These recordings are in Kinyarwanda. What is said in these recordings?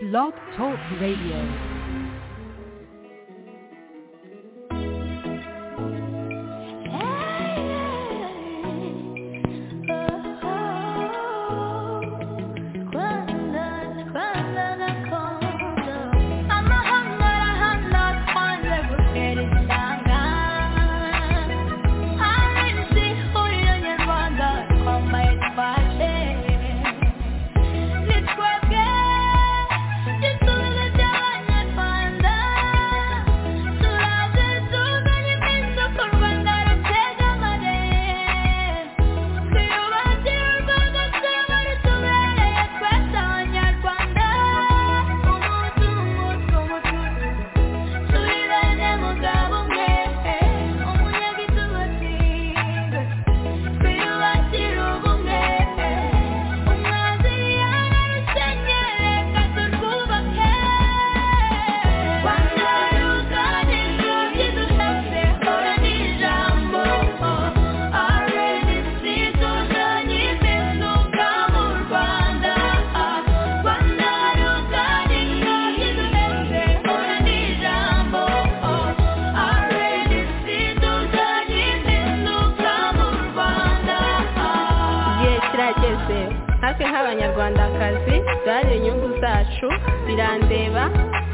Blog Talk Radio. natwe nk'abanyarwandakazi duharanire inyungu zacu birandeba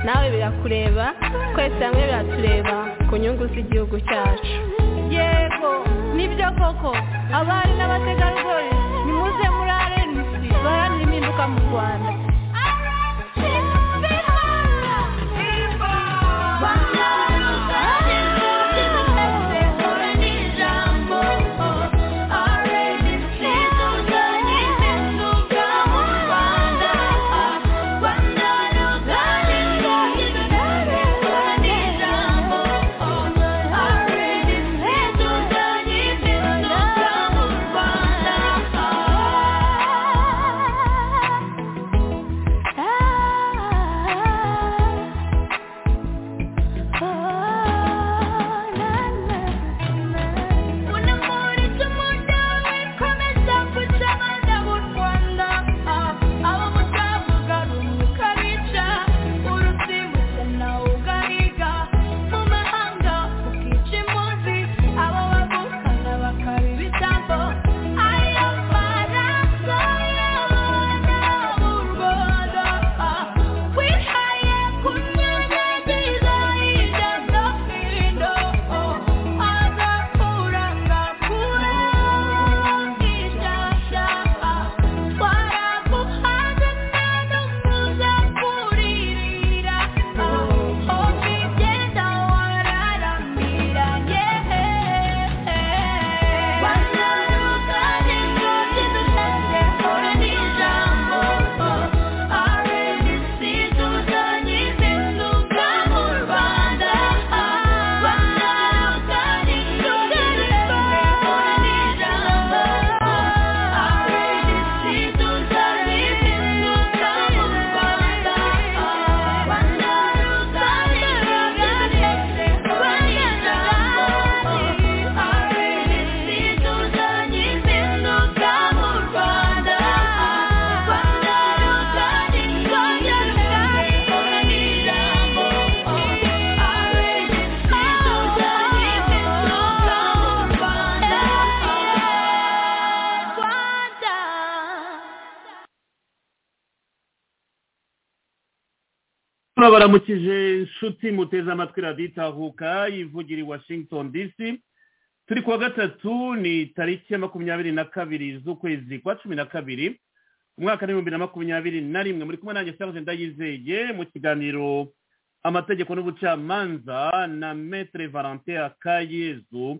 nawe birakureba twese hamwe biratureba ku nyungu z'igihugu cyacu yego nibyo koko abari n'abategarugori nimuze muri arenisi baharanire impinduka mu rwanda baramukije inshuti muteze amatwi radiyo itahuka ivugira i washington dc turi kuwa gatatu ni tariki ya makumyabiri na kabiri z'ukwezi kwa cumi na kabiri umwaka w'ibihumbi na makumyabiri na rimwe muri kumwe nanjye serge ndayizeye mu kiganiro amategeko n'ubucamanza na metere valentin akayezu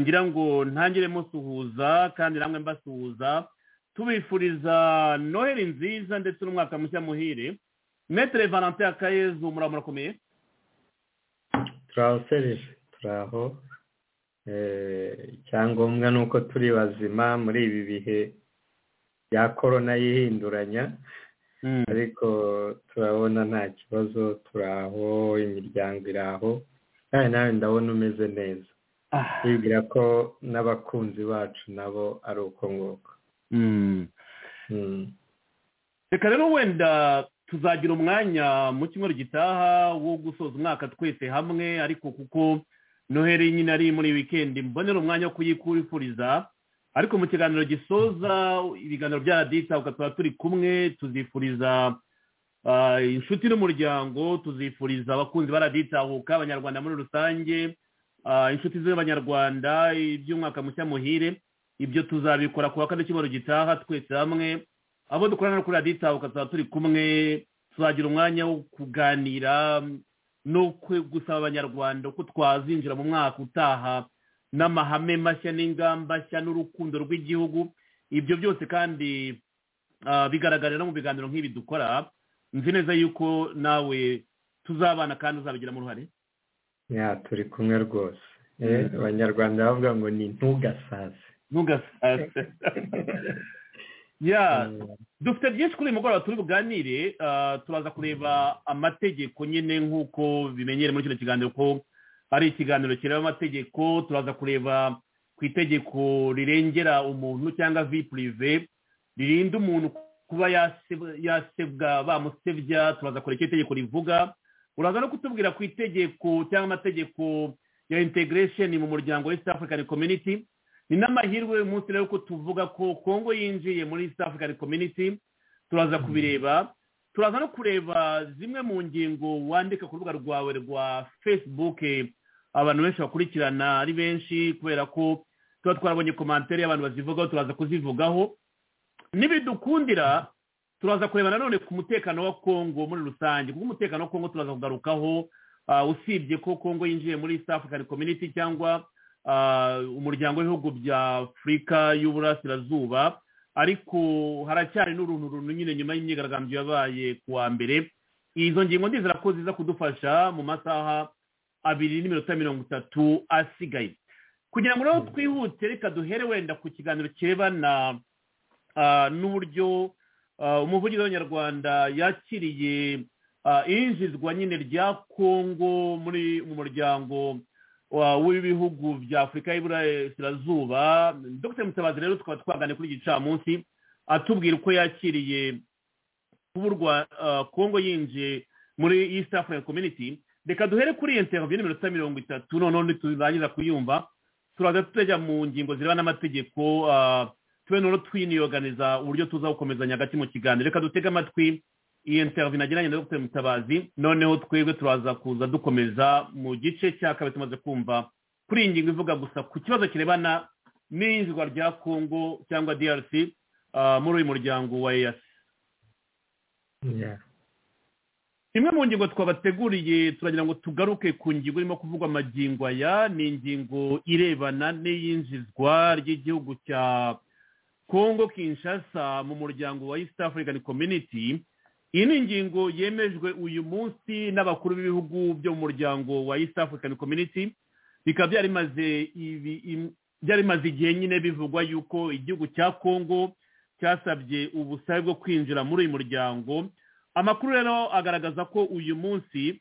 ngira ngo ntangire musuhuza kandi namwe mbasuhuza tubifuriza noheli nziza ndetse n'umwaka mushya muhire metere valentin akayezu muramurakomeye turahosereje turaho icyangombwa ni uko turi bazima muri ibi bihe bya korona y'ihinduranya ariko turabona nta kibazo turaho imiryango iraho nawe nawe ndabona umeze neza wibwira ko n'abakunzi bacu nabo ari uko nguko reka rero wenda tuzagira umwanya mu cyumweru gitaha wo gusoza umwaka twese hamwe ariko kuko noheli nyine ari muri wikendi mbonera umwanya wo kuyikubifuriza ariko mu kiganiro gisoza ibiganiro bya radita tuba turi kumwe tuzifuriza inshuti n'umuryango tuzifuriza abakunzi ba raditahuka abanyarwanda muri rusange inshuti z'abanyarwanda iby'umwaka mushya muhire ibyo tuzabikora ku wa kane cyumweru gitaha twese hamwe abo dukorana kuri radita ukazaba turi kumwe tuzagira umwanya wo kuganira no gusaba abanyarwanda ko twazinjira mu mwaka utaha n'amahame mashya n'ingamba nshya n'urukundo rw'igihugu ibyo byose kandi bigaragarira no mu biganiro nk'ibi dukora nzi neza yuko nawe tuzabana kandi uzabigiramo uruhare turi kumwe rwose abanyarwanda bavuga ngo ni ntugasaze ntugasaze ya dufite byinshi kuri uyu mugoroba turi buganire turaza kureba amategeko nyine nk'uko bimenyere muri kino kiganiro ko ari ikiganiro kireba amategeko turaza kureba ku itegeko rirengera umuntu cyangwa purive ririnda umuntu kuba yasebwa bamusebya turaza kureba icyo itegeko rivuga uraza no kutubwira ku itegeko cyangwa amategeko ya integresheni mu muryango w'East African Community ni n'amahirwe uyu munsi rero ko tuvuga ko kongo yinjiye muri east african community turaza kubireba turaza no kureba zimwe mu ngingo wandika ku rubuga rwawe rwa facebook abantu benshi bakurikirana ari benshi kubera ko tuba twarabonye komantere y'abantu bazivugaho turaza kuzivugaho n'ibidukundira turaza kureba nanone ku mutekano wa kongo muri rusange kuko umutekano wa kongo turaza kugarukaho usibye ko kongo yinjiye muri east african community cyangwa umuryango w'ibihugu bya afurika y'uburasirazuba ariko haracyari n'uruntu runtu nyine nyuma y'imyigaragambyo yabaye ku wa mbere izo ngingo ndizera ko ziza kudufasha mu masaha abiri n'iminota mirongo itatu asigaye kugira ngo rero twihute reka duhere wenda ku kiganiro kirebana n'uburyo umuvugizi w'abanyarwanda yakiriye iyinjizwa nyine rya kongo muri mu muryango w'ibihugu bya afurika y'iburasirazuba dr mutabazi rero tukaba twaganira kuri iki gicamunsi atubwira uko yakiriye kuburwa kongo yinjiye muri east african community reka duhere kuri iyo ntego n'iminota mirongo itatu noneho turangiza kuyumva turaza tujya mu ngingo zirebana n'amategeko tube noneho twiniyoganiza uburyo tuza gukomezanya hagati mu kiganiro reka dutege amatwi iyi ntego nagiranye na dr mutabazi noneho twebwe turaza kuza dukomeza mu gice cya kabiri tumaze kumva kuri iyi ngingo ivuga gusa ku kibazo kirebana n'iyinjirwa rya kongo cyangwa drc muri uyu muryango wa eyasi imwe mu ngingo twabateguriye turagira ngo tugaruke ku ngingo irimo kuvugwa amagingo aya ni ingingo irebana n'iyinjizwa ry'igihugu cya kongo kinshasa mu muryango wa east african community iyi ni ingingo yemejwe uyu munsi n'abakuru b'ibihugu byo mu muryango wa east african community bikaba byari bimaze igihe nyine bivugwa yuko igihugu cya kongo cyasabye ubusabe bwo kwinjira muri uyu muryango amakuru rero agaragaza ko uyu munsi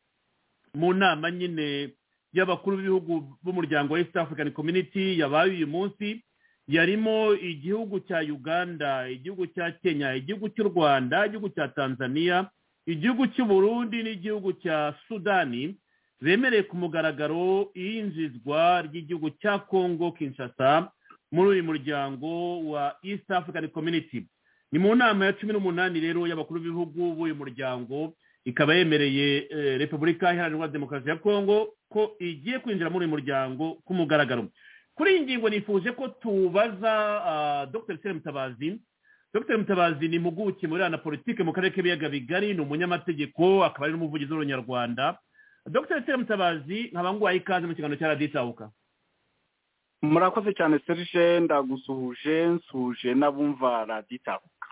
mu nama nyine y'abakuru b'ibihugu b'umuryango wa east african community yabaye uyu munsi yarimo igihugu cya uganda igihugu cya kenya igihugu cy'u rwanda igihugu cya tanzania igihugu cy'u burundi n'igihugu cya sudani bemereye ku mugaragaro iyinjizwa ry'igihugu cya kongo kinshasa muri uyu muryango wa east african community ni mu nama ya cumi n'umunani rero y'abakuru b'ibihugu b'uyu muryango ikaba yemereye repubulika iharanira demokarasi ya kongo ko igiye kwinjira muri uyu muryango ku mugaragaro kuri iyi ngingo nifuje ko tubaza dr sire mutabazi dr mutabazi ni impuguke muri rana politiki mu karere k'ibiyaga bigari ni umunyamategeko akaba ari n'umuvugizi w'urunyarwanda dr sire mutabazi nkaba nguhaye ikaze mu kiganiro cya raditabuka murakoze cyane serge ndagusuhuje nsuhuje n'abumva raditabuka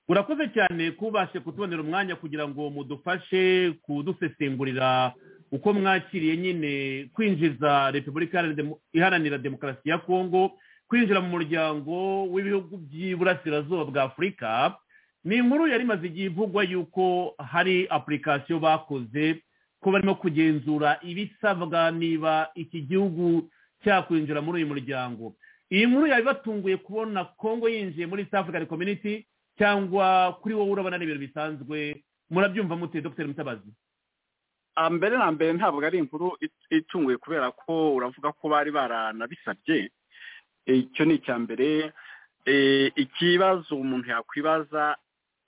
urakoze cyane kubashe kutubonera umwanya kugira ngo mudufashe kudusesengurira uko mwakiriye nyine kwinjiza repubulika iharanira demokarasi ya kongo kwinjira mu muryango w'ibihugu by'iburasirazuba bwa afurika ni inkuru yari imaze igihe ivugwa yuko hari apulikasiyo bakoze ko barimo kugenzura ibisabwa niba iki gihugu cyakwinjira muri uyu muryango iyi nkuru yari batunguye kubona kongo yinjiye muri east african community cyangwa kuri wowe urabona ni ibintu bisanzwe murabyumva mute dr mutabazi mbere na mbere ntabwo ari inkuru itunguye kubera ko uravuga ko bari baranabisabye icyo ni icya mbere ikibazo umuntu yakwibaza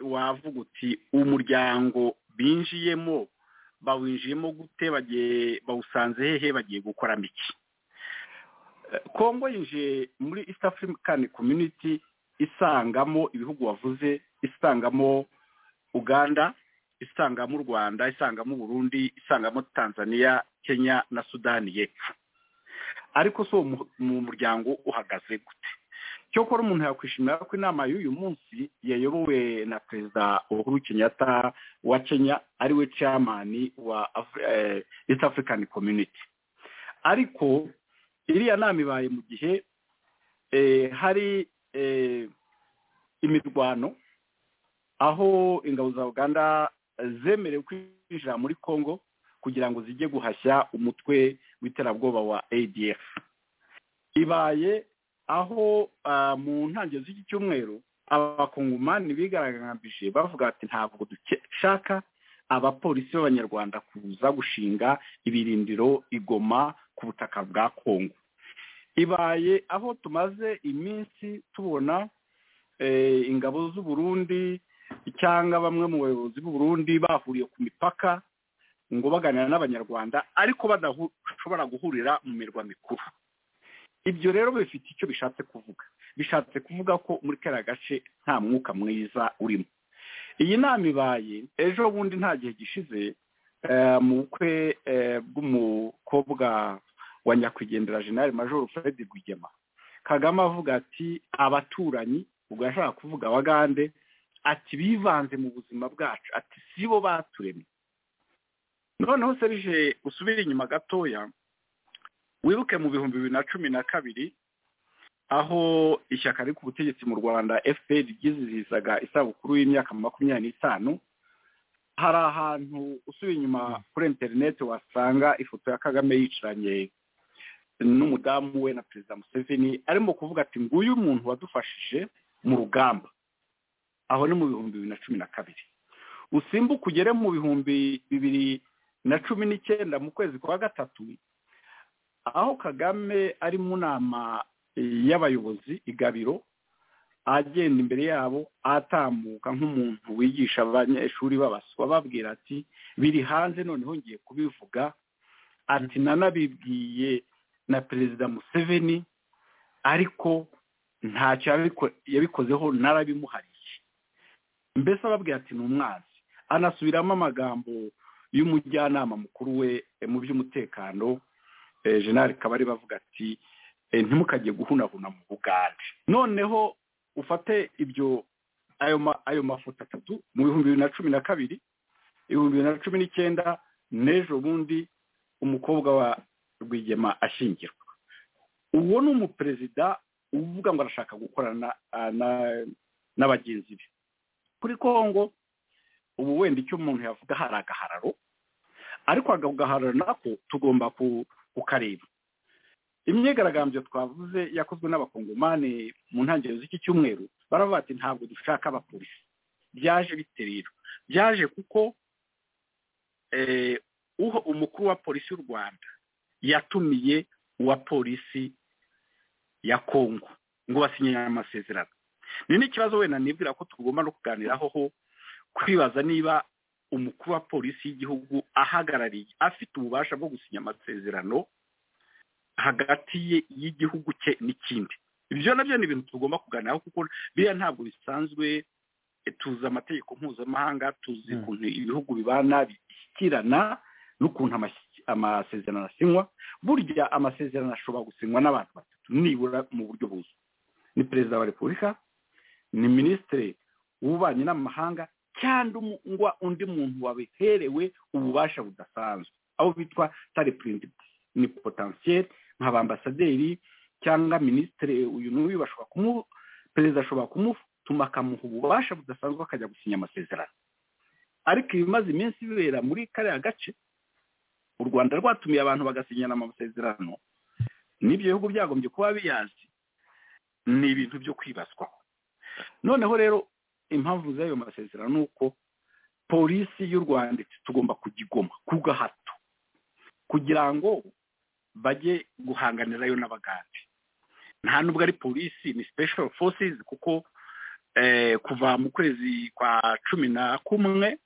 wavuga uti umuryango binjiyemo bawinjiyemo gute bawusanze hehe bagiye gukoramo iki kongo yinjiye muri east african community isangamo ibihugu wavuze isangamo uganda isangamo u rwanda isangamo burundi isangamo tanzania kenya na sudani y'epfo ariko si uwo mu muryango uhagaze gute cyokora umuntu yakwishimira ko inama y'uyu munsi yayobowe na perezida uhuru kenyatta wa kenya ariwe chairman wa east african community ariko iriya nama ibaye mu gihe hari imirwano aho ingabo za uganda zemerewe kwinjira muri congo kugira ngo zijye guhashya umutwe w'iterabwoba wa adf ibaye aho mu ntangiriro z'iki cyumweru abakongomani bigaragambije bavuga ati ntabwo dushaka abapolisi b'abanyarwanda kuza gushinga ibirindiro igoma ku butaka bwa kongo ibaye aho tumaze iminsi tubona ingabo z'uburundi cyangwa bamwe mu bayobozi b'uburundi bahuriye ku mipaka ngo baganira n'abanyarwanda ariko badashobora guhurira mu mirwa mikuru ibyo rero bifite icyo bishatse kuvuga bishatse kuvuga ko muri kariya gace nta mwuka mwiza urimo iyi nama ibaye ejo bundi nta gihe gishize mu bukwe bw'umukobwa wa nyakwigendera jenali majoro fred rwigema kagame avuga ati abaturanyi ubwo yashaka kuvuga abagande ati bivanze mu buzima bwacu ati si bo baturemye noneho serije usubire inyuma gatoya wibuke mu bihumbi bibiri na cumi na kabiri aho ishyaka riri ku butegetsi mu rwanda fpr ryizihizaga isabukuru y'imyaka makumyabiri n'itanu hari ahantu usubiye inyuma kuri interineti wasanga ifoto ya kagame yicaranye n'umudamu we na perezida museveni arimo kuvuga ati nguyu umuntu wadufashije mu rugamba aho ni mu bihumbi bibiri na cumi na kabiri usimbuka ugere mu bihumbi bibiri na cumi n'icyenda mu kwezi kwa gatatu aho kagame ari mu nama y'abayobozi igabiro agenda imbere yabo atambuka nk'umuntu wigisha abanyeshuri babaswa babwira ati biri hanze noneho ngiye kubivuga ati nanabibwiye na perezida museveni ariko ntacyo yabikozeho narabimuhariye mbese ababwira ati ni umwanzi anasubiramo amagambo y'umujyanama mukuru we mu by'umutekano jenali kabari bavuga ati ntimukajye guhunahuna mu bugande noneho ufate ibyo ayo mafoto atatu mu bihumbi bibiri na cumi na kabiri ibihumbi bibiri na cumi n'icyenda n'ejo bundi umukobwa wa rwigema ashyingirwa uwo ni umuperezida uvuga ngo arashaka gukorana na bagenzi be kuri kongo ubu wenda icyo umuntu yavuga hari agahararo ariko ako gahararo nako tugomba ku ukareba imyigaragambyo twavuze yakozwe n'abakongomani mu ntangiriro z'iki cyumweru baravuga ati ntabwo dushaka abapolisi byaje bite rero byaje kuko umukuru wa polisi y'u rwanda yatumiye uwa polisi ya kongo ngo basinye amasezerano ni n'ikibazo wenda nibwira ko tugomba no kuganiraho ho kwibaza niba umukuru wa polisi y'igihugu ahagarariye afite ububasha bwo gusinya amasezerano hagati ye y'igihugu cye n'ikindi ibyo nabyo ni ibintu tugomba kuganiraho kuko biriya ntabwo bisanzwe tuzi amategeko mpuzamahanga tuzi ukuntu ibihugu bibana bishyikirana n'ukuntu amasezerano asinywa burya amasezerano ashobora gusinywa n'abantu batatu nibura mu buryo buzwi ni perezida wa repubulika ni minisitiri w'ububanyi n'amahanga cyangwa undi muntu wabiherewe ububasha budasanzwe aho bitwa taripurindi ni potensiyeri nka bambasaderi cyangwa minisitiri uyu n'uyu bashobora kumu perezida ashobora kumutuma akamuha ububasha budasanzwe akajya gusinya amasezerano ariko ibimaze iminsi bibera muri kariya gace u rwanda rwatumiye abantu bagasinyana amasezerano n'ibyo bihugu byagombye kuba biyazi ni ibintu byo kwibazwaho noneho rero impamvu z'ayo masezerano ni uko polisi y'u rwanda tugomba kugigoma ku gahato kugira ngo bajye guhanganirayo n'abagande nta nubwo ari polisi ni special forces kuko kuva mu kwezi kwa cumi na kumwe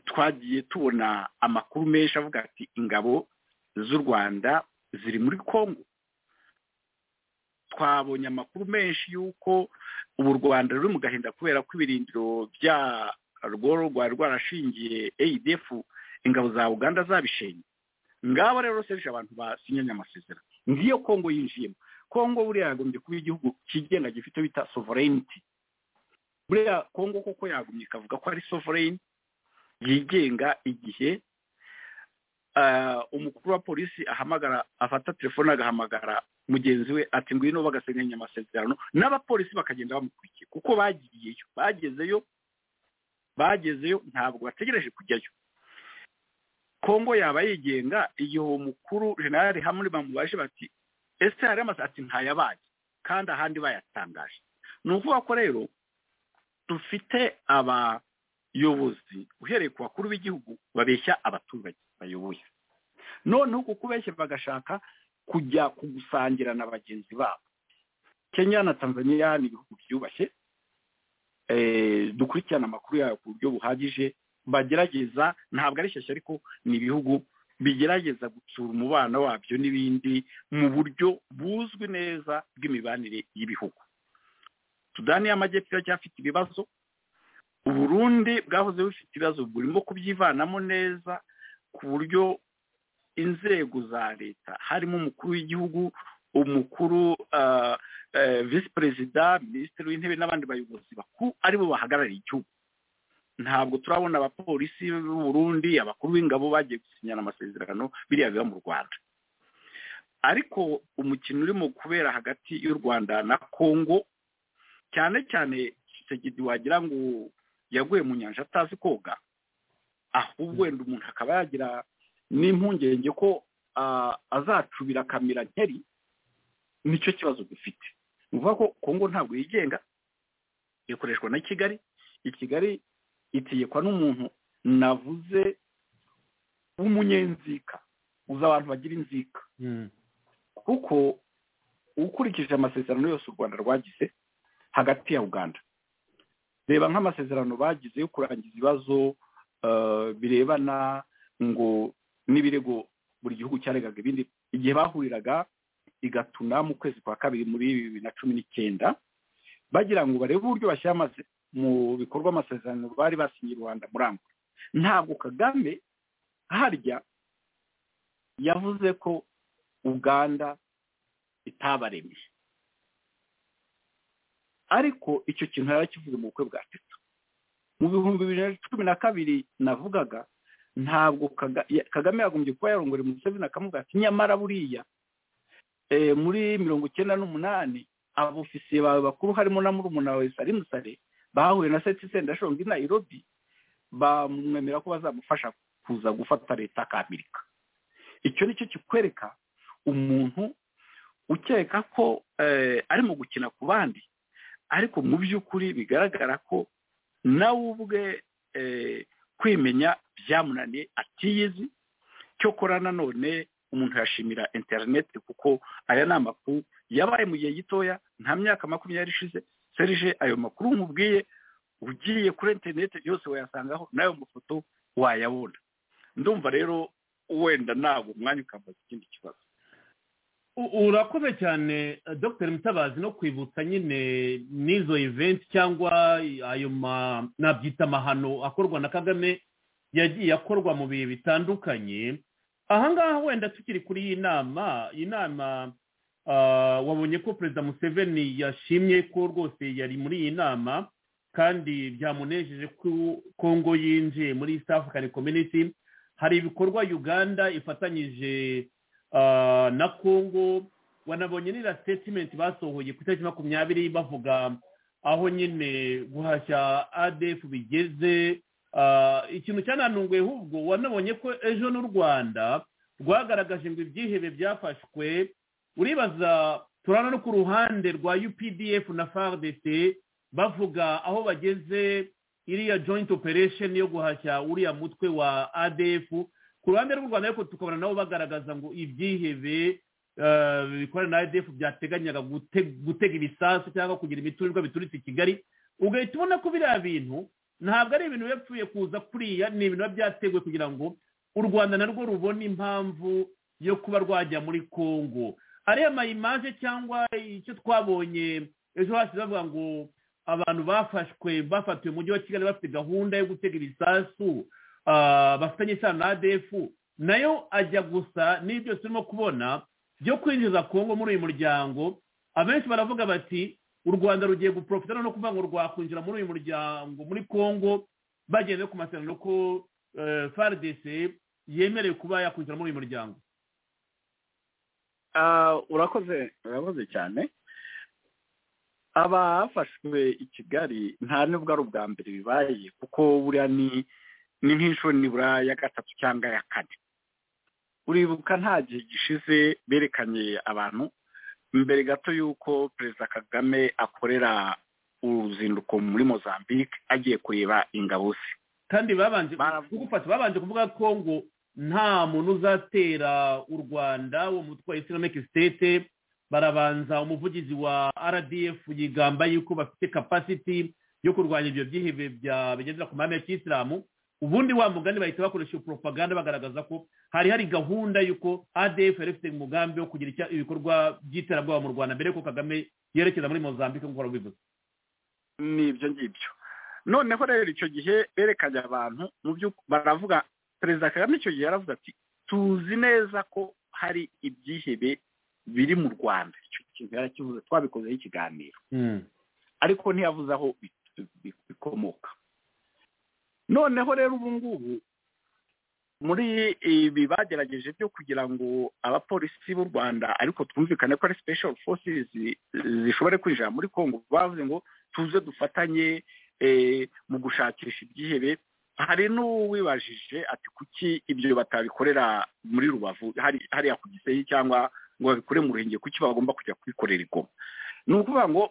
twagiye tubona amakuru menshi avuga ati ingabo z'u rwanda ziri muri congo twabonye amakuru menshi y'uko ubu rwanda ruri mu gahinda kubera ko ibirindiro byarwo rwari rwarashingiye adf ingabo za uganda zabishenye ngabo rero serije abantu basinyanye amasezerano ngiyo kongo yinjiyemo kongo buriya yagombye kuba igihugu kigenga gifite bita sovereignty buriya kongo koko yagumye ikavuga ko ari sovereign yigenga igihe umukuru wa polisi ahamagara afata telefone agahamagara mugenzi we ati ngwino bagasenganya amasezerano n'abapolisi bakagenda bamukurikiye kuko bagiyeyo bagezeyo bagezeyo ntabwo bategereje kujyayo kongo yaba yigenga igihe uwo mukuru jenali hamwe bamubaje bati ese hari ati ntayabaye kandi ahandi bayatangaje ni ukuvuga ko rero dufite abayobozi uhereye ku bakuru b'igihugu babeshya abaturage bayoboye noneho uku kubeshya bagashaka kujya kugusangira na bagenzi babo kenya na tanzania ni ibihugu byubashye dukurikirana amakuru yayo ku buryo buhagije bagerageza ntabwo ari shyashya ariko ni ibihugu bigerageza gutsura umubano wabyo n'ibindi mu buryo buzwi neza bw'imibanire y'ibihugu sudani y'amajyepfo iracyafite ibibazo uburundi bwahoze bufite ibibazo burimo kubyivanamo neza ku buryo inzego za leta harimo umukuru w'igihugu umukuru visi perezida minisitiri w'intebe n'abandi bayobozi bakuru aribo bahagarariye igihugu ntabwo turabona abapolisi Burundi abakuru b'ingabo bagiye gusinyana amasezerano biriya biba mu rwanda ariko umukino urimo kubera hagati y'u rwanda na congo cyane cyane segedi wagira ngo yaguye mu nyanja atazi koga ahubwo wenda umuntu akaba yagira n'impungenge ko azacubira akamira nkeri nicyo kibazo dufite ni ukuvuga ko kongo ntabwo yigenga ikoreshwa na kigali i kigali itegekwa n'umuntu navuze w'umunyenzika uzi abantu bagira inzika kuko ukurikije amasezerano yose u rwanda rwagize hagati ya uganda reba nk'amasezerano bagize yo kurangiza ibibazo birebana ngo n'ibirego buri gihugu cyaregaga ibindi igihe bahuriraga igatuna mu kwezi kwa kabiri muri bibiri na cumi n'icyenda bagira ngo barebe uburyo bashyira mu bikorwa amasezerano bari basinye rwanda muri angola ntabwo kagame harya yavuze ko uganda itabaremye ariko icyo kintu yarakivuze mu bukwe bwa tatu mu bihumbi bibiri na cumi na kabiri navugaga ntabwo kagame yagombye kuba yarongore museveni akamuga ati nyamara buriya muri mirongo icyenda n'umunani abofisiye bawe bakuru harimo na murumuna wawe sari musare bahuye na seti sendashonga i nairobi bamwemera ko bazamufasha kuza gufata leta k'amerika icyo ni cyo kikwereka umuntu ukeka ko ari mu gukina ku bandi ariko mu by'ukuri bigaragara ko nawe ubwe kwimenya byamunaniye atiyizi cyokora nanone umuntu yashimira interineti kuko aya ni amakuru yabaye mu gihe gitoya nta myaka makumyabiri ishize serije ayo makuru nkubwiye ugiye kuri interineti yose wayasangaho n'ayo mafoto wayabona ndumva rero wenda ntabwo umwanya ukamuha ikindi kibazo urakoze cyane dr mutabazi no kwibutsa nyine n'izo eventi cyangwa ayo nabyita amahano akorwa na kagame yagiye akorwa mu bihe bitandukanye ahangaha wenda tukiri kuri iyi nama iyi nama wabonye ko perezida museveni yashimye ko rwose yari muri iyi nama kandi byamunejeje ko kongo yinjiye muri east african community hari ibikorwa uganda ifatanyije na kongo wanabonye n'iriya sitetimenti basohoye ku itariki makumyabiri bavuga aho nyine guhashya adefu bigeze ikintu cyananunguye ahubwo wanabonye ko ejo n'u rwanda rwagaragaje ngo ibyihebe byafashwe uribaza turana no ku ruhande rwa updf na fardc bavuga aho bageze iriya joint operation yo guhashya uriya mutwe wa adf ku ruhande rw'u rwanda ariko tukabona nabo bagaragaza ngo ibyihebe bikorana na adf byateganyaga gutega ibisasu cyangwa kugira imiturirwa bituritse i kigali ugahita ubona ko biriya bintu ntabwo ari ibintu yapfuye kuza kuriya ni ibintu biba byateguwe kugira ngo u rwanda narwo rubone impamvu yo kuba rwajya muri congo ariya mayimaje cyangwa icyo twabonye ejo hashize bavuga ngo abantu bafashwe bafatiwe umujyi wa kigali bafite gahunda yo gutega ibisasu bafitanye isano na adefu nayo ajya gusa n'ibyo turimo kubona byo kwinjiza kongo muri uyu muryango abenshi baravuga bati u rwanda rugiye guprofita no kuvuga ngo rwakwinjira muri uyu muryango muri congo bageze ku masezerano ko frdc yemerewe kuba yakwinjira muri uyu muryango urakoze urakoze cyane abafashwe i kigali nta nubwo ari ubwa mbere bibaye kuko buriya ni ni nk'inshuro nibura ya gatatu cyangwa ya kane uribuka nta gihe gishize berekanye abantu mbere gato y'uko perezida kagame akorera uruzinduko muri mozambique agiye kureba ingabo ze kandi babanje kugufata babanje kuvuga ko ngo nta muntu uzatera u rwanda uwo mutwe wa islamic state barabanza umuvugizi wa rdf yigamba yuko bafite capacity yo kurwanya ibyo byihebe bigendera ku mahame ya kiyisilamu ubundi wa mugani bahita bakoresha iyo poropaganda bagaragaza ko hari hari gahunda y'uko adf yari ifite umugambi wo kugira ibikorwa by'iterabwoba mu rwanda mbere y'uko kagame yerekeza muri mozambique nk'uko warabivuze ni ibyo ngibyo noneho rero icyo gihe berekanye abantu mu byo baravuga perezida kagame icyo gihe yaravuze ati tuzi neza ko hari ibyihebe biri mu rwanda icyo kintu yarakivuze twabikozeho ikiganiro ariko ntiyavuze aho bikomoka noneho rero ubu ngubu muri ibi bagerageje byo kugira ngo abapolisi b'u rwanda ariko twumvikane ko ari special forces zishobore kwinjira muri congo bavuze ngo tuze dufatanye mu gushakisha ibyihebe hari n'uwibajije ati kuki ibyo batabikorera muri rubavu hariya ku gisenyi cyangwa ngo babikore mu ruhengeri kuki bagomba kujya kwikorera igoma ni ukuvuga ngo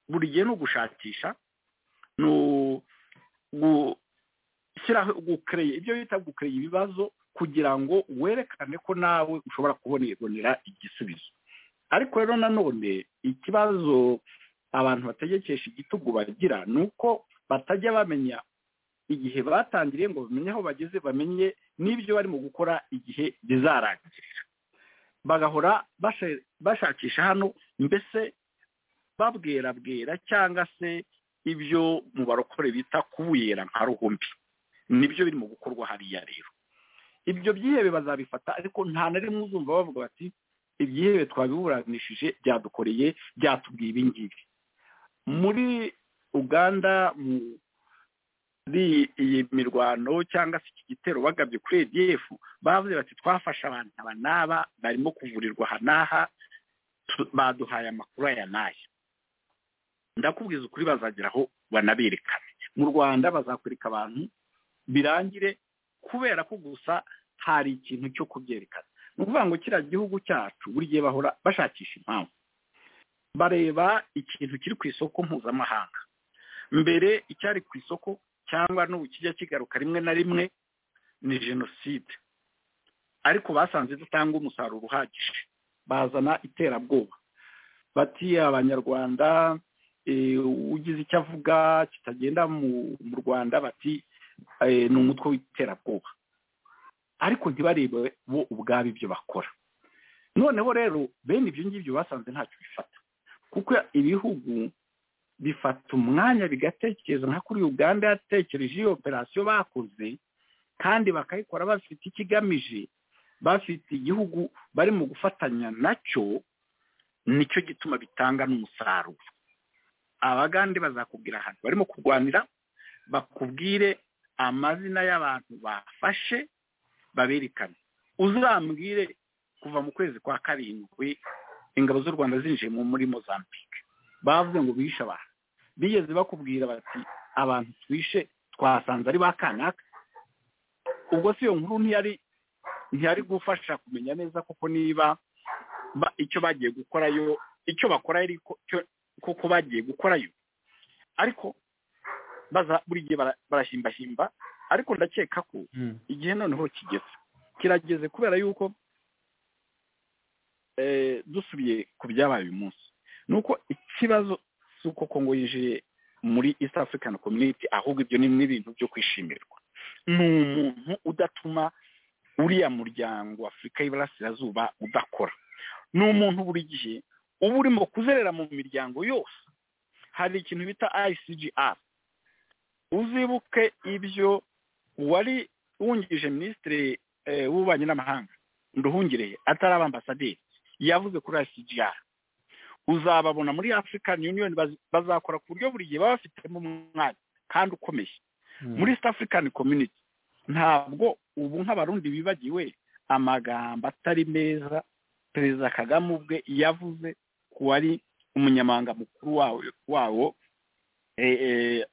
buri gihe ni ugushakisha ni ibyo bita gukereye ibibazo kugira ngo werekane ko nawe ushobora kubonerera igisubizo ariko rero nanone ikibazo abantu bategekesha igitugu bagira ni uko batajya bamenya igihe batangiriye ngo bamenye aho bageze bamenye n'ibyo barimo gukora igihe bizarangirira bagahora bashakisha hano mbese babwerabwera cyangwa se ibyo mu barokore bita kubuyera nka ruhumbi nibyo birimo gukorwa hariya rero ibyo byihebe bazabifata ariko nta na rimwe uzumva bavuga bati ibyihebe twabiburanishije byadukoreye byatubwiye ibi ngibi muri uganda muri iyi mirwano cyangwa se iki gitero bagabye kuri edf bavuze bati twafashe abantu aba n'aba barimo kuvurirwa aha n'aha baduhaye amakuru aya n'aya ndakubwiza ukuri bazagira aho banaberekane mu rwanda bazakwereka abantu birangire kubera ko gusa hari ikintu cyo kubyerekana ni ukuvuga ngo kiriya gihugu cyacu buri gihe bahora bashakisha impamvu bareba ikintu kiri ku isoko mpuzamahanga mbere icyari ku isoko cyangwa n'ubu kijya kigaruka rimwe na rimwe ni jenoside ariko basanze idatanga umusaruro uhagije bazana iterabwoba batiye abanyarwanda ugize icyo avuga kitagenda mu rwanda bati ni umutwe w'iterabwoba ariko ntibarebe bo ubwabo ibyo bakora noneho rero bene ibyo ngibyo basanze ntacyo bifata kuko ibihugu bifata umwanya bigatekereza nka kuri uganda yatekereje iyo operasiyo bakoze kandi bakayikora bafite ikigamije bafite igihugu barimo gufatanya nacyo nicyo gituma bitanga n'umusaruro abagande bazakubwira ahantu barimo kurwanira bakubwire amazina y'abantu bafashe baberekane uzambwire kuva mu kwezi kwa karindwi ingabo z'u rwanda zinjiye muri mozambique bavuze ngo bishe abantu bigeze bakubwira bati abantu twishe twasanze ari ba kanaka ubwo si iyo nkuru ntiyari ntiyari gufasha kumenya neza kuko niba icyo bagiye gukorayo icyo bakora koko bagiye gukorayo ariko baza buri gihe bara- barashimbashimba ariko ndakeka ko igihe noneho kigeze kirageze kubera yuko eh, dusubiye ku byabaye uyu munsi ni uko ikibazo si uko kongo yinjiye muri east african community ahubwo ibyo ni n'ibintu byo kwishimirwa ni umuntu udatuma uriya muryango afurika y'iburasirazuba udakora ni umuntu buri gihe uba urimo kuzerera mu miryango yose hari ikintu bita icgr uzibuke ibyo uwari wungirije minisitiri eh, w'ububanyi n'amahanga nduhungire atari abambasaderi yavuze kuri icgr uzababona muri african union baz- bazakora ku buryo buri gihe baba bafitemo umwanya kandi ukomeye muri east african community ntabwo ubu nk'abarundi bibagiwe amagambo atari meza perezida kagame ubwe yavuze ku wari umunyamabanga mukuru wawo wawo eh, eh,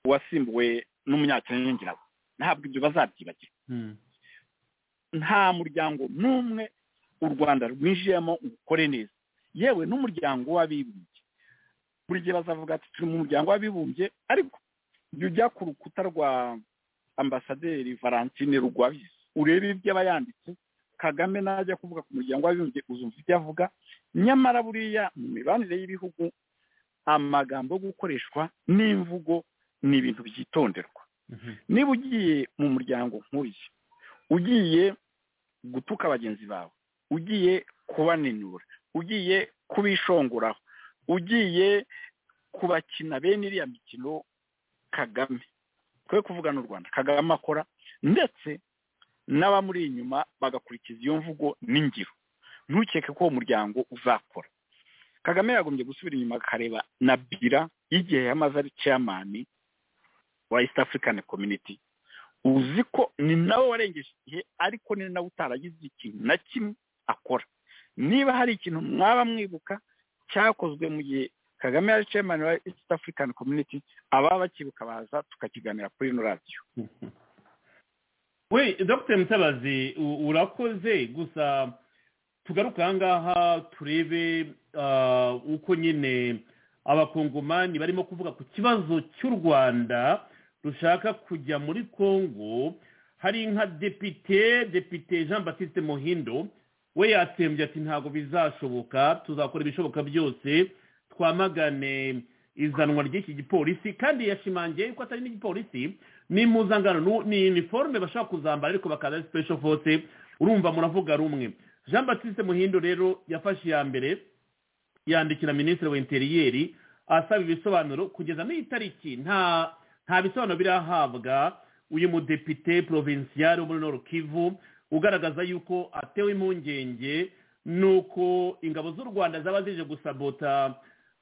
wasimbuwe n'umunyakenya ngirawe ntabwo ibyo bazabyibagirwa nta muryango n'umwe u rwanda rwinjiyemo ngo ukore neza yewe n'umuryango w'abibumbye buri gihe bazavuga ati turi mu muryango w'abibumbye ariko jya ujya ku rukuta rwa ambasaderi valentine rugwabizi urebe ibyo aba yanditse kagame najya kuvuga ku muryango w'abibumbye uzumva ibyo avuga nyamara buriya mu mibanire y'ibihugu amagambo yo gukoreshwa n'imvugo ni ibintu byitonderwa niba ugiye mu muryango nk'uyu ugiye gutuka bagenzi bawe ugiye kubaninura ugiye kubishongoraho ugiye kubakina bene iriya mikino kagame twe kuvuga n'u rwanda kagame akora ndetse n'abamuri inyuma bagakurikiza iyo mvugo n'ingiro ntukeke ko uwo muryango uzakora kagame yagombye gusubira inyuma akareba na bira y'igihe yamaze ari chairman wa east african community uzi ko ni nawe warengeje igihe ariko ni nawe utaragize ikintu na kimwe akora niba hari ikintu mwaba mwibuka cyakozwe mu gihe kagame yari chairman wa east african community ababa bakibuka baza tukakiganira kuri ino radiyo we dr mutabazi u- urakoze gusa tugaruka ahangaha turebe ah, uko nyine abakongomani barimo kuvuga ku kibazo cy'u rwanda rushaka kujya muri congo hari nka depite depite jean baptiste muhindo we yatsembye ati ntabwo bizashoboka tuzakora ibishoboka byose twamagane izanwa ry'iki gipolisi kandi yashimangiye yuko atari n'igipolisi ni impuzangano nu- ni iniforume bashobora kuzambara ariko bakaza ari special force urumva muravuga rumwe jean baptiste muhindo rero yafashe iya mbere yandikira minisitiri wa interiyeri asaba ibisobanuro kugeza n'itariki nta nta bisobanuro birahabwa uyu mudepite provincial wo muri nord kivu ugaragaza yuko atewe impungenge nuko ingabo z'u rwanda zaba zije gusabota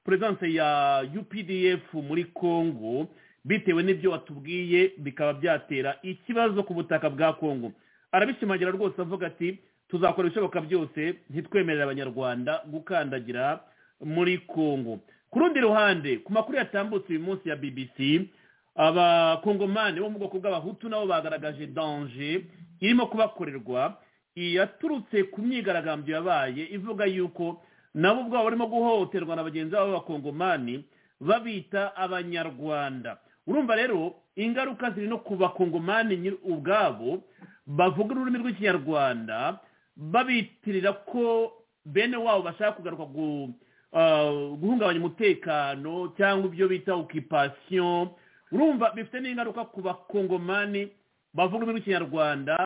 perezidanse ya updf muri congo bitewe n'ibyo watubwiye bikaba byatera ikibazo ku butaka bwa congo arabishimangira rwose avuga ati tuzakora ibishoboka byose ntitwemerere abanyarwanda gukandagira muri congo ku rundi ruhande ku makuru yatambutse uyu munsi ya bbc abakongomani bo mu bwoko bw'abahutu nabo bagaragaje danje irimo kubakorerwa yaturutse ku myigaragambyo yabaye ivuga yuko nabo ubwabo barimo guhohoterwa na bagenzi babo b'abakongomani babita abanyarwanda urumva rero ingaruka ziri no ku bakongomani nyir- ubwabo bavuga ururimi rw'ikinyarwanda babitirira ko bene wabo bashaka kugaruka gu- ah, guhungabanya umutekano cyangwa ibyo bita okipasiyo urumva bifite n'ingaruka ku bakongomani bavuga ururimi rw'ikinyarwanda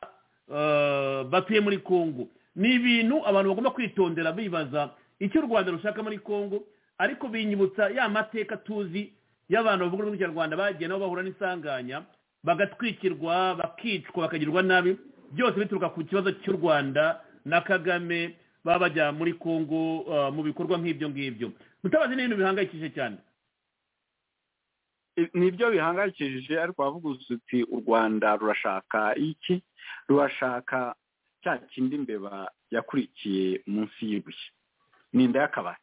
ah, batuye muri kongo ni ibintu abantu bagomba kwitondera bibaza icyo u rwanda rushaka muri kongo ariko binyibutsa ya mateka tuzi y'abantu bavuga ururimi rw'ikinyarwanda bagiye nabo bahura n'isanganya bagatwikirwa bakicwa bakagirwa nabi byose bituruka ku kibazo cy'u rwanda na kagame baba bajya muri kongo uh, mu bikorwa nk'ibyo ngibyo mutabazi ni ibintu bihangayikishije cyane nibyo bihangayikishije ariko wavuga uti u rwanda rurashaka iki rurashaka cya kindi mbeba yakurikiye munsi y'ibuye ni inda y'akabari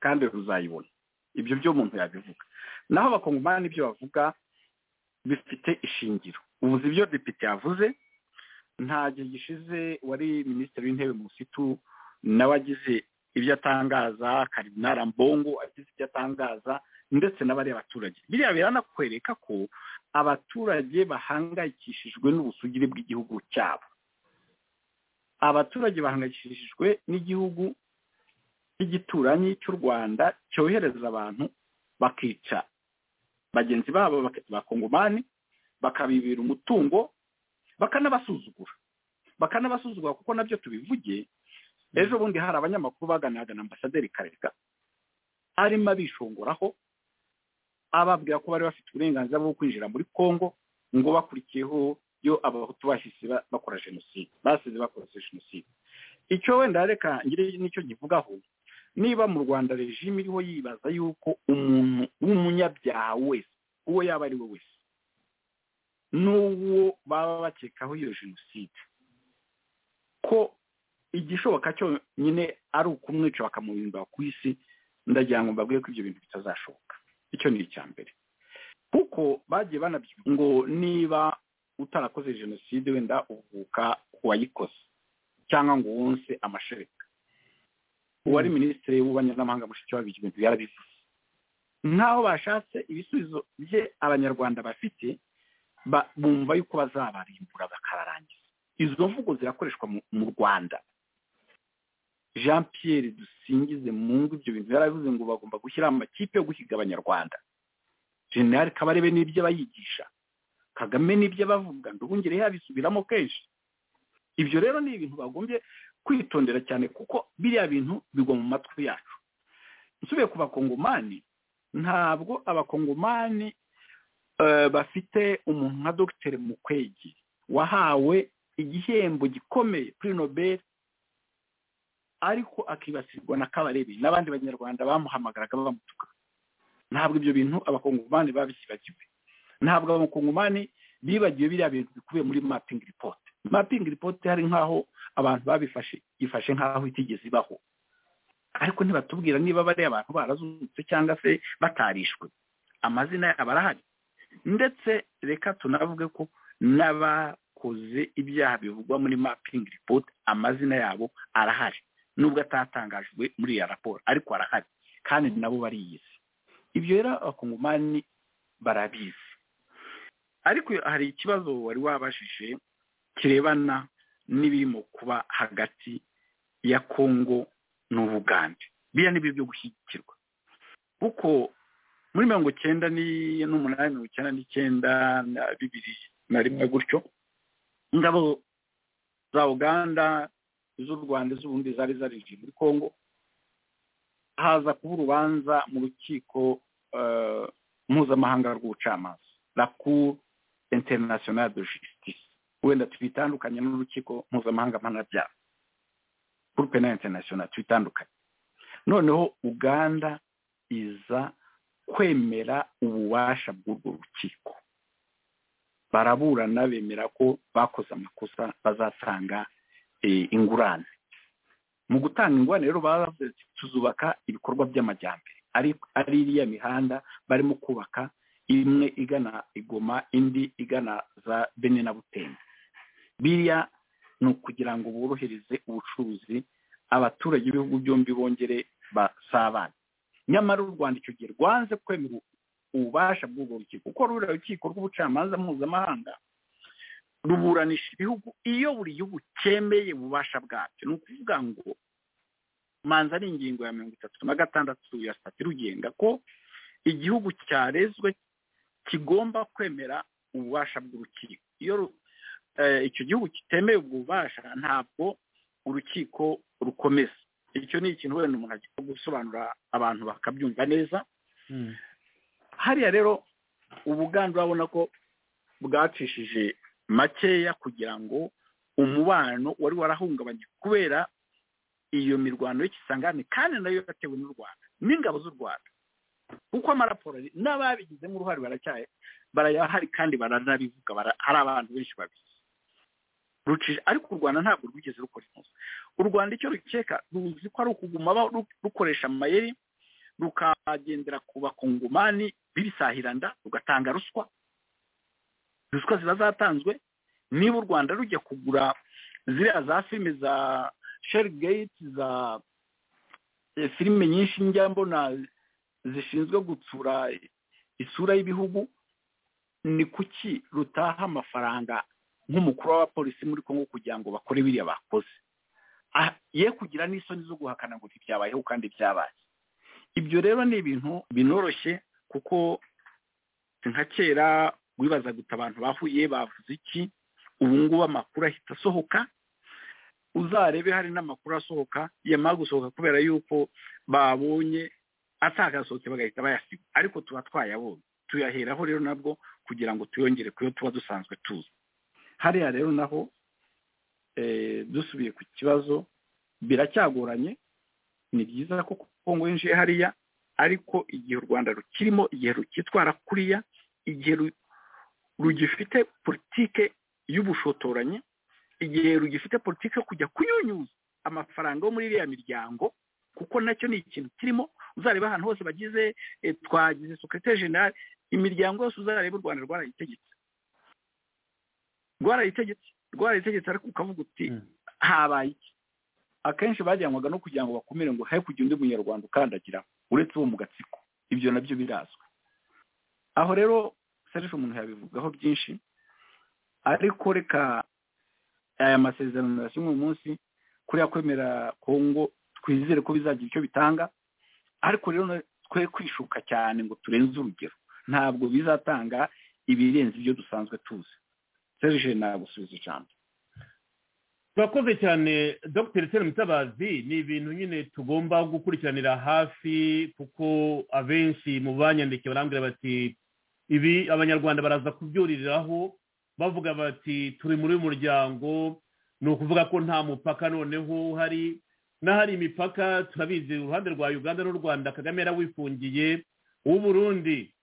kandi ruzayibona ibyo byo umuntu yabivuga naho abakongomani n'ibyo bavuga bifite ishingiro ubuze ibyo depite yavuze nta gihe gishize wari minisitiri w'intebe musitu nawe agize ibyo atangaza karinara mbongo agize ibyo atangaza ndetse n'abariya baturage biriya biranakwereka ko abaturage bahangayikishijwe n'ubusugire bw'igihugu cyabo abaturage bahangayikishijwe n'igihugu cy'igituranyi cy'u rwanda cyohereza abantu bakica bagenzi babo bakongomani bakabibira umutungo bakanabasuzugura bakanabasuzugura kuko nabyo tubivuge ejo bundi hari abanyamakuru baganiraga na ambasaderi karega arimo abishongoraho ababwira ko bari bafite uburenganzira bwo kwinjira muri congo ngo bakurikiyeho yo abahutu bahise bakora jenoside basize bakoze jenoside icyo wenda reka ngire nicyo nkivugaho niba mu rwanda regime iriho yibaza yuko umuntu w'umunyabyaha wese uwo yaba ari we wese n'uwo baba bakekaho iyo jenoside ko igishoboka nyine ari ukumwica bakamuhimbira ku isi ndagira ngo mbabwire ko ibyo bintu bitazashoboka icyo ni icya mbere kuko bagiye banabyumva ngo niba utarakoze jenoside wenda uvuka ku wayikoze cyangwa ngo wonse amashereka uwari minisitiri w'ububanyi n'amahanga mushikiwabo ibyo bintu yarabivuze nk'aho bashatse ibisubizo bye abanyarwanda bafite bumva yuko bazabarimbura bakabarangiza izo mvugo zirakoreshwa mu rwanda jean Pierre dusingize mu ngo ibyo bintu yarabivuze ngo bagomba gushyiraho amakipe yo guhiga abanyarwanda generale kabarebe n'ibyo abayigisha kagame n'ibyo abavuga ndubungire yabisubiramo kenshi ibyo rero ni ibintu bagombye kwitondera cyane kuko biriya bintu bigwa mu matwi yacu nsubiye ku bakongomani ntabwo abakongomani bafite umuntu nka dogiteri mukwegi wahawe igihembo gikomeye kuri nobel ariko akibasirwa na kabarebe n'abandi banyarwanda bamuhamagaraga bamutuka ntabwo ibyo bintu abakongomani babisibagiwe ntabwo abakongomani bibagiwe biriya bintu bikubiye muri mapingi ripoti mapingi ripoti hari nk'aho abantu babifashe ifashe nk'aho itigeze ibaho ariko ntibatubwira niba bariya abantu barazutse cyangwa se batarishwe amazina yabo arahari ndetse reka tunavuge ko n'abakoze ibyaha bivugwa muri mapingi ripoti amazina yabo arahari nubwo atatangajwe muri iyo raporo ariko arahari kandi nabo bariyizi ibyo rero abakongomani barabizi ariko hari ikibazo wari wabashije kirebana n'ibirimo kuba hagati ya kongo n'ubugande biriya ni byo gushyigikirwa kuko muri mirongo icyenda n'umunani mirongo icyenda n'icyenda na bibiri na rimwe gutyo ingabo za uganda z'u rwanda z'ubundi zari zarinjiye muri congo haza kuba urubanza mu rukiko mpuzamahanga rw'ubucamanza rapuru international de justice wenda tubitandukanye n'urukiko mpuzamahanga mpanabyaha kuri pena international tubitandukanye noneho uganda iza kwemera ububasha bw'urwo rukiko baraburana bemera ko bakoze amakosa bazatanga ingurane mu gutanga ingurane rero bavuze tuzubaka ibikorwa by'amajyambere ari iriya mihanda barimo kubaka imwe igana igoma indi igana za bene na butembe biriya ni ukugira ngo borohereze ubucuruzi abaturage b'ibihugu byombi bongere basabane nyamara u rwanda icyo gihe rwanze kwemera ububasha bw'urwo rukiko kuko ruriya rukiko rw'ubucamanza mpuzamahanga ruburanisha ibihugu iyo buri gihugu cyemeye ububasha bwabyo ni ukuvuga ngo manza ari ingingo ya mirongo itatu na gatandatu ya sitati rugenga ko igihugu cyarezwe kigomba kwemera ububasha bw'urukiko iyo icyo gihugu kitemeye ubwo bubasha ntabwo urukiko rukomeza icyo ni ikintu wenda umuntu agiye gusobanura abantu bakabyumva neza hariya rero ubuganda urabona ko bwacishije makeya kugira ngo umubano wari warahungabanye kubera iyo mirwano y'ikisangane kandi nayo yatewe n'u rwanda n'ingabo z'u rwanda kuko amaraporo n'ababigizemo uruhare baracyaye barayahari kandi baranabivuga hari abantu benshi babizi ariko u rwanda ntabwo rwigeze rukora ikosa u rwanda icyo rukeka ruzi ko ari ukuguma rukoresha amayeri rukagendera ku bakongomani bibisahiranda rugatanga ruswa ruswa ziba zatanzwe niba u rwanda rujya kugura ziriya za filime za sherigate za filime nyinshi njya mbona zishinzwe gutsura isura y'ibihugu ni kuki rutaha amafaranga nk'umukuru w'abapolisi muri congo kugira ngo bakore biriya bakoze ye kugira n'isoni zo guhakana ngo ntibyabayeho kandi byabaye ibyo rero ni ibintu binoroshye kuko nka kera wibazaga guta abantu bahuye bavuze iki ubu ngubu amakuru ahita asohoka uzarebe hari n'amakuru asohoka yamara gusohoka kubera yuko babonye atakasohotse bagahita bayasiga ariko tuba twayabonye tuyaheraho rero nabwo kugira ngo tuyongere ku yo tuba dusanzwe tuzi hariya rero naho dusubiye ku kibazo biracyagoranye ni byiza ko kongo yinjiye hariya ariko igihe u rwanda rukirimo igihe rukitwara kuriya igihe rugifite politike y'ubushotoranyi igihe rugifite politike yo kujya kunyunyuza amafaranga yo muri iriya miryango kuko nacyo ni ikintu kirimo uzareba ahantu hose bagize twagize sekirete generale imiryango yose uzareba u rwanda rwarayitegetse rwarayitegetse rwarayitegetse ariko ukavuga uti habaye iki akenshi bajyanwaga no kugira ngo bakumire ngo he kugira undi munyarwanda ukandagira uretse uwo mu gatsiko ibyo nabyo birazwi aho rero serivisi umuntu yabivugaho byinshi ariko reka aya masezerano yasinywe uyu munsi kuriya kwemera kongo twizere ko bizagira icyo bitanga ariko rero twe kwishuka cyane ngo turenze urugero ntabwo bizatanga ibirenze ibyo dusanzwe tuzi serije nagusubiza ijambo turakoze cyane dr seri mutabazi ni ibintu nyine tugomba gukurikiranira hafi kuko abenshi mu banyandikiye barambwira bati ibi abanyarwanda baraza kubyuririraho bavuga bati turi muri uyu muryango ni ukuvuga ko nta mupaka noneho uhari n'ahari imipaka turabizi uruhande rwa uganda n'u rwanda kagame yarawifungiye uw'uburundi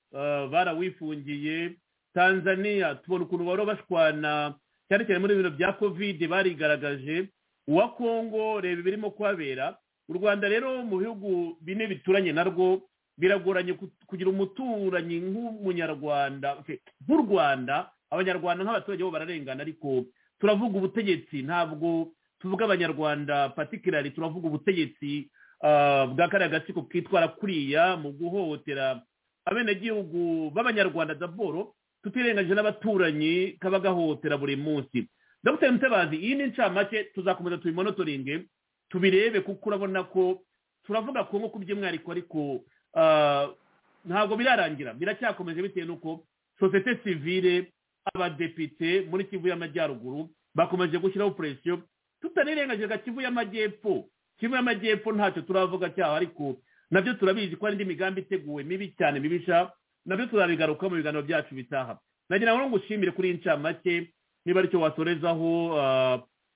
barawifungiye tanzania tubona ukuntu baba bashwana cyane cyane muri ibintu bya kovide barigaragaje uwa kongo reba ibirimo kuhabera u rwanda rero mu bihugu bine bituranye narwo biragoranye kugira umuturanyi nk'umunyarwanda nk'u rwanda abanyarwanda nk'abaturage bo bararengana ariko turavuga ubutegetsi ntabwo tuvuga abanyarwanda patikirari turavuga ubutegetsi bwa kariya gatsiko kitwara kuriya mu guhohotera abenegihugu b'abanyarwanda daboro tutirengagije n'abaturanyi kaba gahohotera buri munsi dr mutabazi iyi ni incamake tuzakomeza tubimonotoringe tubirebe kuko urabona ko turavuga ko nko by'umwihariko ariko ntabwo birarangira biracyakomeje bitewe n'uko sosiyete sivire abadepite muri kivu y'amajyaruguru bakomeje gushyiraho puresiyo tutarirengagije kivu y'amajyepfo kivu y'amajyepfo ntacyo turavuga cyaho ariko nabyo turabizi ko hari indi migambi iteguwe mibi cyane mibisha nabyo turabigaruka mu biganiro byacu bitaha nagira ngo ngushimire kuri incamake niba aricyo wasorezaho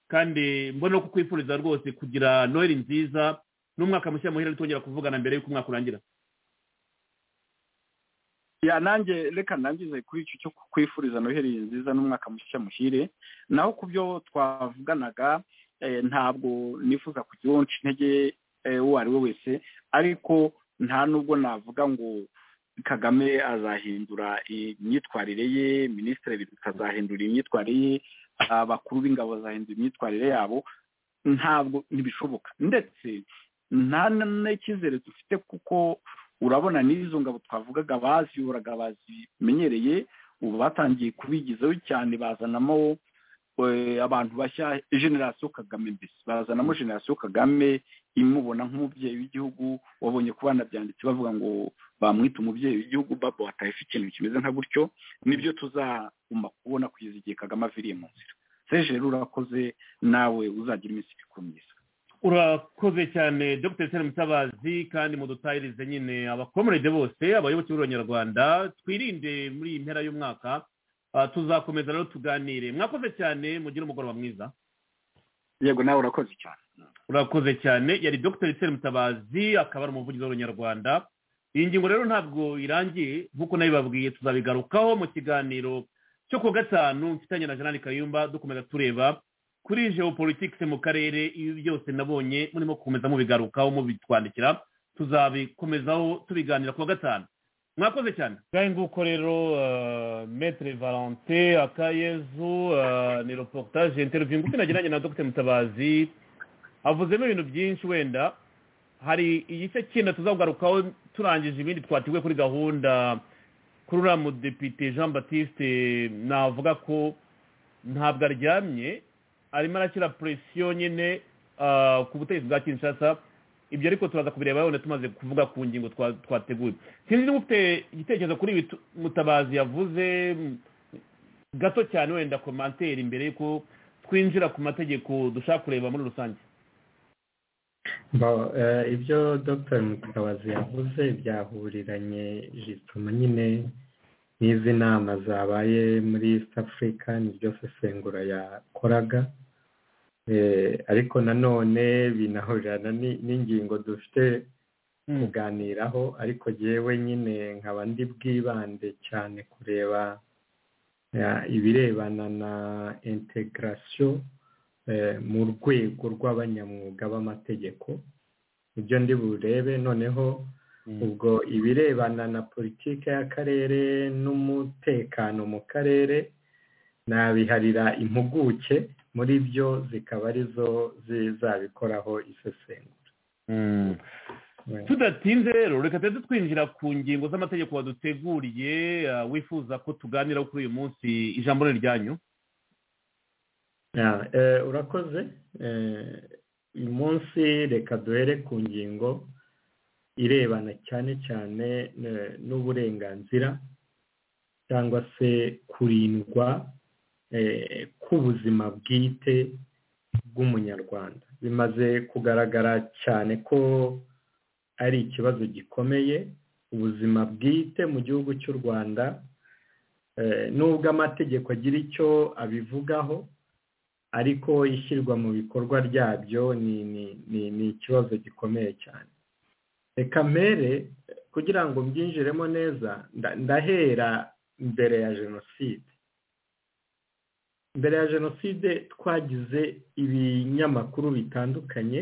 kandi mbona ko kwifuriza rwose kugira noheli nziza n'umwaka mushya muhira twongera kuvugana mbere y'uko umwaka urangira nanjye reka nangize kuri icyo cyo kwifuriza noheli nziza n'umwaka mushya muhire naho ku byo twavuganaga ntabwo nifuza kugira intege uwo ari we wese ariko nta n'ubwo navuga ngo kagame azahindura imyitwarire ye minisitiri azahindura imyitwarire ye abakuru b'ingabo bazahindura imyitwarire yabo ntabwo ntibishoboka ndetse nta n'icyizere dufite kuko urabona n'izo ngabo twavugaga baziyuraga bazimenyereye ubu batangiye kubigizaho cyane bazanamo abantu bashya generasiyo kagame mbese barazanamo generasiyo kagame imubona nk'umubyeyi w'igihugu wabonye ko banabyanditse bavuga ngo bamwita umubyeyi w'igihugu babo hatayeho ikintu kimeze nka gutyo nibyo tuzaguma kubona kugeza igihe kagame aviriye mu nzira sejeru urakoze nawe uzagira iminsi mikuru myiza urakoze cyane dr sena mutabazi kandi mudutahirize nyine abakomerede bose abayoboke b'abanyarwanda twirinde muri iyi mpera y'umwaka tuzakomeza rero tuganire mwakoze cyane mugire umugoroba mwiza yego nawe urakoze cyane urakoze cyane yari dr sena mutabazi akaba ari umuvugizi w'abanyarwanda iyi ngingo rero ntabwo irangiye nk'uko nabibabwiye tuzabigarukaho mu kiganiro cyo ku gatanu mfitanye na janani kayumba dukomeza tureba kuri geopolitics mu karere ibi byose nabonye murimo gukomeza mubigarukaho mubitwandikira tuzabikomezaho tubiganira ku wa gatanu mwakoze cyane ngahe nguko rero metre valente akayezu ni reportage interview ngufi nagiranye na dr mutabazi avuzemo ibintu byinshi wenda hari igice kindi tuzagugarukaho turangije ibindi twateguye kuri gahunda kuri uriya mudepite jean batiste navuga ko ntabwo aryamye arimo arakira presiyo nyine ku butegetsi bwa kinshasa ibyo ariko turaza kubireba yabona tumaze kuvuga ku ngingo twateguye sinzi niba ufite igitekerezo kuri ibi mutabazi yavuze gato cyane wenda komantere imbere y'uko twinjira ku mategeko dushaka kureba muri rusange ibyo dr mutabazi yavuze byahuriranye jituma nyine n'izi nama zabaye muri east africa niryo sesengura yakoraga ariko nanone binahurirana n'ingingo dufite kuganiraho ariko yewe nyine nkaba ndi bwibande cyane kureba ibirebana na integarasiyo mu rwego rw'abanyamwuga b'amategeko ibyo ndi burebe noneho ubwo ibirebana na politiki y'akarere n'umutekano mu karere nabiharira impuguke muri byo zikaba arizo zizabikoraho isesengura tudatinze rero reka tuze twinjira ku ngingo z'amategeko waduteguriye wifuza ko tuganiraho kuri uyu munsi ijambo ni ryanyu urakoze uyu munsi reka duhere ku ngingo irebana cyane cyane n'uburenganzira cyangwa se kurindwa k'ubuzima bwite bw'umunyarwanda bimaze kugaragara cyane ko ari ikibazo gikomeye ubuzima bwite mu gihugu cy'u rwanda nubwo amategeko agira icyo abivugaho ariko ishyirwa mu bikorwa ryabyo ni ikibazo gikomeye cyane reka mbere kugira ngo mbyinjiremo neza ndahera mbere ya jenoside mbere ya jenoside twagize ibinyamakuru bitandukanye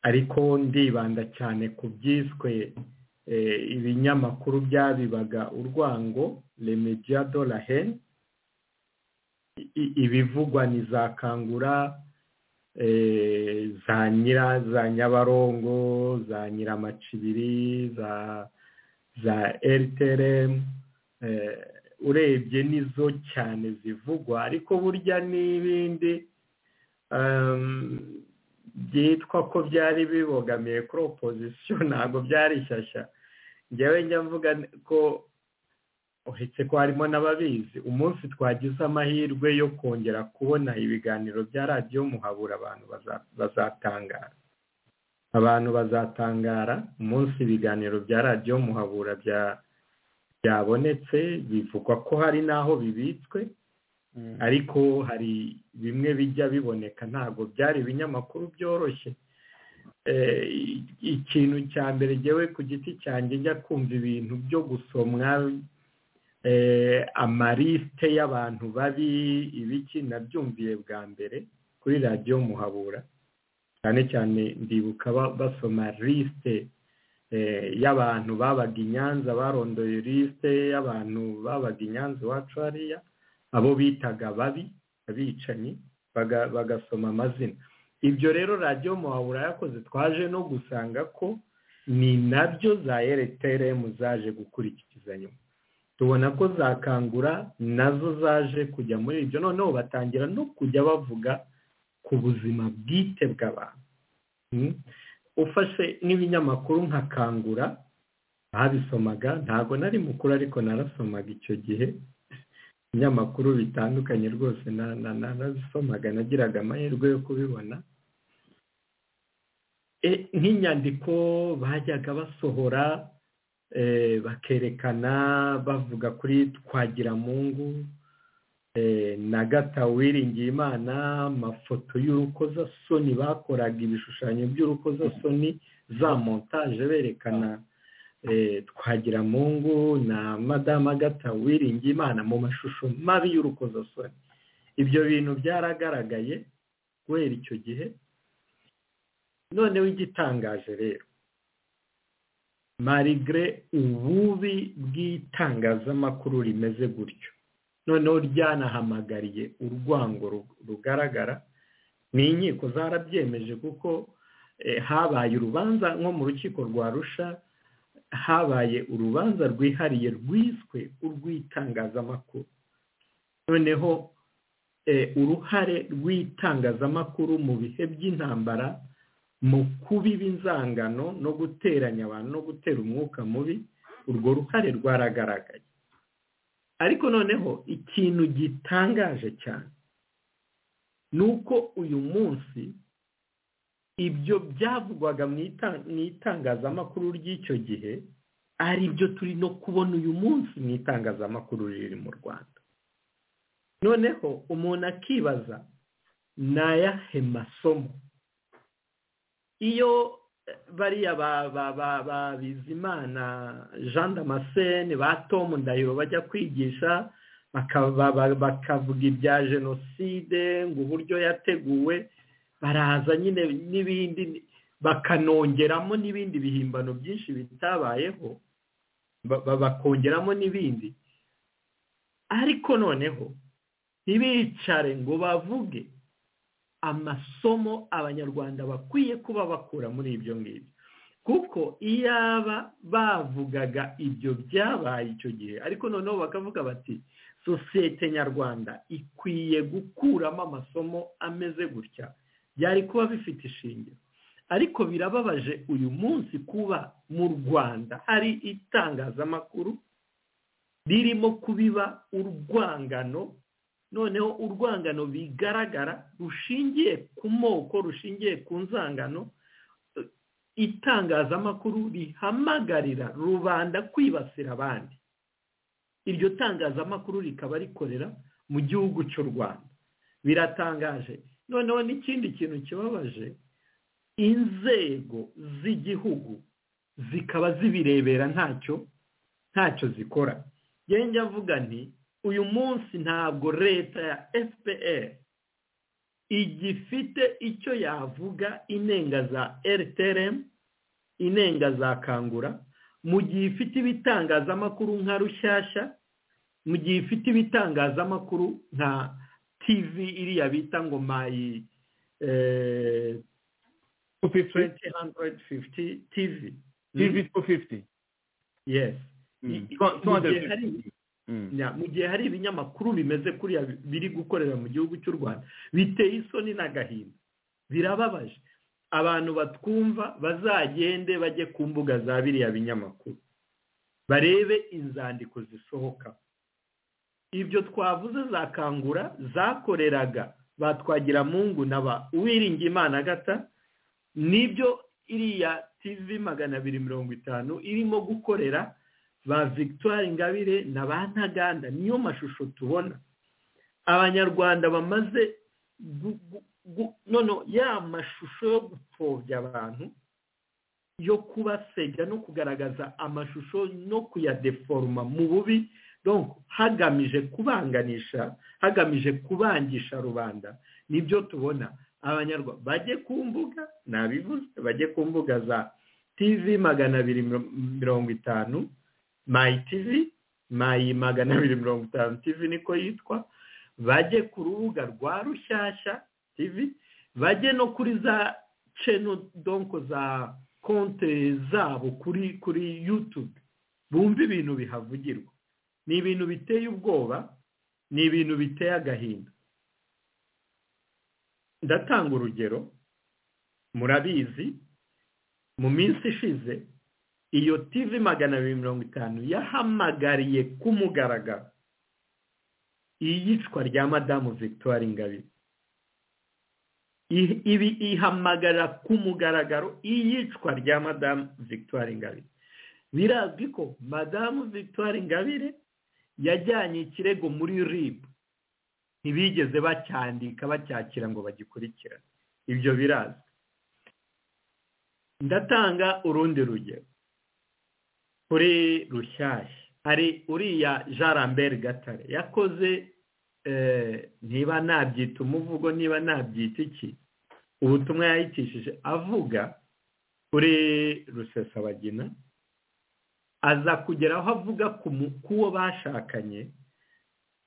ariko ndibanda cyane ku byiswe ibinyamakuru byabibaga urwango remediya dora heni ibivugwa ni za kangura za nyira za nyabarongo za nyiramacibiri za eriteremu urebye nizo cyane zivugwa ariko burya n'ibindi byitwa ko byari bibogamiye kuri opozisiyo ntabwo byari shyashya njyewe njya mvuga ko uretse ko harimo n'ababizi umunsi twagize amahirwe yo kongera kubona ibiganiro bya radiyo muhabura abantu bazatangara abantu bazatangara umunsi ibiganiro bya radiyo muhabura bya byabonetse bivugwa ko hari n'aho bibitswe ariko hari bimwe bijya biboneka ntabwo byari ibinyamakuru byoroshye ikintu cya mbere ngewe ku giti cyanjye njya kumva ibintu byo gusomwa amarisite y'abantu babi ibiki nabyumviye bwa mbere kuri radiyo muhabura cyane cyane ndibuka basoma lisite y'abantu babaga i nyanza barondoye lisite y'abantu babaga i nyanza iwacu hariya abo bitaga babi abicanyi bagasoma amazina ibyo rero radiyo muhabura yakoze twaje no gusanga ko ni nabyo za ereteremu zaje gukurikiza nyuma tubona ko zakangura nazo zaje kujya muri ibyo noneho batangira no kujya bavuga ku buzima bwite bw'abantu ufashe n'ibinyamakuru nka kangura babisomaga ntabwo nari mukuru ariko narasomaga icyo gihe ibinyamakuru bitandukanye rwose narabisomaga nagiraga amahirwe yo kubibona nk'inyandiko bajyaga basohora bakerekana bavuga kuri twagiramungu na gata wiringiye imana amafoto y'urukozasoni bakoraga ibishushanyo by'urukozasoni za montaje berekana twagiramungu na madama gata wiringiye imana mu mashusho mabi y'urukozasoni ibyo bintu byaragaragaye guhera icyo gihe noneho igitangaje rero marigre ububi bw'itangazamakuru rimeze gutyo noneho ryanahamagariye urwango rugaragara ni inkiko zarabyemeje kuko habaye urubanza nko mu rukiko rwa rusha habaye urubanza rwihariye rwiswe urw'itangazamakuru noneho uruhare rw'itangazamakuru mu bihe by'intambara mu kubiba inzangano no guteranya abantu no gutera umwuka mubi urwo ruhare rwaragaragaye ariko noneho ikintu gitangaje cyane ni uko uyu munsi ibyo byavugwaga mu itangazamakuru ry'icyo gihe ari byo turi no kubona uyu munsi mu itangazamakuru riri mu rwanda noneho umuntu akibaza ni ayahe masomo iyo bariya ba bizimana jean damascene ba tomu ndahiro bajya kwigisha bakavuga ibya jenoside ngo uburyo yateguwe baraza nyine n'ibindi bakanongeramo n'ibindi bihimbano byinshi bitabayeho bakongeramo n'ibindi ariko noneho ntibicare ngo bavuge amasomo abanyarwanda bakwiye kuba bakura muri ibyo ngibyo kuko iyaba bavugaga ibyo byabaye icyo gihe ariko noneho bakavuga bati sosiyete nyarwanda ikwiye gukuramo amasomo ameze gutya byari kuba bifite ishingiro ariko birababaje uyu munsi kuba mu rwanda hari itangazamakuru ririmo kubiba urwangano noneho urwangano bigaragara rushingiye ku moko rushingiye ku nzangano itangazamakuru rihamagarira rubanda kwibasira abandi iryo tangazamakuru rikaba rikorera mu gihugu cy'u rwanda biratangaje noneho n'ikindi kintu kibabaje inzego z'igihugu zikaba zibirebera ntacyo ntacyo zikora njya avuga nti uyu munsi ntabwo leta ya fpr igifite icyo yavuga inenga za rtrm inenga za kangura mu gihe ifite ibitangazamakuru nka rushyashya mu gihe ifite ibitangazamakuru nka tv iriya bita ngo mayi tv tv two fifty yes mu gihe hari ibinyamakuru bimeze kuriya biri gukorera mu gihugu cy'u rwanda biteye isoni n'agahinda birababaje abantu batwumva bazagende bajye ku mbuga za biriya binyamakuru barebe inzandiko zisohoka ibyo twavuze za kangura zakoreraga batwagira mungu na ba uwiringimana gata nibyo iriya tv magana abiri mirongo itanu irimo gukorera ba victoire ingabire na ba ntaganda niyo mashusho tubona abanyarwanda bamaze none ya mashusho yo gupfobya abantu yo kubasebya no kugaragaza amashusho no kuyadeforoma mu bubi hagamije kubanganisha hagamije kubangisha rubanda nibyo tubona abanyarwanda bajye ku mbuga nabivuze bajye ku mbuga za tv magana abiri mirongo itanu mayi tivi mayi magana abiri mirongo itanu tivi niko yitwa bajye ku rubuga rwa rushyashya tivi bajye no kuri za ceno donko za konte zabo kuri kuri yutube bumve ibintu bihavugirwa ni ibintu biteye ubwoba ni ibintu biteye agahinda ndatanga urugero murabizi mu minsi ishize iyo tivi magana abiri mirongo itanu yahamagariye ku mugaragaro iyicwa rya madamu victoire ingabire ibi ihamagarira ku mugaragaro iyicwa rya madamu victoire ingabire birazwi ko madamu victoire ingabire yajyanye ikirego muri rib ntibigeze bacyandika bacyakira ngo bagikurikirane ibyo birazwi ndatanga urundi rugero kuri rushyashya hari uriya jean lambert gatare yakoze niba nabyita umuvugo niba nabyita iki ubutumwa yayitishije avuga kuri rusesabagina aza kugera aho avuga ku bashakanye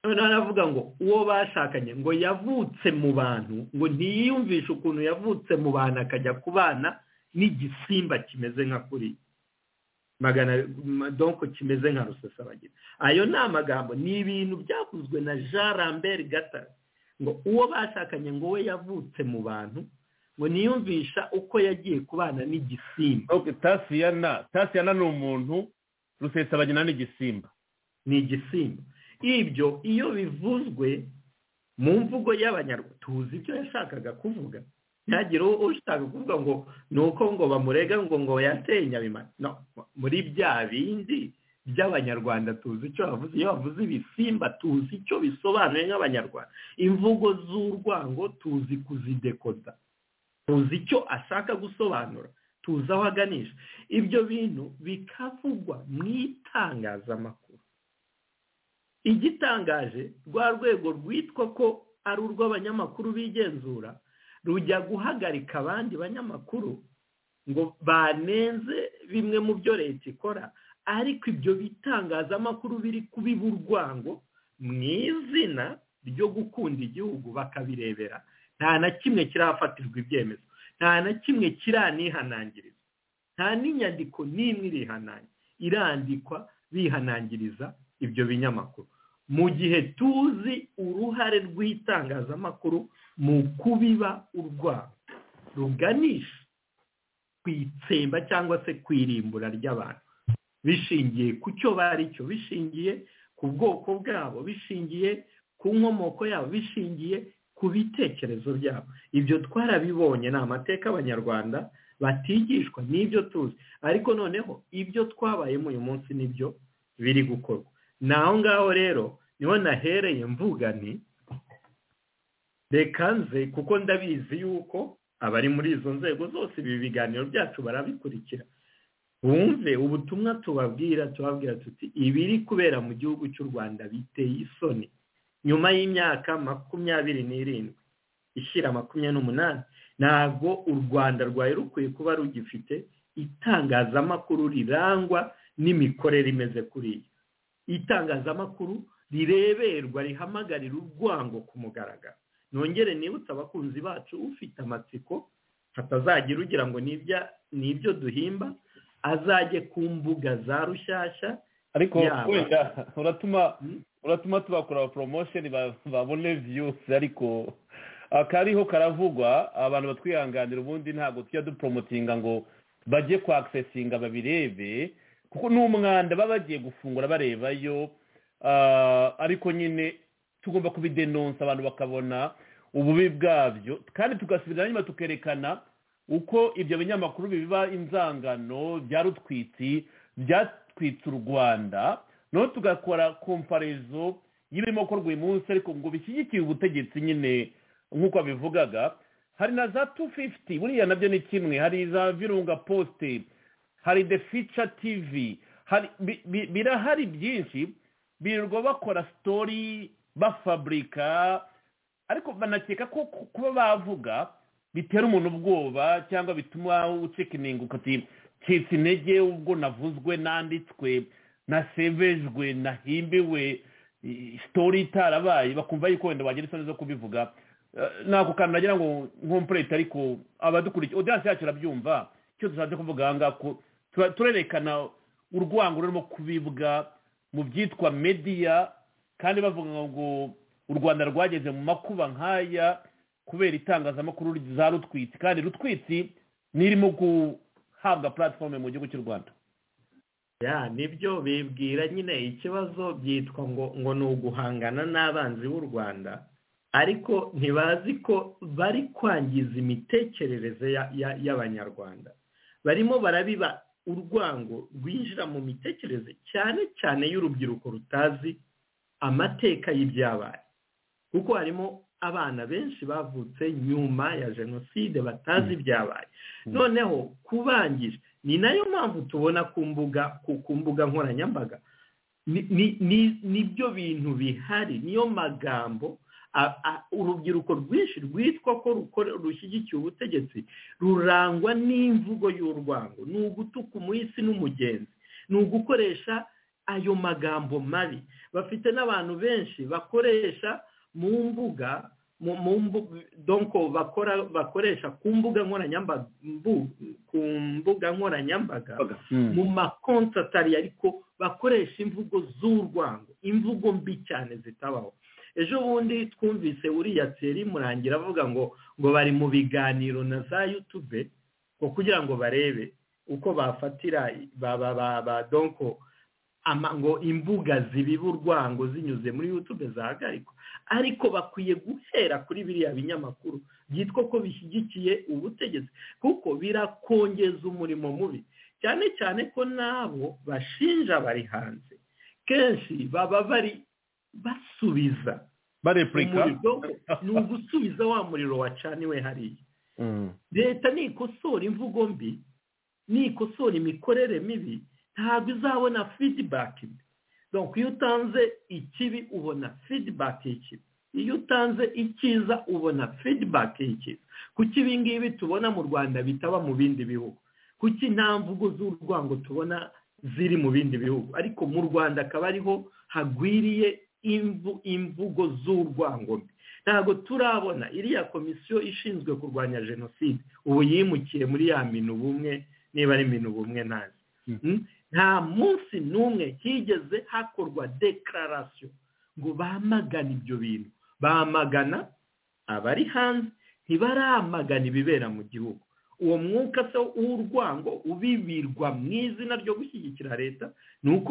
noneho aravuga ngo uwo bashakanye ngo yavutse mu bantu ngo ntiyiyumvishe ukuntu yavutse mu bantu akajya kubana n'igisimba kimeze nka kuriya magana donko kimeze nka rusasabagira ayo ni amagambo ni ibintu byavuzwe na jean lambert gatare ngo uwo bashakanye ngo we yavutse mu bantu ngo niyumvisha uko yagiye kubana n'igisimba tasiyana tasiyana ni umuntu rusesabagina ni igisimba ni igisimba ibyo iyo bivuzwe mu mvugo y'abanyarwanda tuzi ibyo yashakaga kuvuga ntihagire ushaka kuvuga ngo ni uko ngo bamurega ngo ngo yateye nyabimana no muri bya bindi by'abanyarwanda tuzi icyo bavuze iyo bavuze ibisimba tuzi icyo bisobanuye nk'abanyarwanda imvugo z'urwango tuzi kuzidekoda tuzi icyo ashaka gusobanura tuzi aho aganisha ibyo bintu bikavugwa mu itangazamakuru igitangaje rwa rwego rwitwa ko ari urw'abanyamakuru bigenzura rujya guhagarika abandi banyamakuru ngo banenze bimwe mu byo leta ikora ariko ibyo bitangazamakuru biri kubiba urwango mu izina ryo gukunda igihugu bakabirebera nta na kimwe kirafatirwa ibyemezo nta na kimwe kiranihanangiriza nta n'inyandiko n'imwe irihanangira irandikwa bihanangiriza ibyo binyamakuru mu gihe tuzi uruhare rw'itangazamakuru mu kubiba urwango ruganisha ku itsemba cyangwa se ku irimbura ry'abantu bishingiye ku cyo bari cyo bishingiye ku bwoko bwabo bishingiye ku nkomoko yabo bishingiye ku bitekerezo byabo ibyo twarabibonye ni amateka abanyarwanda batigishwa n'ibyo tuzi ariko noneho ibyo twabayemo uyu munsi nibyo biri gukorwa ni aho ngaho rero niho nahereye mvuga ni reka nze kuko ndabizi yuko abari muri izo nzego zose ibi biganiro byacu barabikurikira bumve ubutumwa tubabwira tubabwira tuti ibiri kubera mu gihugu cy'u rwanda biteye isoni nyuma y'imyaka makumyabiri n'irindwi ishyira makumyabiri n'umunani ntabwo u rwanda rwari rukwiye kuba rugifite itangazamakuru rirangwa n'imikorere imeze kuriya itangazamakuru rireberwa rihamagarira urwango ku mugaragaro nongere nibutse abakunzi bacu ufite amatsiko hatazagira ugira ngo ni ibyo duhimba azajye ku mbuga za rushyashya ariko wenda uratuma uratuma tubakora poromosheni babone viyusi ariko akariho karavugwa abantu batwihanganira ubundi ntabwo tujya duporomotinga ngo bajye kwakisesinga babirebe kuko n'umwanda baba bagiye gufungura barebayo ariko nyine tugomba kubidenonsa abantu bakabona ububi bwabyo kandi tugasubira nyuma tukerekana uko ibyo binyamakuru biba inzangano byarutwitsi byatwitse u rwanda noneho tugakora komparezo y'ibirimo gukorwa uyu munsi ariko ngo bishyigikiye ubutegetsi nyine nk'uko babivugaga hari na za tu fifuti buriya nabyo ni kimwe hari za virunga posite hari de fica tivi birahari byinshi birirwa bakora sitori bafaburika ariko banakeka ko kuba bavuga bitera umuntu ubwoba cyangwa bituma ucekininga ukati citse intege ubwo navuzwe nanditswe nasebejwe nahimbiwe sitori itarabaye bakumva yuko wenda wagira isoni zo kubivuga ntabwo kantu nagira ngo nkompurete ariko abadukurikiye odiyanse yacu irabyumva icyo dushatse kuvuga aha ngaha turerekana urwango rurimo kubibwa mu byitwa mediya kandi bavuga ngo u rwanda rwageze mu makuba nk'aya kubera itangazamakuru za rutwitsi kandi rutwitsi nirimo guhabwa puratifomu mu gihugu cy'u rwanda ya nibyo bibwira nyine ikibazo byitwa ngo ngo ni uguhangana n'abanzi b'u rwanda ariko ntibazi ko bari kwangiza imitekerereze y'abanyarwanda barimo barabiba urwango rwinjira mu mitekerereze cyane cyane y'urubyiruko rutazi amateka y'ibyabaye kuko harimo abana benshi bavutse nyuma ya jenoside batazi ibyabaye noneho kubangisha ni nayo mpamvu tubona ku mbuga ku mbuga nkoranyambaga nibyo bintu bihari niyo magambo urubyiruko rwinshi rwitwa ko rushyigikiye ubutegetsi rurangwa n'imvugo y'urwango ni ugutuka umuhisi n'umugenzi ni ugukoresha ayo magambo mabi bafite n'abantu benshi bakoresha mu mbuga mu donko bakoresha ku mbuga nkoranyambaga ku mbuga nkoranyambaga mu makonti atari ariko bakoresha imvugo z'urwango imvugo mbi cyane zitabaho ejo bundi twumvise uriya teri murangira avuga ngo ngo bari mu biganiro na za yutube ngo kugira ngo barebe uko bafatira ba donko ngo imbuga zibiba urwango zinyuze muri yutube zahagarikwa ariko bakwiye guhera kuri biriya binyamakuru byitwa ko bishyigikiye ubutegetsi kuko birakongeza umurimo mubi cyane cyane ko n'abo bashinja bari hanze kenshi baba bari basubiza barepurika ni ugusubiza wa muriro wacaniwe hariya leta nikosora imvugo mbi nikosora imikorere mibi ntabwo izabona fidibaki mbi iyo utanze ikibi ubona fidibaki y'ikibi iyo utanze icyiza ubona fidibaki y'ikiza kuko ibingibi tubona mu rwanda bitaba mu bindi bihugu kuko nta mvugo z'urwango tubona ziri mu bindi bihugu ariko mu rwanda akaba ariho hagwiriye imvugo z'urwango mbi ntabwo turabona iriya komisiyo ishinzwe kurwanya jenoside ubu yimukiye muri ya minu bumwe niba ari minu bumwe nabi nta munsi n'umwe higeze hakorwa dekararasiyo ngo bamagane ibyo bintu bamagana abari hanze ntibaramagana ibibera mu gihugu uwo mwuka se w'urwango ubibirwa mu izina ryo gushyigikira leta ni uko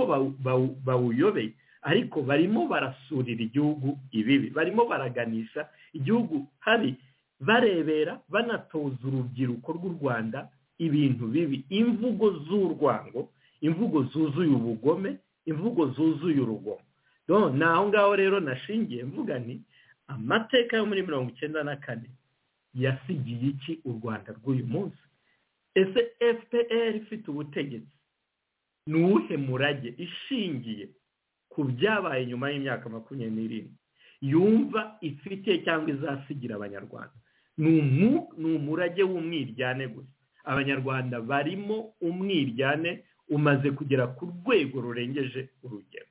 bawuyobeye ariko barimo barasurira igihugu ibibi barimo baraganisha igihugu habi barebera banatoza urubyiruko rw'u rwanda ibintu bibi imvugo z'urwango imvugo zuzuye ubugome imvugo zuzuye urugomo ni aho ngaho rero nashingiye mvuga ni amateka yo muri mirongo icyenda na kane yasigiye iki u rwanda rw'uyu munsi ese fpr ifite ubutegetsi ni uwuhe murage ishingiye ku byabaye nyuma y'imyaka makumyabiri n'irindwi yumva ifite cyangwa izasigira abanyarwanda ni umurage w'umwiryane gusa abanyarwanda barimo umwiryane umaze kugera ku rwego rurengeje urugero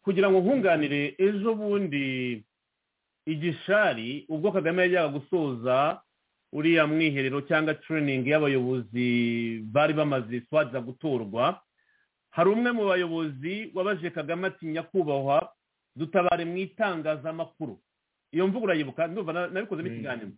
kugira ngo nkunganire ejo bundi igishari ubwo kagame yajyaga gusoza uriya mwiherero cyangwa turiningi y'abayobozi bari bamaze swaza gutorwa hari umwe mu bayobozi wabaje kagame ati nyakubahwa dutabare mu itangazamakuru iyo mvugo urayibuka nabikozemo ikiganiro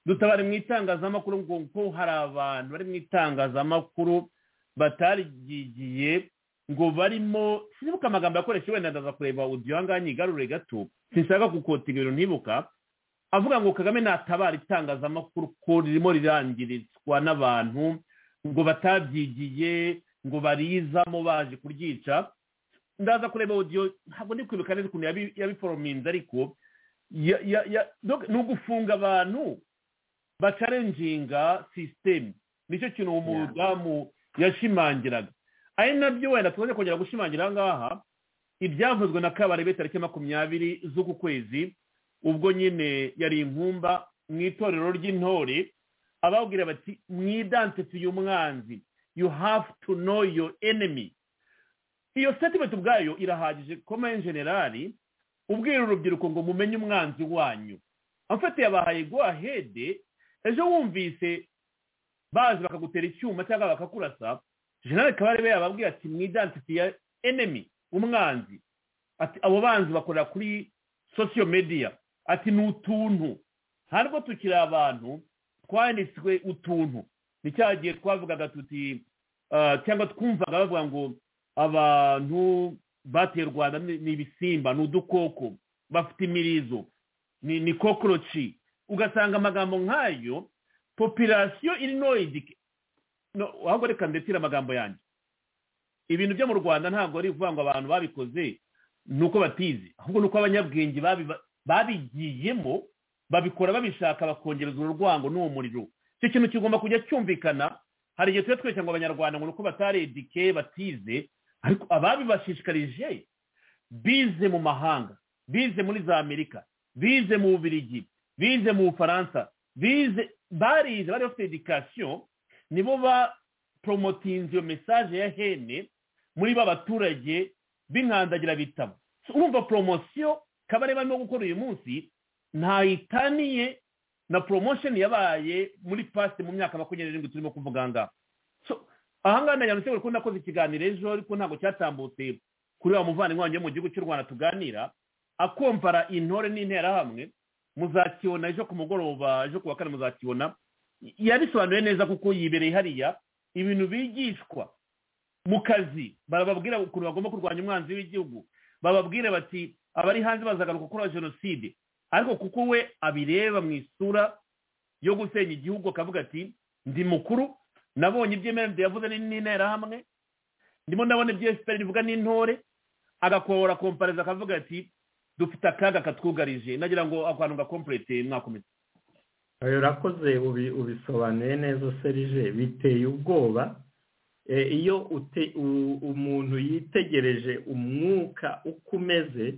dutabare mu itangazamakuru ngo ko hari abantu bari mu itangazamakuru bataryigiye ngo barimo sinibuka amagambo yakoresha wenda ndaza kureba odiyo ahangaha nyigarure gato sinshaka gukota ibintu ntibuka avuga ngo kagame natabara itangazamakuru ko ririmo rirangirizwa n'abantu ngo batabyigiye ngo barizamo baje kuryica ndaza kureba odiyo ntabwo ndi kwibuka neza ukuntu yabiforominze ariko ni ugufunga abantu bacarenjinga sisiteme nicyo kintu uwo mudamu yashimangiraga ari nabyo wenda tumaze kongera gushimangira aha ngaha ibyavuzwe na kabarebe tariki makumyabiri z'uku kwezi ubwo nyine yari inkumba mu itorero ry'intore ababwira bati mwidansitiye umwanzi you have to know your enemy iyo statement ubwayo irahagije koma generali ubwira urubyiruko ngo mumenye umwanzi wanyu amfatiye abahaye guhahede ejo wumvise baje bakagutera icyuma cyangwa bakakurasa jenali kabarebe yababwira ati mw'idansifi ya enemi umwanzi ati abo banzi bakorera kuri sosiyo mediya ati ni utuntu ntabwo tukiri abantu twanditswe utuntu ni cya gihe twavugaga tuti cyangwa twumvaga bavuga ngo abantu bateye u rwanda ni ibisimba ni udukoko bafite imirizo ni kokoroci ugasanga amagambo nk'ayo popirasiyo irinoyidike ahubwo reka ndetse amagambo yanjye ibintu byo mu rwanda ntabwo ari ukuvuga ngo abantu babikoze ni uko batizi ahubwo ni uko abanyabwenge babigiyemo babikora babishaka bakongereza urwango n'uwo muriro icyo kintu kigomba kujya cyumvikana hari igihe tuba twese ngo abanyarwanda ngo ni uko bataredike batize ariko ababibashishikarije bize mu mahanga bize muri za amerika bize mu bubirigi bize mu bufaransa bize barize bari bafite edikasiyo nibo ba poromotinze iyo mesaje ya hene muri ba baturage b'inkandagira bitabo urumva poromosiyo kabare barimo gukora uyu munsi ntayitaniye na poromosheni yabaye muri pasite mu myaka makumyabiri n'irindwi turimo kuvuga ngaha ahangaha ndayanditse buri ko nakoze ikiganiro ejo ariko ntabwo cyatambutse kuri wa muvandimwe wanjye mu gihugu cy'u rwanda tuganira akompara intore n'interahamwe muzakibona ejo ku mugoroba ejo ku wa kane muzakibona yabisobanuye neza kuko yibereye hariya ibintu bigishwa mu kazi barababwira ukuntu bagomba kurwanya umwanzi w'igihugu bababwire bati abari hanze bazagaruka gukora jenoside ariko kuko we abireba mu isura yo gusenya igihugu akavuga ati ndi mukuru nabonye ibyemererwa yavuze n'interahamwe ndimo ndabona ibyo efuperi rivuga n'intore agakora kompareza akavuga ati dufite akaga katwugarije nagira ngo akantu gakomperete mwakomeza urakoze ubisobanuye neza serije biteye ubwoba iyo umuntu yitegereje umwuka uko umeze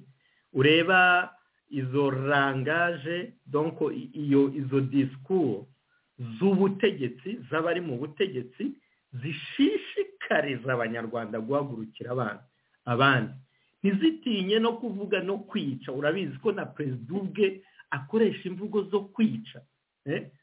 ureba izo rangaje donko iyo izo disikuru z'ubutegetsi z'abari mu butegetsi zishishikariza abanyarwanda guhagurukira abandi ntizitinye no kuvuga no kwica urabizi ko na perezida ubwe akoresha imvugo zo kwica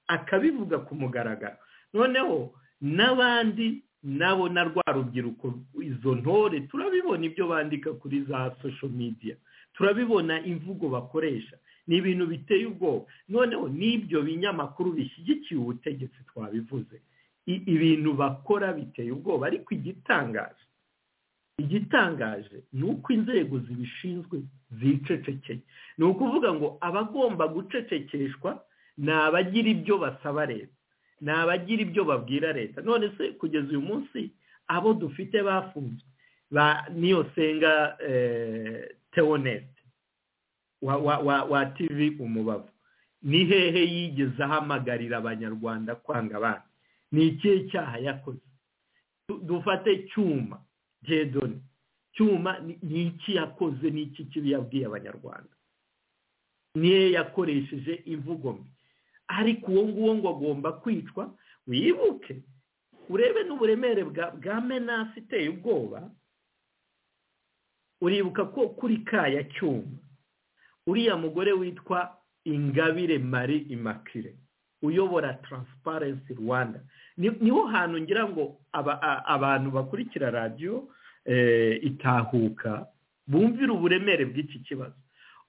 akabivuga ku mugaragaro noneho n'abandi nabo na rwa rubyiruko izo ntore turabibona ibyo bandika kuri za sosho midiya turabibona imvugo bakoresha ni ibintu biteye ubwoba noneho n'ibyo binyamakuru bishyigikiye ubutegetsi twabivuze ibintu bakora biteye ubwoba ariko igitangaje igitangaje ni uko inzego zibishinzwe zicecekeye ni ukuvuga ngo abagomba gucecekeshwa ni abagira ibyo basaba leta ni abagira ibyo babwira leta none se kugeza uyu munsi abo dufite bafunzwe niyo senga teonete wa tivi umubavu ni hehe yigeze ahamagarira abanyarwanda kwanga abandi ni ikihe cyaha yakoze dufate cyuma gedoni cyuma ni iki yakoze ni iki kibi yabwiye abanyarwanda niyo yakoresheje imvugo mbi ariko uwo nguwo ngo agomba kwicwa wibuke urebe n'uburemere bwa menasi iteye ubwoba uribuka ko kuri kaya cyuma uriya mugore witwa ingabire mari imakire uyobora taransiparensi rwanda niho hantu ngira ngo abantu bakurikira radiyo itahuka bumvira uburemere bw'iki kibazo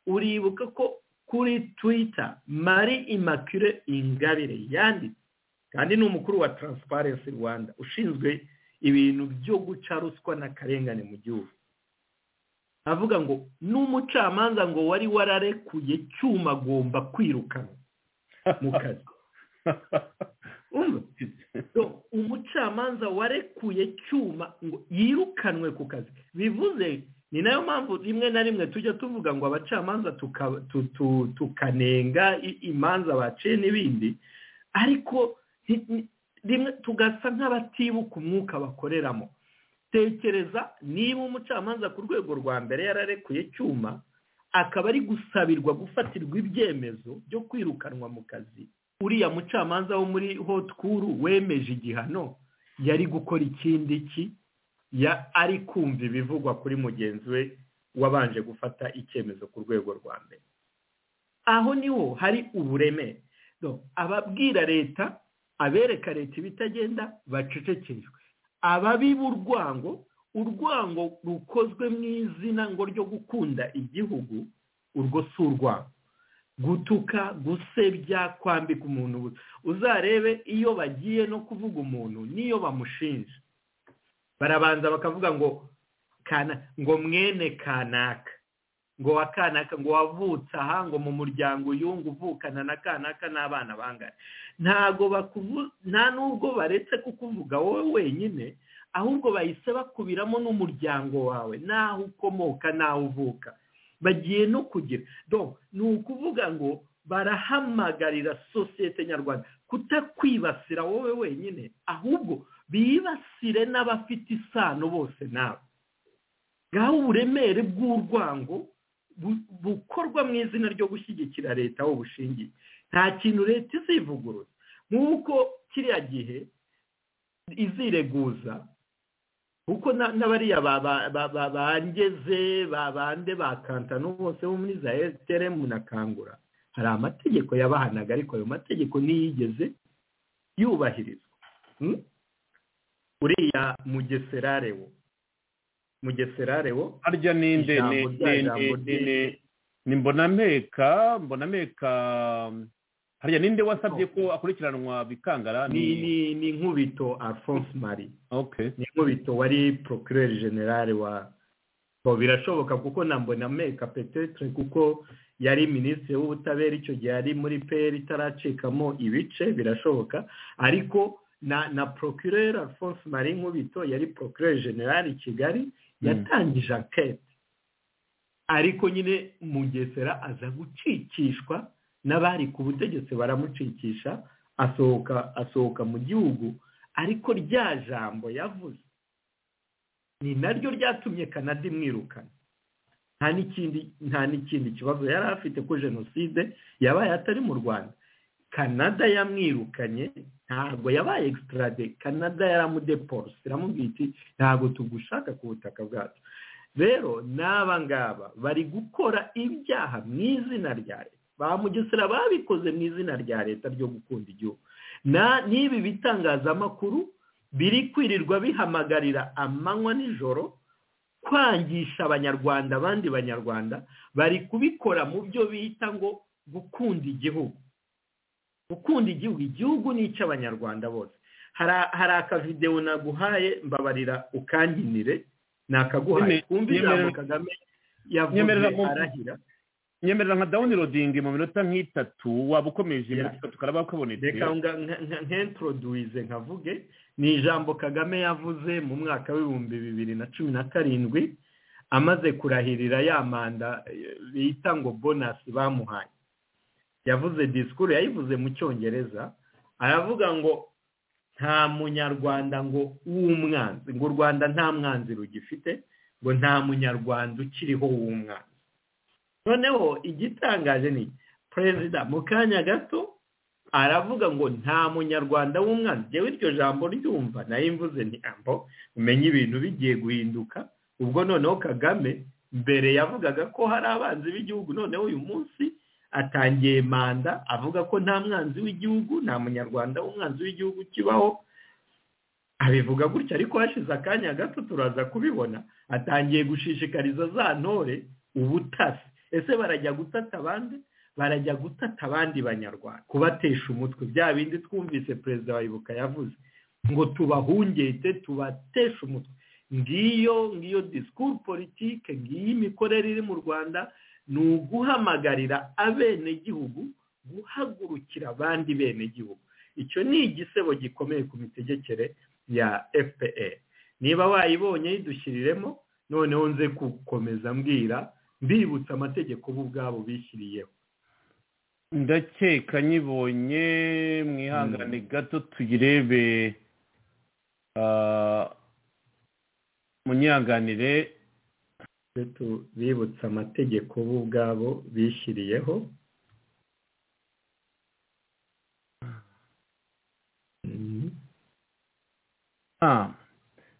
uribuka ko kuri twita mari imakire ingabire yanditse kandi ni umukuru wa taransiparensi rwanda ushinzwe ibintu byo guca ruswa n'akarengane mu gihugu avuga ngo n'umucamanza ngo wari wararekuye cyuma agomba kwirukana mu kazi umucamanza warekuye cyuma ngo yirukanwe ku kazi bivuze ni nayo mpamvu rimwe na rimwe tujya tuvuga ngo abacamanza tukanenga imanza baciye n'ibindi ariko rimwe tugasa nk'abatibuka umwuka bakoreramo tekereza niba umucamanza ku rwego rwa mbere yararekuye cyuma akaba ari gusabirwa gufatirwa ibyemezo byo kwirukanwa mu kazi uriya mucamanza wo muri hotkuru wemeje igihano yari gukora ikindi ki ari kumva ibivugwa kuri mugenzi we wabanje gufata icyemezo ku rwego rwa mbere aho niho hari uburemere ababwira leta abereka leta ibitagenda bacecekeshwe ababiba urwango urwango rukozwe mu izina ngo ryo gukunda igihugu urwo si urwango gutuka gusebya kwambika umuntu uzarebe iyo bagiye no kuvuga umuntu n'iyo bamushinja barabanza bakavuga ngo ngo mwene kanaka ngo wa kanaka ngo wavutse aha ngo mu muryango uyungu uvukana na kanaka n'abana bangana ntabwo nta n'ubwo baretse kukuvuga wowe wenyine ahubwo bahise bakubiramo n'umuryango wawe n'aho ukomoka n'aho uvuka bagiye no kugira ni ukuvuga ngo barahamagarira sosiyete nyarwanda kutakwibasira wowe wenyine ahubwo bibasire n'abafite isano bose nawe ngaho uburemere bw'urwango bukorwa mu izina ryo gushyigikira leta aho bushingiye nta kintu leta izivugurura nk'uko kiriya gihe izireguza kuko n'abariya bangeze babande bakantano bose bo muri za esitiremu na kangura hari amategeko yabahanaga ariko ayo mategeko ntiyigeze yubahirizwa uriya mugeserare wo mugeserare wo harya ninde ni mbonameka mbonameka harya ninde wasabye ko akurikiranwa bikangara ni ni nkubito alphonse marie ni nkubito wari procureur generale wa bo birashoboka kuko na mbonameka petetre kuko yari minisitiri w'ubutabera icyo gihe yari muri peri itaracikamo ibice birashoboka ariko na na procureur alphonse marie nkubito yari procureur generale i kigali yatangije ankete ariko nyine mugesera aza gucikishwa n'abari ku butegetsi baramucikisha asohoka asohoka mu gihugu ariko rya jambo yavuze ni naryo ryatumye kanada imwirukana nta n'ikindi nta n'ikindi kibazo yari afite ko jenoside yabaye atari mu rwanda kanada yamwirukanye ntabwo yabaye egisiterade kanada yaramudeporose iramubwira iti ntabwo tugushaka ku butaka bwacu rero n'aba ngaba bari gukora ibyaha mu izina rya leta ba mugesera babikoze mu izina rya leta ryo gukunda igihugu n'ibi bitangazamakuru biri kwirirwa bihamagarira amanywa nijoro kwangisha abanyarwanda abandi banyarwanda bari kubikora mu byo bita ngo gukunda igihugu gukunda igihugu igihugu ni icy'abanyarwanda bose hari akavidewo naguhaye mbabarira ukanginire ni akaguhaye twumve ijambo kagame yavuze arahira nyemerera nka dawuni rodingi mu minota nk'itatu waba ukomeje iminota tukaraba kabonetse reka nkentroduwize nkavuge ni ijambo kagame yavuze mu mwaka w'ibihumbi bibiri na cumi na karindwi amaze kurahirira ya manda bita ngo bonasi bamuhaye yavuze disikuru yayivuze mu cyongereza aravuga ngo nta munyarwanda ngo w'umwanzi ngo u rwanda nta mwanzi rugifite ngo nta munyarwanda ukiriho w'umwanzi noneho igitangaje ni perezida mu kanya gato aravuga ngo nta munyarwanda w'umwanzi yewe iryo jambo ryumva nayo imvuze ni ambo umenye ibintu bigiye guhinduka ubwo noneho kagame mbere yavugaga ko hari abanzi b'igihugu noneho uyu munsi atangiye manda avuga ko nta mwanzi w'igihugu nta munyarwanda w'umwanzi w'igihugu kibaho abivuga gutya ariko hashize akanya gato turaza kubibona atangiye gushishikariza za ntore ubutasi ese barajya gutata abandi barajya gutata abandi banyarwanda kubatesha umutwe bya bindi twumvise perezida wayoboka yavuze ngo tubahungete tubateshe umutwe ngiyo ngiyo disikuru politike ngiyo imikorere iri mu rwanda ni uguhamagarira abenegihugu guhagurukira abandi benegihugu icyo ni igisebo gikomeye ku mitegekere ya fpr niba wayibonye yidushyiriremo noneho nze gukomeza mbwira mbibutsa amategeko bo ubwabo bishyiriyeho ndakeka nyibonye mwihangane gato tuyirebe munyihanganire bibutsa amategeko bo ubwabo bishyiriyeho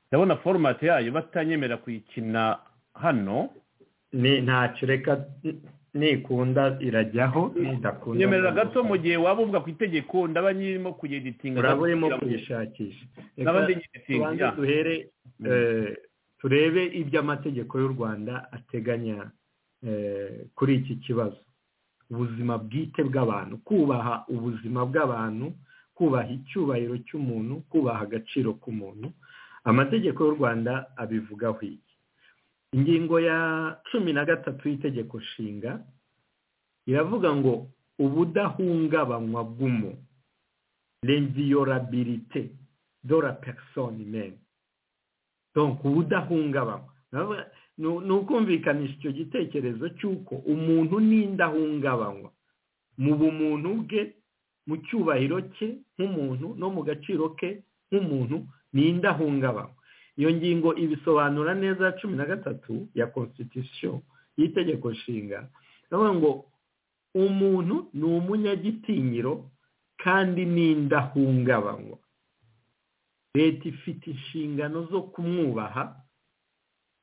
ndabona foromati yayo batanyemera kuyikina hano ni ntacyo reka nikunda irajyaho nidakunda nyemerera gato mu gihe waba uvuga ku itegeko ndaba nyirimo kuyeditinga uraba urimo kuyishakisha ndaba ndigitinga duhere turebe ibyo amategeko y'u rwanda ateganya kuri iki kibazo ubuzima bwite bw'abantu kubaha ubuzima bw'abantu kubaha icyubahiro cy'umuntu kubaha agaciro k'umuntu amategeko y'u rwanda abivugaho iki ingingo ya cumi na gatatu y'itegeko nshinga iravuga ngo ubudahungabanywa bw'umu renviyorabirite dora perisoni meni donk ubudahungabanywa ni ukumvikanisha icyo gitekerezo cy'uko umuntu n'indahungabanywa mu bumuntu bwe mu cyubahiro cye nk'umuntu no mu gaciro ke nk'umuntu ni indahungabanywa iyo ngingo ibisobanura neza ya cumi na gatatu ya constitution y'itegeko nshinga iravuga ngo umuntu ni umunyagitinyiro kandi n'indahungabanywa leta ifite inshingano zo kumwubaha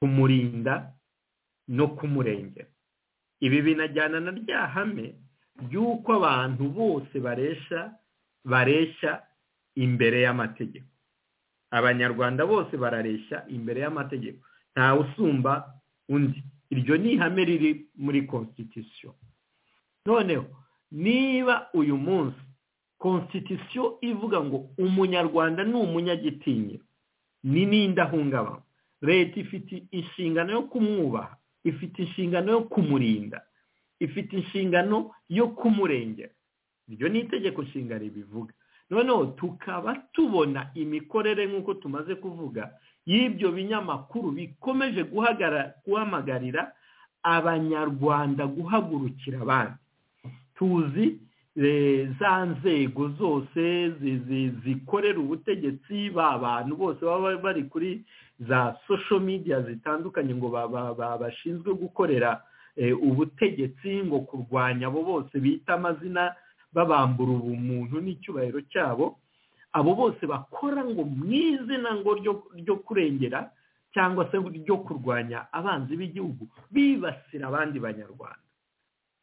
kumurinda no kumurengera ibi binajyana na rya hame ry'uko abantu bose baresha bareshya imbere y'amategeko abanyarwanda bose barareshya imbere y'amategeko ntawe usumba undi iryo ni ihame riri muri constitution noneho niba uyu munsi constitution ivuga ngo umunyarwanda ni umunyagitinya ni n'indahungabana leta ifite inshingano yo kumwubaha ifite inshingano yo kumurinda ifite inshingano yo kumurengera iryo ni itegeko nshinga ribivuga noneho tukaba tubona imikorere nk'uko tumaze kuvuga y'ibyo binyamakuru bikomeje guhamagarira abanyarwanda guhagurukira abandi tuzi za nzego zose zikorera ubutegetsi ba bantu bose baba bari kuri za social media zitandukanye ngo bashinzwe gukorera ubutegetsi ngo kurwanya abo bose bita amazina babambura ubumuntu n'icyubahiro cyabo abo bose bakora ngo mu izina ngo ryo kurengera cyangwa se ryo kurwanya abanzi b'igihugu bibasira abandi banyarwanda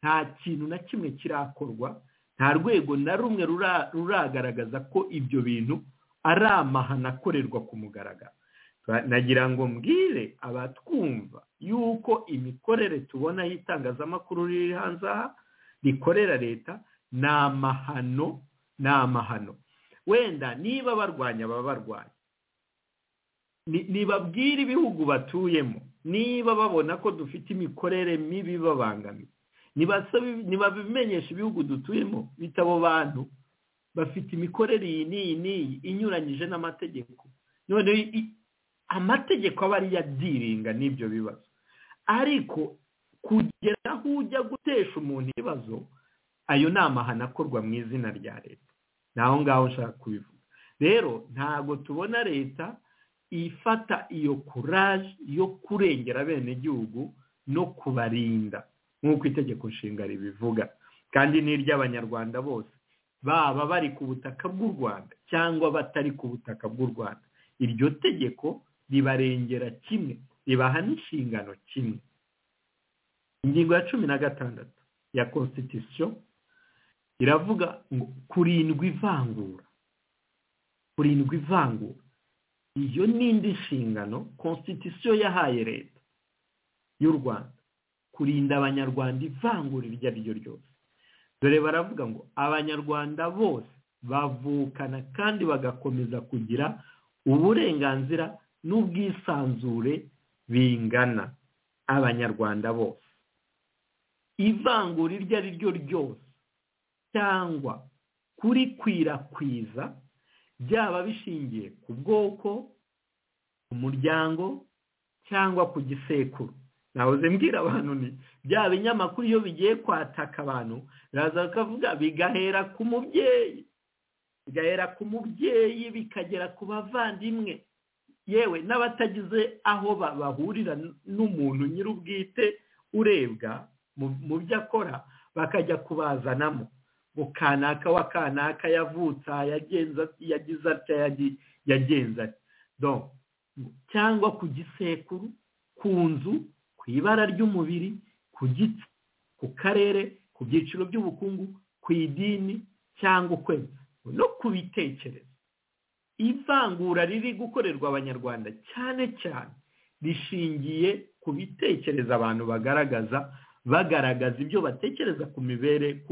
nta kintu na kimwe kirakorwa nta rwego na rumwe ruragaragaza ko ibyo bintu ari amahano akorerwa ku mugaragaro nagira ngo mbwire abatwumva y'uko imikorere tubona y'itangazamakuru riri hanze aha rikorera leta ni amahano ni amahano wenda niba barwanya baba barwanya nibabwira ibihugu batuyemo niba babona ko dufite imikorere mibi babangamiye nibabimenyesha ibihugu dutuyemo bita abo bantu bafite imikorere iyi n'iyi n'iyi inyuranyije n'amategeko none amategeko aba ari yadiringa n'ibyo bibazo ariko kugera aho ujya gutesha umuntu ibibazo ayo ni amahano akorwa mu izina rya leta ni aho ngaho ushaka kubivuga rero ntabwo tubona leta ifata iyo kuraje yo kurengera abenegihugu no kubarinda nk'uko itegeko nshinga ribivuga kandi n'iry'abanyarwanda bose baba bari ku butaka bw'u rwanda cyangwa batari ku butaka bw'u rwanda iryo tegeko ribarengera kimwe ribaha n'inshingano kimwe ingingo ya cumi na gatandatu ya constitution iravuga ngo kurindwa ivangura kurindwa ivangura iyo ni indi nshingano constitution yahaye leta y'u rwanda kurinda abanyarwanda ivangura iryo ari ryo ryose dore baravuga ngo abanyarwanda bose bavukana kandi bagakomeza kugira uburenganzira n'ubwisanzure bingana abanyarwanda bose ivangura iryo ari ryo ryose cyangwa kurikwirakwiza byaba bishingiye ku bwoko ku muryango cyangwa ku gisekuru nahoze mbwira abantu ni bya binyamakuru iyo bigiye kwataka abantu biraza bakavuga bigahera ku mubyeyi bigahera ku mubyeyi bikagera ku bavandimwe yewe n'abatagize aho bahurira n'umuntu nyir'ubwite urebwa mu byo akora bakajya kubazanamo ngo kanaka wa kanaka yavutse yagize atya yagenze atya cyangwa ku gisekuru ku nzu ku ibara ry'umubiri ku giti ku karere ku byiciro by'ubukungu ku idini cyangwa ukwezi no ku bitekerezo ivangura riri gukorerwa abanyarwanda cyane cyane rishingiye ku bitekerezo abantu bagaragaza bagaragaza ibyo batekereza ku mibere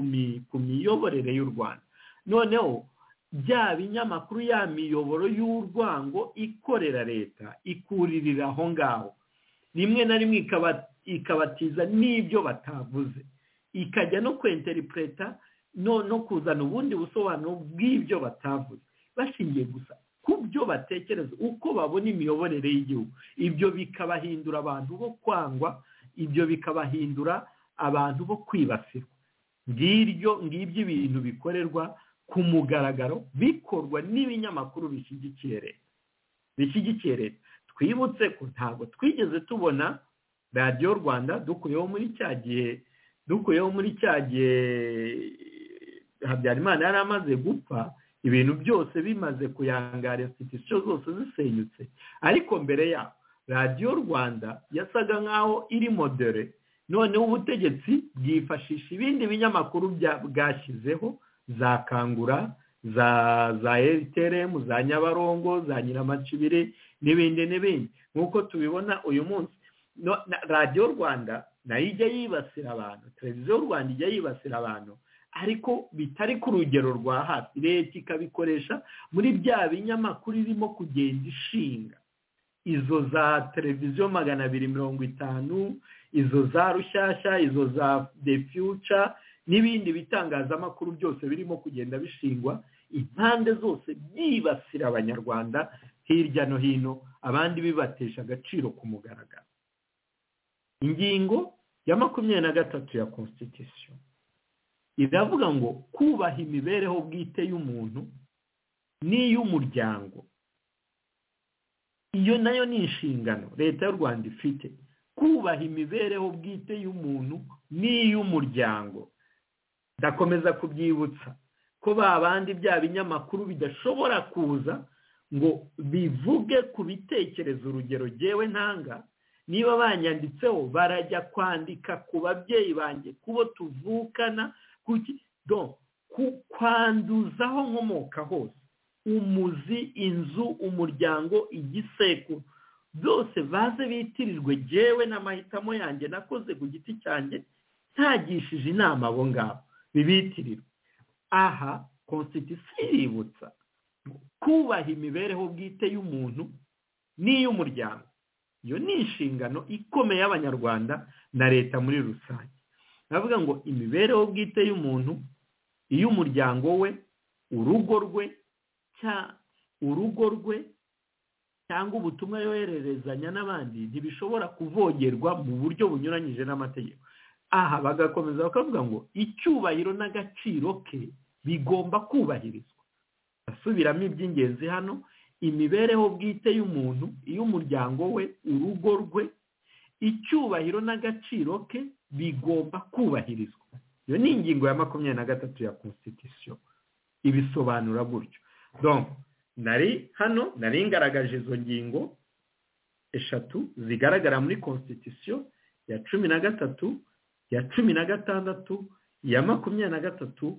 ku miyoborere y'u rwanda noneho bya binyamakuru ya miyoboro y'urwango ikorera leta ikuririra aho ngaho rimwe na rimwe ikabatiza n'ibyo batavuze ikajya no kwenteripureta no kuzana ubundi busobanuro bw'ibyo batavuze bashingiye gusa ku byo batekereza uko babona imiyoborere y'igihugu ibyo bikabahindura abantu bo kwangwa ibyo bikabahindura abantu bo kwibasirwa ngiryo ngibyo ibintu bikorerwa ku mugaragaro bikorwa n'ibinyamakuru bishyigikiye leta bishyigikiye leta twibutse ko ntabwo twigeze tubona radiyo rwanda dukuyeho muri cya gihe dukuyeho muri cya gihe habyarimana yari amaze gupfa ibintu byose bimaze kuyangara institusiyo zose zisenyutse ariko mbere yaho radiyo rwanda yasaga nk'aho iri modere noneho ubutegetsi bwifashisha ibindi binyamakuru bwashyizeho za kangura za za eriteremu za nyabarongo za nyiramacibire n'ibindi n'ibindi nk'uko tubibona uyu munsi radiyo rwanda nayo ijya yibasira abantu televiziyo rwanda ijya yibasira abantu ariko bitari ku rugero rwa hafi leta ikabikoresha muri bya binyamakuru irimo kugenda ishinga izo za televiziyo magana abiri mirongo itanu izo za rushyashya izo za de fiyuca n'ibindi bitangazamakuru byose birimo kugenda bishingwa impande zose byibasira abanyarwanda hirya no hino abandi bibatesha agaciro ku mugaragaro ingingo ya makumyabiri na gatatu ya constitution iravuga ngo kubaha imibereho bwite y'umuntu n'iy'umuryango iyo nayo ni inshingano leta y'u rwanda ifite kubaha imibereho bwite y'umuntu n'iy'umuryango ndakomeza kubyibutsa ko ba bandi bya binyamakuru bidashobora kuza ngo bivuge ku bitekerezo urugero ngewe ntanga niba banyanditseho barajya kwandika ku babyeyi banjye kubo tuvukana kwanduzaho nkomoka hose umuzi inzu umuryango igisekuru byose baze bitirirwe jyewe n'amahitamo yanjye nakoze ku giti cyanjye ntagishije inama abo ngabo bibitirirwe aha konsitisiyo iributsa kubaha imibereho bwite y'umuntu n'iy'umuryango iyo ni inshingano ikomeye y'abanyarwanda na leta muri rusange navuga ngo imibereho bwite y'umuntu iy'umuryango we urugo rwe urugo rwe cyangwa ubutumwa yohererezanya n'abandi ntibishobora kuvogerwa mu buryo bunyuranyije n'amategeko aha bagakomeza bakavuga ngo icyubahiro n'agaciro ke bigomba kubahirizwa asubiramo iby'ingenzi hano imibereho bwite y'umuntu iy'umuryango we urugo rwe icyubahiro n'agaciro ke bigomba kubahirizwa iyo ni ingingo ya makumyabiri na gatatu ya constitution ibisobanura gutyo donc nari hano nari ngaragaje izo ngingo eshatu zigaragara muri constitution ya cumi na gatatu ya cumi na gatandatu ya makumyabiri na gatatu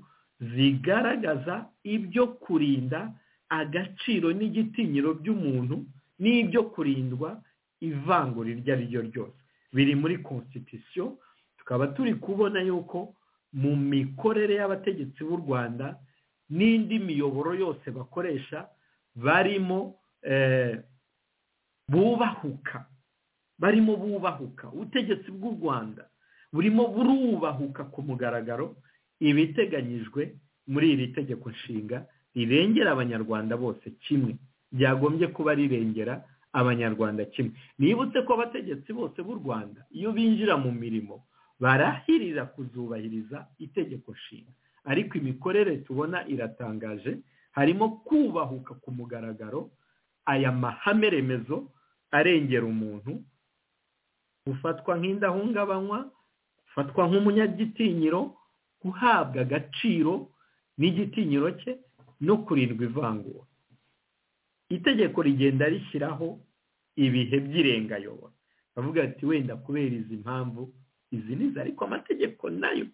zigaragaza ibyo kurinda agaciro n'igitinyiro by'umuntu n'ibyo kurindwa ivangura iryo ari ryo ryose biri muri constitution tukaba turi kubona yuko mu mikorere y'abategetsi b'u rwanda n'indi miyoboro yose bakoresha barimo bubahuka barimo bubahuka ubutegetsi bw'u rwanda burimo burubahuka ku mugaragaro ibiteganyijwe muri iri tegeko nshinga rirengera abanyarwanda bose kimwe byagombye kuba rirengera abanyarwanda kimwe nibutse ko abategetsi bose b'u rwanda iyo binjira mu mirimo barahirira kuzubahiriza itegeko nshinga ariko imikorere tubona iratangaje harimo kubahuka ku mugaragaro aya mahame remezo arengera umuntu gufatwa nk'indahungabanywa gufatwa nk'umunyagitinyiro guhabwa agaciro n'igitinyiro cye no kurindwa ivangura itegeko rigenda rishyiraho ibihe by'irengayobora bavuga ati wenda kubera izi mpamvu izi nizo ariko amategeko nayo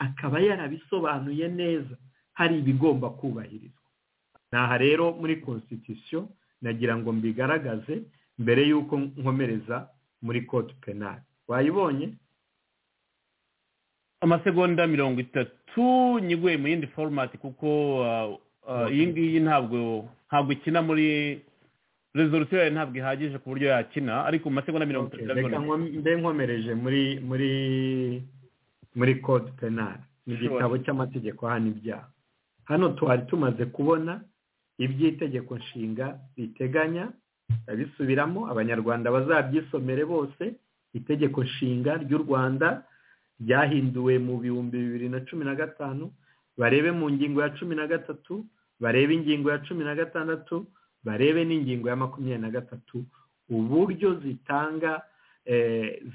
akaba yarabisobanuye neza hari ibigomba kubahirizwa aha rero muri constitution nagira ngo mbigaragaze mbere y'uko nkomereza muri kote penali wayibonye amasegonda mirongo itatu nyiguye mu yindi foromati kuko iyi ngiyi ntabwo ntabwo ikina muri rezolusiyo yawe ntabwo ihagije ku buryo yakina ariko mu masegonda mirongo itatu reka mbe nkomereje muri muri muri kode penali ni igitabo cy'amategeko ahana ibyaha hano twari tumaze kubona iby'itegeko nshinga riteganya abisubiramo abanyarwanda bazabyisomere bose itegeko nshinga ry'u rwanda ryahinduwe mu bihumbi bibiri na cumi na gatanu barebe mu ngingo ya cumi na gatatu barebe ingingo ya cumi na gatandatu barebe n'ingingo ya makumyabiri na gatatu uburyo zitanga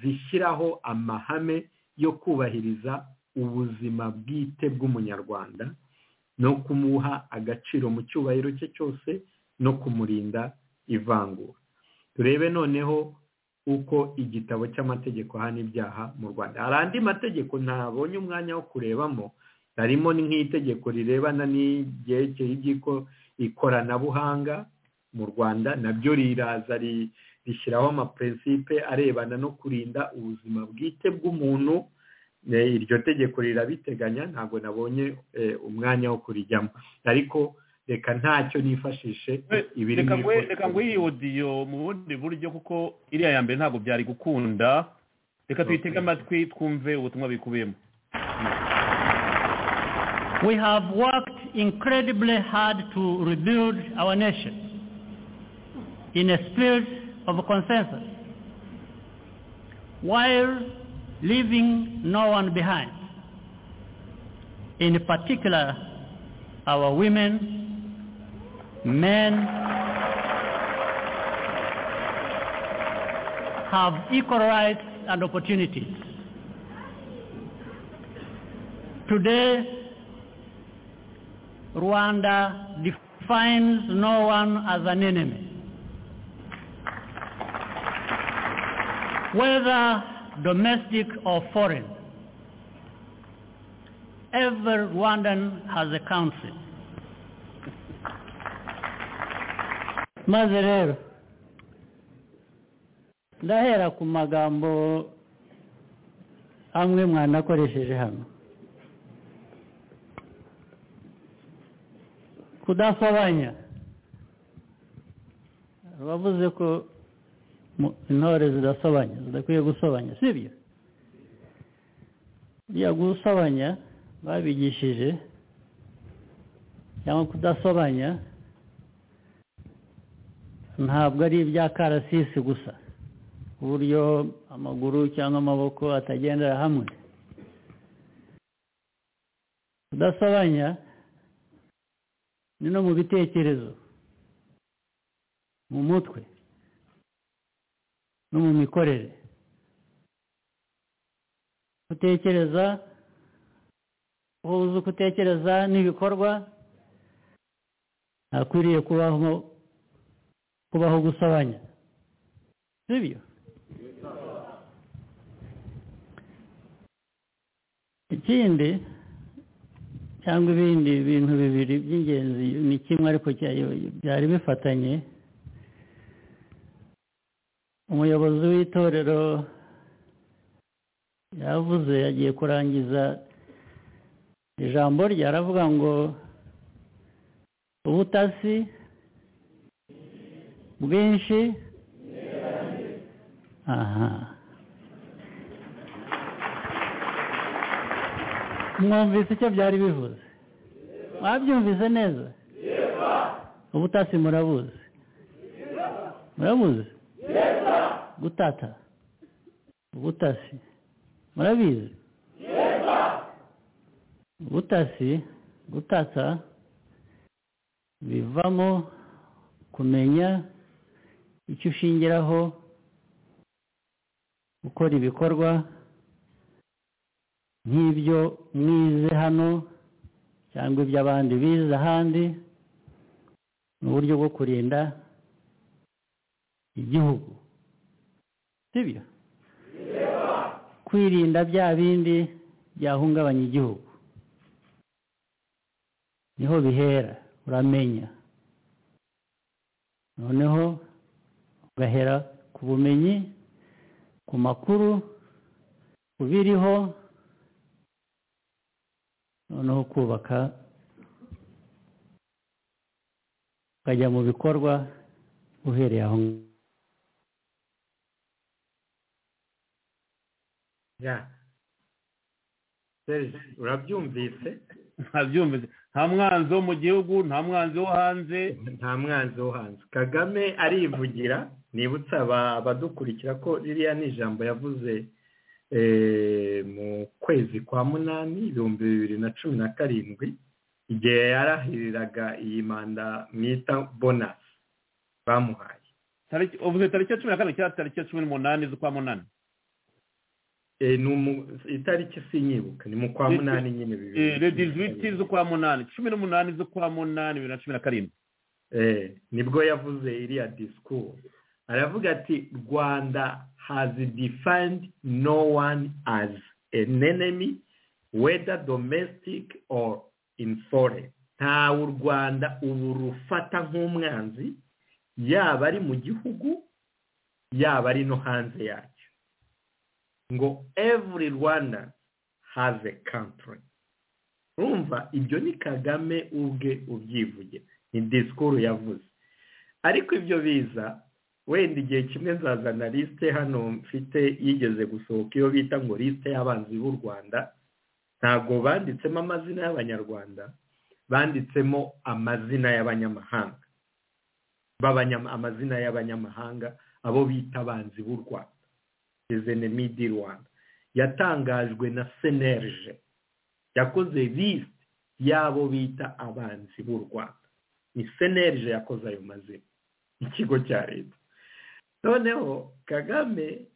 zishyiraho amahame yo kubahiriza ubuzima bwite bw'umunyarwanda no kumuha agaciro mu cyubahiro cye cyose no kumurinda ivangura turebe noneho uko igitabo cy'amategeko ahana ibyaha mu rwanda hari andi mategeko ntabonye umwanya wo kurebamo harimo nk'itegeko rirebana n'ibyerekeye ikoranabuhanga mu rwanda nabyo riraza rishyiraho amapurinsipe arebana no kurinda ubuzima bwite bw'umuntu iryo tegeko rirabiteganya ntabwo nabonye umwanya wo kurijyamo ariko reka ntacyo nifashishe ibiri reka ngo iyi odiyo mu bundi buryo kuko iriya ya mbere ntabwo byari gukunda reka tuyitege amatwi twumve ubutumwa bikubiyemo We have worked incredibly hard to rebuild our nation in a spirit of consensus while leaving no one behind, in particular our women, men have equal rights and opportunities. Today, Rwanda defines no one as an enemy. Whether domestic or foreign. Every Rwandan has a country. maze rero ndahera ku magambo amwe mwanakoresheje hano kudasobanya bavuze ko intore zidasobanya zidakwiye gusobanya si byo buriya gusobanya babigishije cyangwa kudasobanya ntabwo ari karasisi gusa uburyo amaguru cyangwa amaboko atagendera hamwe kudasobanya ni no mu bitekerezo mu mutwe no mu mikorere gutekereza uzi gutekereza n'ibikorwa ntakwiriye kubaho kubaho gusobanya sibyo ikindi cyangwa ibindi bintu bibiri by'ingenzi ni kimwe ariko byari bifatanye umuyobozi w'itorero yavuze yagiye kurangiza ijambo rye aravuga ngo ubutasi bwinshi aha mwumvise icyo byari bivuze mwabyumvise neza ubutasi murabuzi murabuzi gutata ubutasi murabizi ubutasi gutata bivamo kumenya icyo ushingiraho gukora ibikorwa nk'ibyo mwize hano cyangwa ibyo abandi bize ahandi mu buryo bwo kurinda igihugu sibyo kwirinda bya bindi byahungabanya igihugu niho bihera uramenya noneho ugahera ku bumenyi ku makuru ku biriho noneho kubaka ukajya mu bikorwa uhereye aho ngaho urabyumvise ntabyumvise nta mwanzi wo mu gihugu nta mwanzi wo hanze nta mwanzi wo hanze kagame arivugira nibutsa abadukurikira ko ririya ni ijambo yavuze mu kwezi kwa munani ibihumbi bibiri na cumi na karindwi igihe yarahiriraga iyi manda mwita bonasi bamuhaye uvuze tariki ya cumi na karindwi cyangwa tariki ya cumi n'umunani z'ukwa munani itariki sinyibuka ni mu kwa munani nyine bibiri le dizwiti z'ukwa munani cumi n'umunani z'ukwa munani bibiri na cumi na karindwi nibwo yavuze iriya disikuru aravuga ati rwanda hazi defined no one as an enemy whether domestic or in foreign ntawe u rwanda ubu rufata nk'umwanzi yaba ari mu gihugu yaba ari no hanze yacyo ngo every rwanda has a country urumva ibyo ni kagame ubwe ubyivuge ni disikuru yavuze ariko ibyo biza wenda igihe kimwe nzazana lisite hano mfite yigeze gusohoka iyo bita ngo lisite y'abanzi b'u rwanda ntabwo banditsemo amazina y'abanyarwanda banditsemo amazina y'abanyamahanga amazina y'abanyamahanga abo bita abanzi b'u rwanda rezenemi di rwanda yatangajwe na senerije yakoze lisite y'abo bita abanzi b'u rwanda ni senerije yakoze ayo mazina ikigo cya leta noneho kagame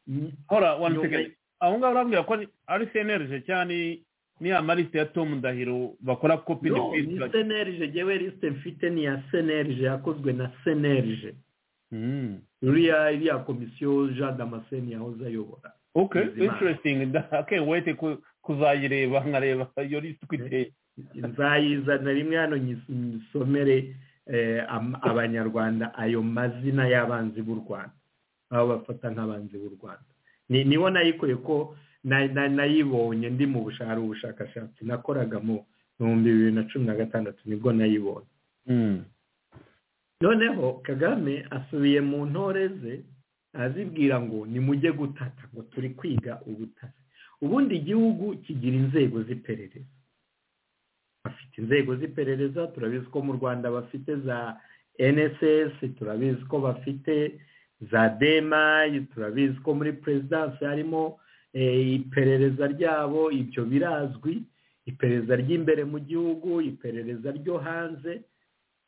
hora wani sekendi aho ngaho urambwira ko ari senerije cyane ni amarisite ya tomu ndahiro bakora kopi no ni senerije ngewe lisite mfite ni ya senerije yakozwe na senerije uriya iriya komisiyo jean damascene yahoze ayobora ok interesting wete kuzayireba nkareba iyo lisite uko iteye nzayizana rimwe hano nyisomere abanyarwanda ayo mazina y'abanzi b'u rwanda aho bafata nk'abanzi b'u rwanda nibo nayikuye ko nayibonye ndi mu bushahara ubushakashatsi nakoraga mu bihumbi bibiri na cumi na gatandatu nibwo nayibonye noneho kagame asubiye mu ntore ze azibwira ngo nimujye gutata ngo turi kwiga ubutasi ubundi igihugu kigira inzego z'iperereza bafite inzego z'iperereza turabizi ko mu rwanda bafite za nss turabizi ko bafite za demayi turabizi ko muri perezidansi harimo iperereza ryabo ibyo birazwi iperereza ry'imbere mu gihugu iperereza ryo hanze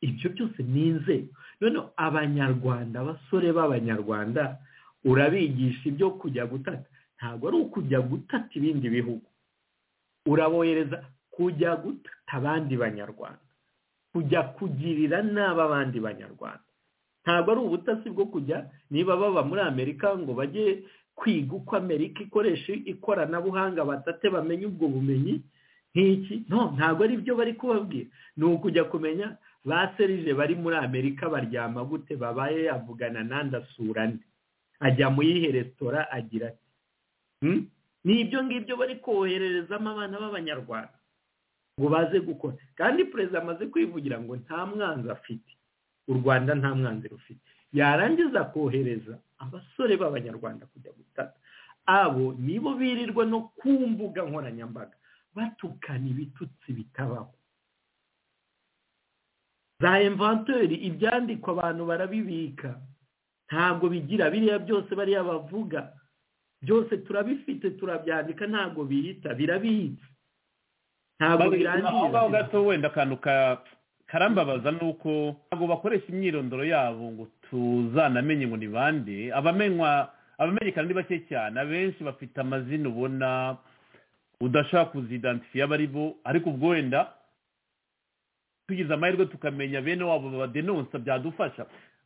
ibyo byose ni inzego noneho abanyarwanda abasore b'abanyarwanda urabigisha ibyo kujya gutata ntabwo ari ukujya gutata ibindi bihugu urabohereza kujya gutata abandi banyarwanda kujya kugirira nabi abandi banyarwanda ntabwo ari ubutasi bwo kujya niba baba muri amerika ngo bajye kwiga uko amerika ikoresha ikoranabuhanga batate bamenye ubwo bumenyi nk'iki no ntabwo ari byo bari kubabwira ni ukujya kumenya ba serije bari muri amerika baryama gute babaye yavugana n'andasura nde ajya mu yihe resitora agira ati ni ibyo ngibyo bari kohererezamo abana b'abanyarwanda ngo baze gukora kandi perezida amaze kwivugira ngo nta mwanzi afite u rwanda nta mwanzi rufite yarangiza kohereza abasore b'abanyarwanda kujya gutata abo nibo birirwa no ku mbuga nkoranyambaga batukana ibitutsi bitabaho za inventeri ibyandikwa abantu barabibika ntabwo bigira biriya byose bariya bavuga byose turabifite turabyandika ntabwo bihita birabitse ntabwo birangiye aho ngaho gato wenda akantu karambabaza ni uko ntabwo bakoresha imyirondoro yabo ngo tuzanamenye ngo ni bande abamenywa abamenyekana ni bake cyane abenshi bafite amazina ubona udashaka kuzidantifiye aba ari bo ariko ubwo wenda tugize amahirwe tukamenya bene wabo badenonsa byadufasha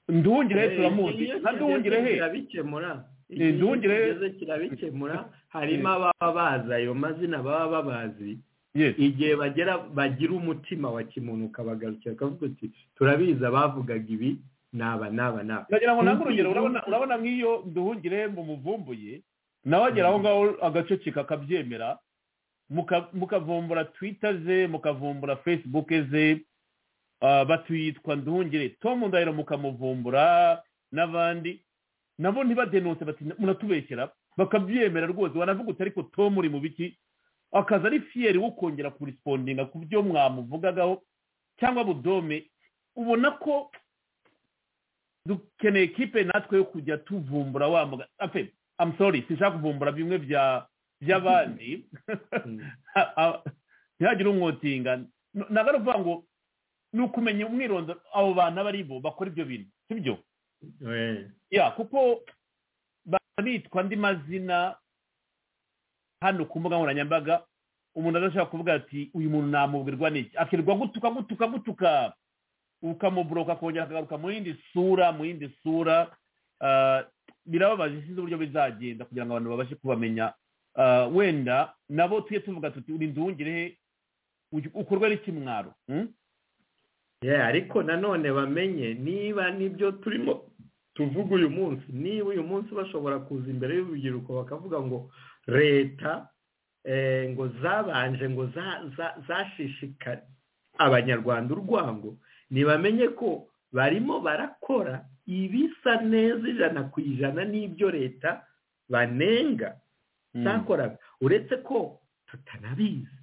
nduhungire he turamuzi nduhungire he nduhungire he kirabikemura harimo ababa bazi ayo mazina baba babazi igihe bagera bagira umutima wa kimunuka bagarukira bakavuga ati turabizi abavugaga ibi naba naba naba ndagira ngo nange urugero urabona nk'iyo nduhungire mumuvumbuye nawe agera aho ngaho agaceceka akabyemera mukavumbura twita ze mukavumbura fesibuke ze batwitwa nduhungire tom ndahiro mukamuvumbura n'abandi nabo ntibadenonse bati muratubeshyera bakabyemera rwose wanavuga uti ariko tom uri mu biki akaza ari fiyeri wo kongera kurispondinga ku byo mwamuvugagaho cyangwa budome ubona ko dukeneye kipe natwe yo kujya tuvumbura wa muganga ape amusori sinshaka kuvumbura bimwe by'abandi ntihagire umwotinga ntabwo ari ukuvuga ngo ni ukumenya umwirondoro abo bantu aba ari bo bakora ibyo bintu si byo kuko bitwa andi mazina hano ku mbuga nkoranyambaga umuntu adashobora kuvuga ati uyu muntu namubwirwa n'iki akirirwa gutuka gutuka gutuka ukamuburoka akongera akagaruka mu yindi sura mu yindi sura birababaje sinzi uburyo bizagenda kugira ngo abantu babashe kubamenya wenda nabo tujye tuvuga tuti uri nduwungire ukorwa n'ikimwaro ariko nanone bamenye niba nibyo turimo tuvuga uyu munsi niba uyu munsi bashobora kuza imbere y'urubyiruko bakavuga ngo leta ngo zabanje ngo zashishikare abanyarwanda urwango ntibamenye ko barimo barakora ibisa neza ijana ku ijana n'ibyo leta banenga zakoraga uretse ko tutanabizi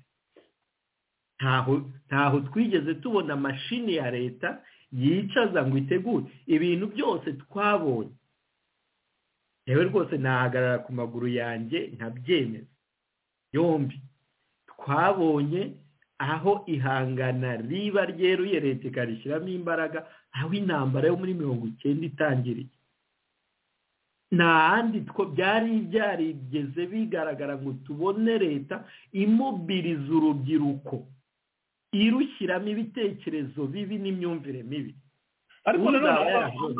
ntaho twigeze tubona mashini ya leta yicaza ngo itegure ibintu byose twabonye yewe rwose nahagarara ku maguru yanjye nkabyemeza yombi twabonye aho ihangana riba ryeruye leta ikarishyiramo imbaraga aho intambara yo muri mirongo icyenda itangiriye nta handi two byari byarigeze bigaragara ngo tubone leta imubiriza urubyiruko irushyiramo ibitekerezo bibi n'imyumvire mibi ariko nanone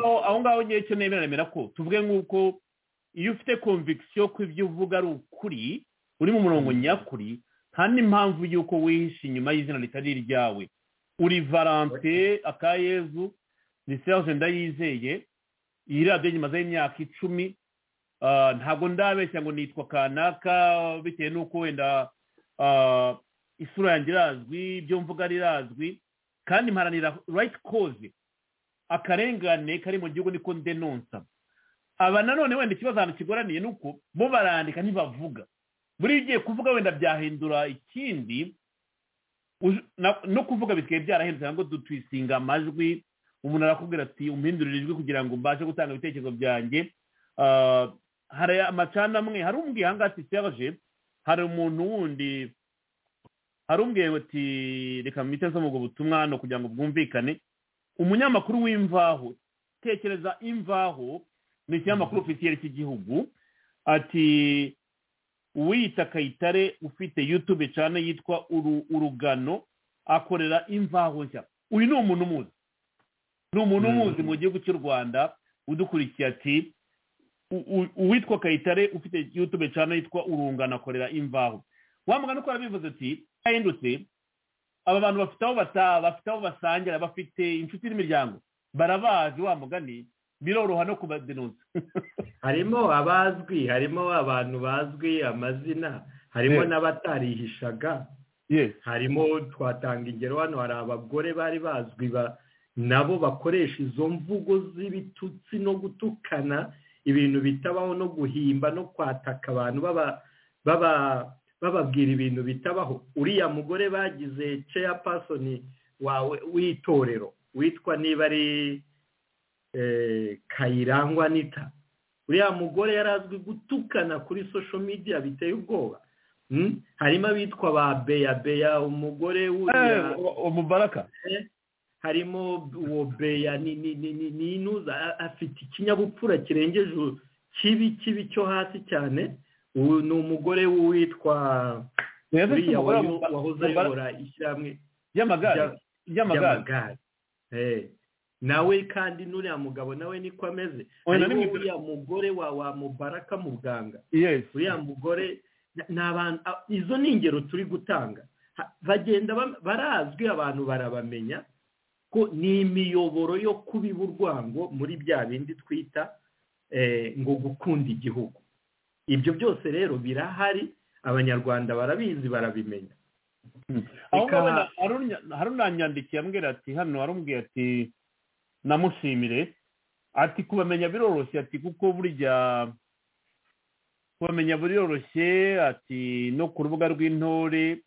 aho ngaho ngewe icyo nemera ko tuvuge nk'uko iyo ufite konvigisiyo ko ibyo uvuga ari ukuri uri mu murongo nyakuri nta n'impamvu y'uko wihishe inyuma y'izina ritari iryawe uri valante akayezu ni serge ndayizeye iyi radiyo nyimazeho imyaka icumi ntabwo ndabeshya ngo nitwa kanaka bitewe n'uko wenda isura yanjye irazwi ibyo mvuga rirazwi kandi mparanira right cause akarengane kari mu gihugu niko ndenonsa aba nanone wenda ikibazo ahantu kigoraniye ni uko bo barandika ntibavuga buri ugiye kuvuga wenda byahindura ikindi no kuvuga bisigaye byarahindutse ntabwo dutwisinga amajwi umuntu arakubwira ati umuhindurire ijwi kugira ngo mbashe gutanga ibitekerezo byanjye hari amacana amwe hari umbwiye aha ngaha serge hari umuntu wundi hari umbwiye ati reka mwite nsoma ubwo butumwa hano kugira ngo bwumvikane umunyamakuru w'imvaho tekereza imvaho ni ikinyamakuru ofisiyeri cy'igihugu ati uwiyita kayitare ufite yutube cyane yitwa urugano akorera imvaho nshya uyu ni umuntu umuzi ni umuntu umuzi mu gihugu cy'u rwanda udukurikiye ati uwitwa kayitare ufite yutube cyane yitwa urungano akorera imvaho wamugana uko arabivuze ati yahindutse aba bantu bafite aho bataha bafite aho basangira bafite inshuti n'imiryango barabazi wa mugani biroroha no kubadenuza harimo abazwi harimo abantu bazwi amazina harimo n'abatarihishaga harimo twatanga ingero hano hari abagore bari bazwi nabo bakoresha izo mvugo z'ibitutsi no gutukana ibintu bitabaho no guhimba no kwataka abantu baba baba bababwira ibintu bitabaho uriya mugore bagize ceya pasoni wawe w'itorero witwa niba ari kayirangwa nita uriya mugore yari azwi gutukana kuri sosho midiya biteye ubwoba harimo abitwa ba beya beya umugore w'uriya umubaraka harimo uwo beya ni inuza afite ikinyabupfura kirengeje kibi kibi cyo hasi cyane ubu ni umugore witwa uriya wahoze ayobora ishyirahamwe ry'amagare nawe kandi n'uriya mugabo nawe niko ameze harimo uriya mugore wa mubaraka muganga uriya mugore ni abantu izo ni ingero turi gutanga bagenda barazwi abantu barabamenya ko ni imiyoboro yo kubiba urwango muri bya bindi twita ngo gukunda igihugu ibyo byose rero birahari abanyarwanda barabizi barabimenya harunanyandikiye ambwira ati hano harumubwiye ati namushimire ati kubamenya biroroshye ati kuko burya kubamenya biroroshye ati no ku rubuga rw'intore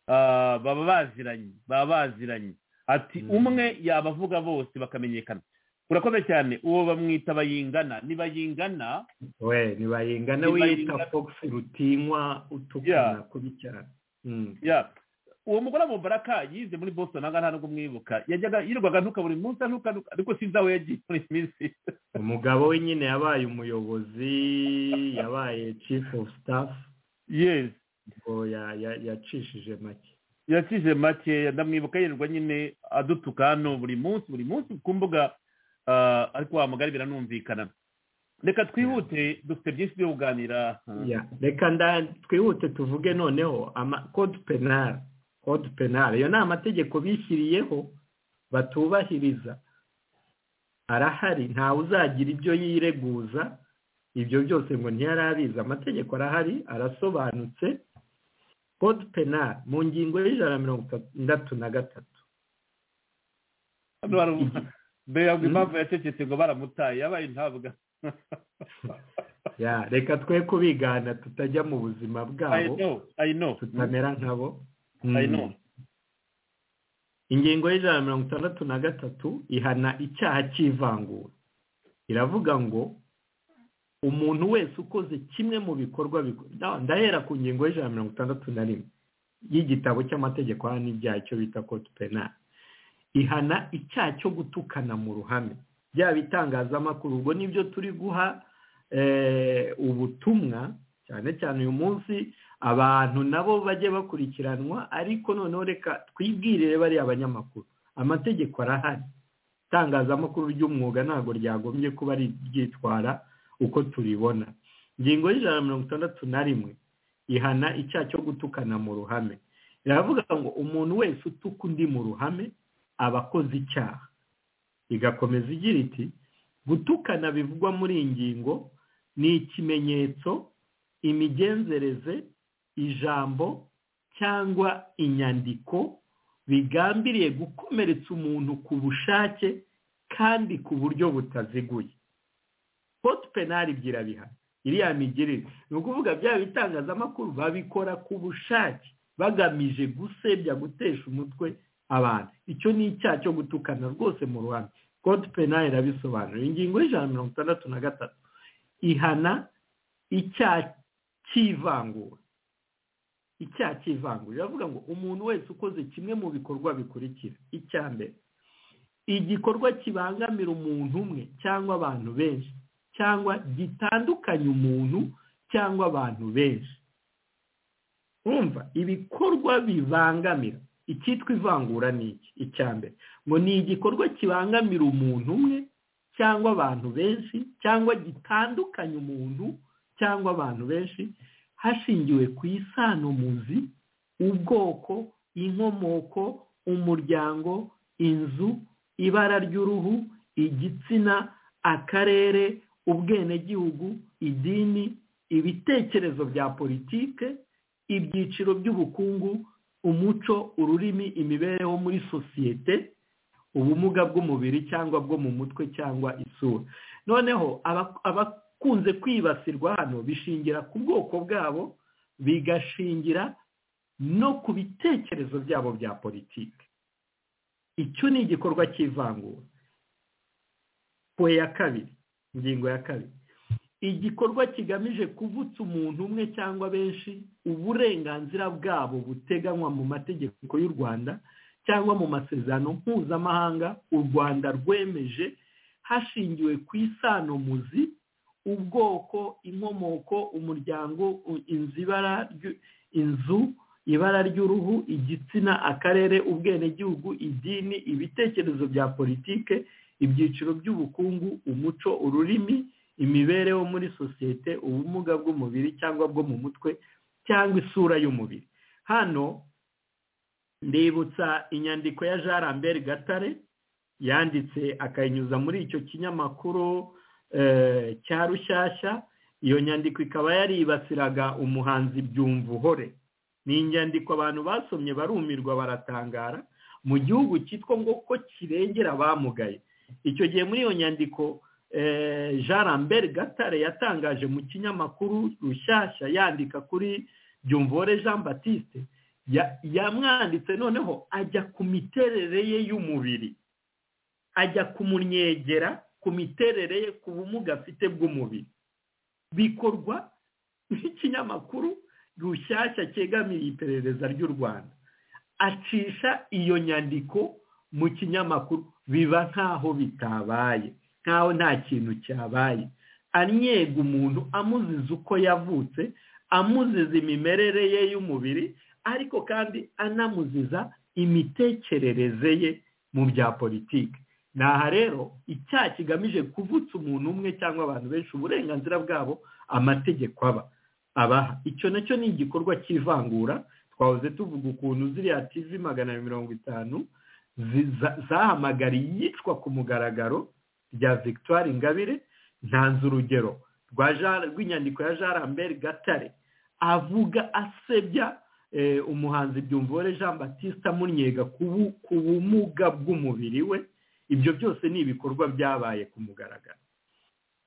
baba baziranye baba baziranye ati umwe yabavuga bose bakamenyekana urakoze cyane uwo bamwita bayingana ni bayingana we ni bayingana wita fox rutinywa utukana kubi cyane uwo mugore mubaraka yize muri boston aha ntabwo mwibuka yajyaga yirirwaga ntuka buri munsi ntukanuka ariko sinzi aho yagiye muri iyi minsi umugabo we nyine yabaye umuyobozi yabaye chief of staff yes ngo yacishije make yakije makeya ndamwibuka yirirwa nyine adutuka hano buri munsi buri munsi ku mbuga ariko wahamagara biranumvikana reka twihute dufite byinshi byo kuganira reka twihute tuvuge noneho kode penali kode penali iyo ni amategeko bishyiriyeho batubahiriza arahari ntawe uzagira ibyo yireguza ibyo byose ngo ntiyarabizi amategeko arahari arasobanutse kode penali mu ngingo y'ijana na mirongo itandatu na gatatu mbega impamvu yacecetse ngo baramutaye yabaye intabwa reka twe kubigana tutajya mu buzima bwabo tutamera nkabo ingingo y'ijana na mirongo itandatu na gatatu ihana icyaha cy'ivangura iravuga ngo umuntu wese ukoze kimwe mu bikorwa ndahera ku ngingo y'ijana na mirongo itandatu na rimwe y'igitabo cy'amategeko hano n'ibyaha icyo bita kode penali ihana icyaha cyo gutukana mu ruhame byaba itangazamakuru ubwo nibyo turi guha ubutumwa cyane cyane uyu munsi abantu nabo bajye bakurikiranwa ariko noneho reka twibwirire bariya abanyamakuru amategeko arahari itangazamakuru ry'umwuga ntabwo ryagombye kuba ryitwara uko turibona ingingo y'ijana na mirongo itandatu na rimwe ihana icyaha cyo gutukana mu ruhame iravuga ngo umuntu wese utuka undi mu ruhame abakoze icyaha igakomeza igira iti gutukana bivugwa muri iyi ngingo ni ikimenyetso imigenzereze ijambo cyangwa inyandiko bigambiriye gukomeretsa umuntu ku bushake kandi ku buryo butaziguye kote penali byirabihano iriya migirire ni ukuvuga byaba ibitangazamakuru babikora ku bushake bagamije gusebya gutesha umutwe abantu icyo ni icyaha cyo gutukana rwose mu ruhame kode penali irabisobanura ingingo y'ijana na mirongo itandatu na gatatu ihana icyaha cy'ivangura icyaha cy'ivangura iravuga ngo umuntu wese ukoze kimwe mu bikorwa bikurikira icya mbere igikorwa kibangamira umuntu umwe cyangwa abantu benshi cyangwa gitandukanya umuntu cyangwa abantu benshi wumva ibikorwa bibangamira icyitwa ivangura ni iki icya mbere ngo ni igikorwa kibangamira umuntu umwe cyangwa abantu benshi cyangwa gitandukanya umuntu cyangwa abantu benshi hashingiwe ku isanomuzi ubwoko inkomoko umuryango inzu ibara ry'uruhu igitsina akarere ubwenegihugu idini ibitekerezo bya politike ibyiciro by'ubukungu umuco ururimi imibereho muri sosiyete ubumuga bw'umubiri cyangwa bwo mu mutwe cyangwa isura noneho abakunze kwibasirwa hano bishingira ku bwoko bwabo bigashingira no ku bitekerezo byabo bya politiki icyo ni igikorwa cy'ivangura ku ya kabiri ingingo ya kabiri igikorwa kigamije kuvutsa umuntu umwe cyangwa benshi uburenganzira bwabo buteganywa mu mategeko y'u rwanda cyangwa mu masezerano mpuzamahanga u rwanda rwemeje hashingiwe ku isanomuzi ubwoko inkomoko umuryango inzu ibara ry'uruhu igitsina akarere ubwenegihugu idini ibitekerezo bya politike ibyiciro by'ubukungu umuco ururimi imibereho muri sosiyete ubumuga bw'umubiri cyangwa bwo mu mutwe cyangwa isura y'umubiri hano ndibutsa inyandiko ya jean lambert gatare yanditse akayinyuza muri icyo kinyamakuru cya rushyashya iyo nyandiko ikaba yaribasiraga umuhanzi byumvuhore ni inyandiko abantu basomye barumirwa baratangara mu gihugu cyitwa ngo ko kirengera abamugaye icyo gihe muri iyo nyandiko jean lambert gatare yatangaje mu kinyamakuru rushyashya yandika kuri byumvore jean batiste yamwanditse noneho ajya ku miterere ye y'umubiri ajya kumunyegera ku miterere ye ku bumuga afite bw'umubiri bikorwa n'ikinyamakuru rushyashya cyegamiye iperereza ry'u rwanda acisha iyo nyandiko mu kinyamakuru biba nkaho bitabaye nkaho nta kintu cyabaye anyega umuntu amuziza uko yavutse amuziza imimerere ye y'umubiri ariko kandi anamuziza imitekerereze ye mu bya politiki ni aha rero icyaha kigamije kuvutsa umuntu umwe cyangwa abantu benshi uburenganzira bwabo amategeko aba abaha icyo nacyo ni igikorwa cy'ivangura twahoze tuvuga ukuntu ziriya tivi magana mirongo itanu zahamagariye iyicwa ku mugaragaro rya victoire ingabire ntanze urugero rw'inyandiko ya jean lambert gatare avuga asebya umuhanzi byumvore jean batiste amunyega ku bumuga bw'umubiri we ibyo byose ni ibikorwa byabaye ku mugaragaro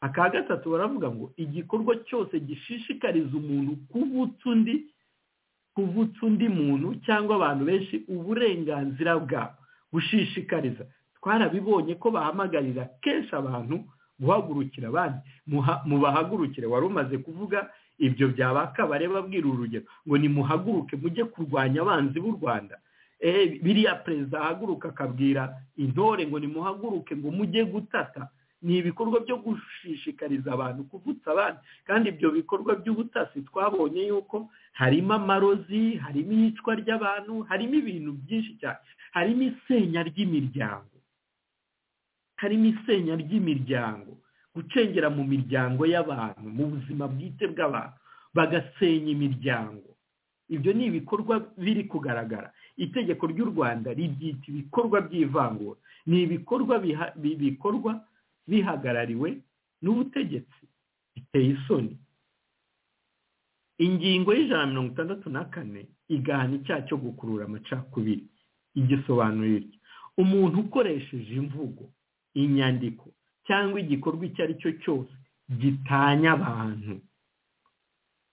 aka gatatu baravuga ngo igikorwa cyose gishishikariza umuntu kuvutsa undi kuvutsa undi muntu cyangwa abantu benshi uburenganzira bwabo gushishikariza twarabibonye ko bahamagarira kenshi abantu guhagurukira abandi mubahagurukire wari umaze kuvuga ibyo byaba akabare babwira urugero ngo nimuhaguruke mujye kurwanya abanzi b'u rwanda biriya perezida ahaguruka akabwira intore ngo nimuhaguruke ngo mujye gutata ni ibikorwa byo gushishikariza abantu kuvutsa abandi kandi ibyo bikorwa by'ubutasi twabonye yuko harimo amarozi harimo iyicwa ry'abantu harimo ibintu byinshi cyane harimo isenya ry'imiryango harimo isenya ry'imiryango gucengera mu miryango y'abantu mu buzima bwite bw'abantu bagasenya imiryango ibyo ni ibikorwa biri kugaragara itegeko ry'u rwanda ribyita ibikorwa by'ivangura ni ibikorwa bikorwa bihagarariwe n'ubutegetsi biteye isoni ingingo y'ijana na mirongo itandatu na kane igahana icyaha cyo gukurura amacakubiri igisobanuro iryo umuntu ukoresheje imvugo inyandiko cyangwa igikorwa icyo ari cyo cyose gitanya abantu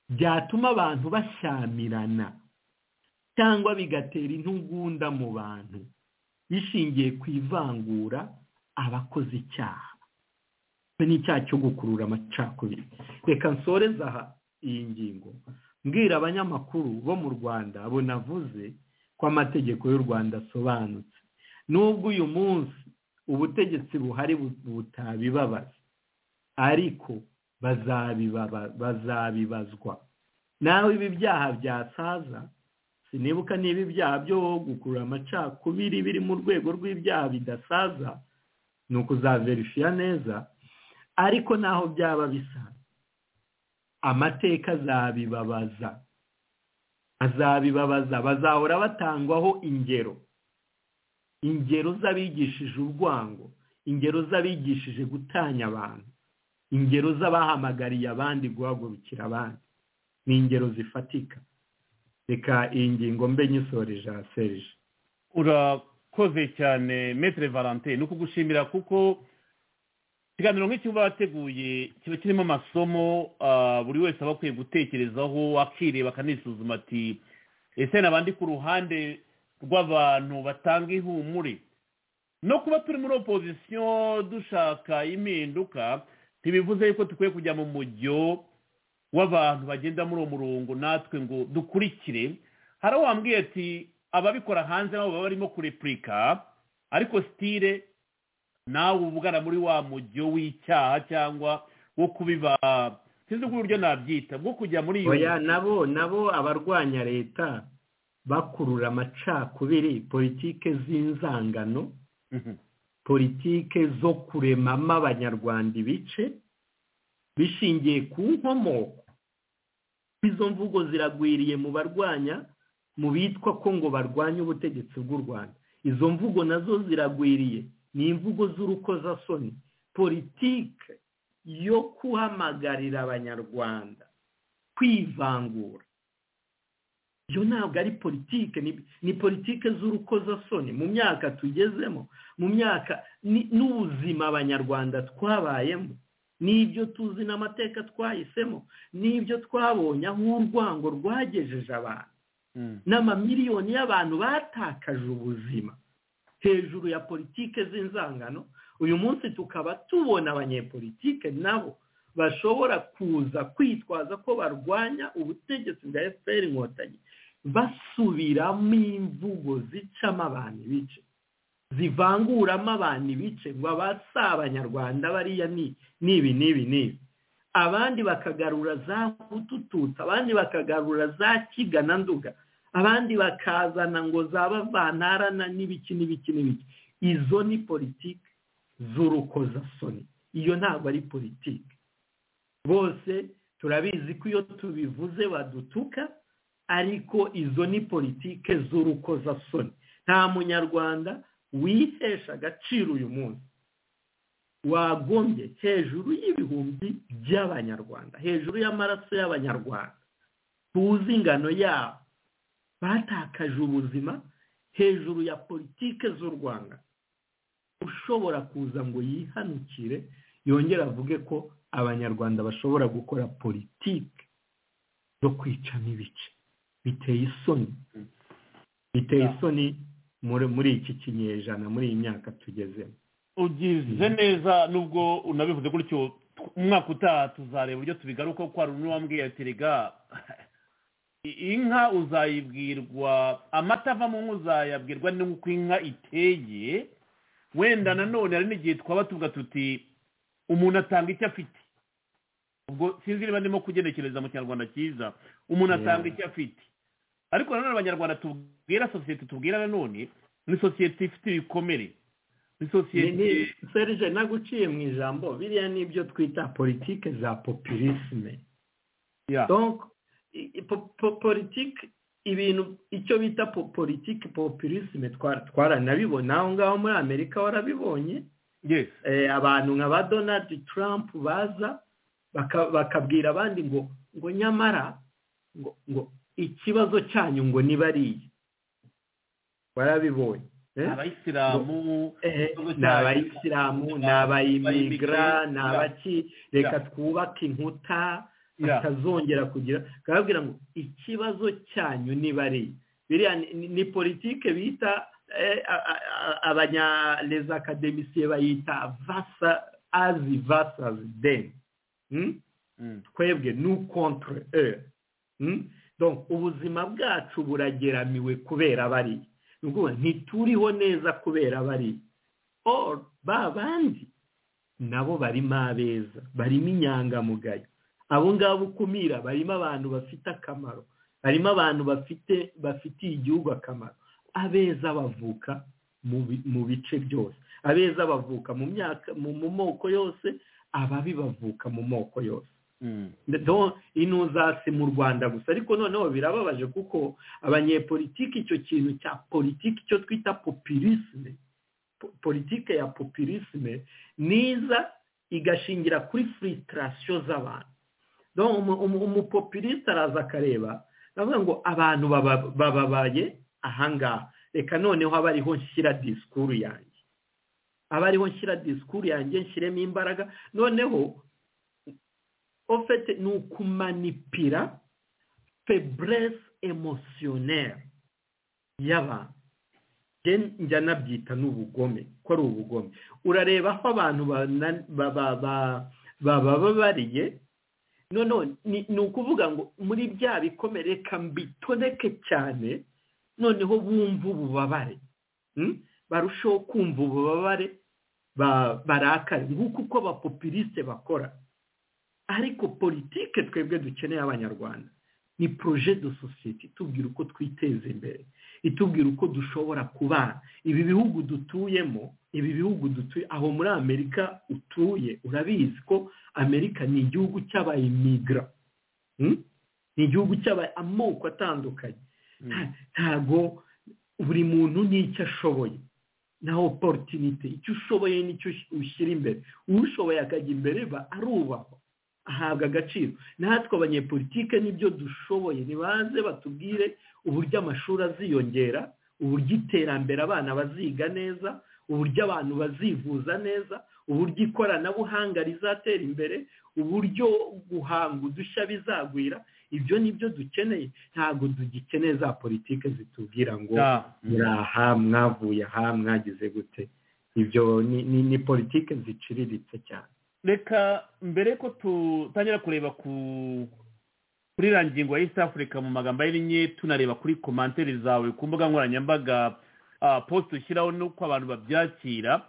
byatuma abantu bashyamirana cyangwa bigatera intugunda mu bantu bishingiye ku ivangura abakoze icyaha n'icyaha cyo gukurura amacakubiri reka nsoreza aha iyi ngingo mbwira abanyamakuru bo mu rwanda abo navuze ko amategeko y'u rwanda asobanutse nubwo uyu munsi ubutegetsi buhari butabibabaza ariko bazabibazwa nawe ibi byaha byasaza sinibuka niba ibyaha byo gukurura amacakubiri biri mu rwego rw'ibyaha bidasaza ni ukuzaverifiya neza ariko naho byaba bisa amateka azabibabaza azabibabaza bazahora batangwaho ingero ingero z'abigishije urwango ingero z'abigishije gutanya abantu ingero z'abahamagariye abandi guhagurukira abandi ni ingero zifatika reka iyi ngingo mbe nyisoreje ahasereje urakoze cyane metere valante ni ukugushimira kuko ikiganiro nk'iki uba wateguye kiba kirimo amasomo buri wese aba akwiye gutekerezaho akireba akanisuzuma ati ese nabandi ku ruhande rw'abantu batanga ihumure no kuba turi muri opozisiyo dushaka impinduka ntibivuze yuko dukwiye kujya mu mujyo w'abantu bagenda muri uwo murongo natwe ngo dukurikire hari uwo wambwiye ati ababikora hanze nabo baba barimo kurepurika ariko sitire nawe ubugana muri wa mujyo w'icyaha cyangwa wo kubiba sinzi uko uburyo nabyita bwo kujya muri iyo oya nabo nabo abarwanya leta bakurura amacakubiri politike z'inzangano politike zo kuremamo abanyarwanda ibice bishingiye ku nkomoko izo mvugo ziragwiriye mu barwanya mu bitwa ko ngo barwanye ubutegetsi bw'u rwanda izo mvugo nazo ziragwiriye ni imvugo z'urukozasoni politike yo guhamagarira abanyarwanda kwivangura iyo ntabwo ari politike ni politike z'urukozasoni mu myaka tugezemo mu myaka n'ubuzima abanyarwanda twabayemo n'ibyo tuzi n'amateka twahisemo n'ibyo twabonye aho urwango rwagejeje abantu n'amamiliyoni y'abantu batakaje ubuzima hejuru ya politike z'inzangano uyu munsi tukaba tubona abanyepolitike nabo bashobora kuza kwitwaza ko barwanya ubutegetsi bwa efuperi inkotanyi basubiramo imvugo zicamo abantu ibice zivanguramo abantu ibice ngo abasa abanyarwanda bariya ni ibi n'ibi n'ibi abandi bakagarura za butututa abandi bakagarura za kigana nduga abandi bakazana ngo zaba bantarana n'ibiki n'ibiki n'ibiki izo ni politiki z'urukozasoni iyo ntabwo ari politiki bose turabizi ko iyo tubivuze badutuka ariko izo ni politiki z'urukozasoni nta munyarwanda wihesha agaciro uyu munsi wagombye hejuru y'ibihumbi by'abanyarwanda hejuru y'amaraso y'abanyarwanda tuzi ingano yabo batakaje ubuzima hejuru ya politiki z'u rwanda ushobora kuza ngo yihanukire yongere avuge ko abanyarwanda bashobora gukora politiki zo kwicamo ibice biteye isoni biteye isoni muri iki kinyejana muri iyi myaka tugezemo ugize neza nubwo unabivuze gutyo umwaka utaha tuzareba uburyo tubigaruka ko hari wambwiye ati rega inka uzayibwirwa amata avamo uzayabwirwa n'uko inka iteye wenda nanone hari n'igihe twaba tuvuga tuti umuntu atanga icyo afite ubwo sinzi niba ndimo kugenekereza mu kinyarwanda cyiza umuntu atanga icyo afite ariko nanone abanyarwanda tubwira sosiyete tubwira nanone ni sosiyete ifite ibikomere ni sosiyete serije naguciye mu ijambo biriya ni ibyo twita politike za populisme politiki ibintu icyo bita politiki populisme twaranabibona aho ngaho muri amerika warabibonye abantu nka ba donald trump baza bakabwira abandi ngo ngo nyamara ngo ngo ikibazo cyanyu ngo ni bariya barabibonye abayisilamu ni abayisilamu ni abayimigara ni abaki reka twubake inkuta batazongera kugira bakababwira ngo ikibazo cyanyu ni bariya biriya ni politike bita abanyareza akademisiye bayita vasa azi vasa deni twebwe nu kontre e ubuzima bwacu burageramiwe kubera bari ntituriho neza kubera bari ba bandi nabo barimo abeza barimo inyangamugayo abo ngabo ukumira barimo abantu bafite akamaro barimo abantu bafite bafitiye igihugu akamaro abeza bavuka mu bice byose abeza bavuka mu myaka mu moko yose ababi bavuka mu moko yose inuzasi mu rwanda gusa ariko noneho birababaje kuko abanyepolitiki icyo kintu cya politiki icyo twita populisme politike ya populisme niza igashingira kuri furitirasiyo z'abantu umupopuliste araza akareba aravuga ngo abantu bababaye ahangaha reka noneho aba ariho nshyira disikuru yanjye aba ariho nshyira disikuru yanjye nshyiremo imbaraga noneho ofete ni ukumanipira feburese emosiyoneri y'abantu njya nabyita n'ubugome ko ari ubugome urareba aho abantu baba bariye noneho ni ukuvuga ngo muri bya bikomere reka mbitoneke cyane noneho bumva ububabare barushaho kumva ububabare barakare nguko uko abapopuliste bakora ariko politike twebwe dukeneye abanyarwanda ni proje de sosiyete itubwira uko twiteza imbere itubwira uko dushobora kubana ibi bihugu dutuyemo ibi bihugu dutuye aho muri amerika utuye urabizi ko amerika ni igihugu cy'abayimigra ni igihugu cy'amoko atandukanye ntago buri muntu n'icyo ashoboye na oporutinite icyo ushoboye nicyo ushyira imbere ushoboye akajya imbere arubahwa ahabwa agaciro natwe abanyepolitike n'ibyo dushoboye ntibaze batubwire uburyo amashuri aziyongera uburyo iterambere abana baziga neza uburyo abantu bazivuza neza uburyo ikoranabuhanga rizatera imbere uburyo guhanga udushya bizagwira ibyo ni byo dukeneye ntabwo dugikeneye za politiki zitubwira ngo muri aha mwavuye aha mwagize gute ibyo ni politiki ziciriritse cyane reka mbere ko dutangira kureba kuri rangingo ya east africa mu magambo ahinnye tunareba kuri komantere zawe ku mbuga nkoranyambaga posite ushyiraho n'uko abantu babyakira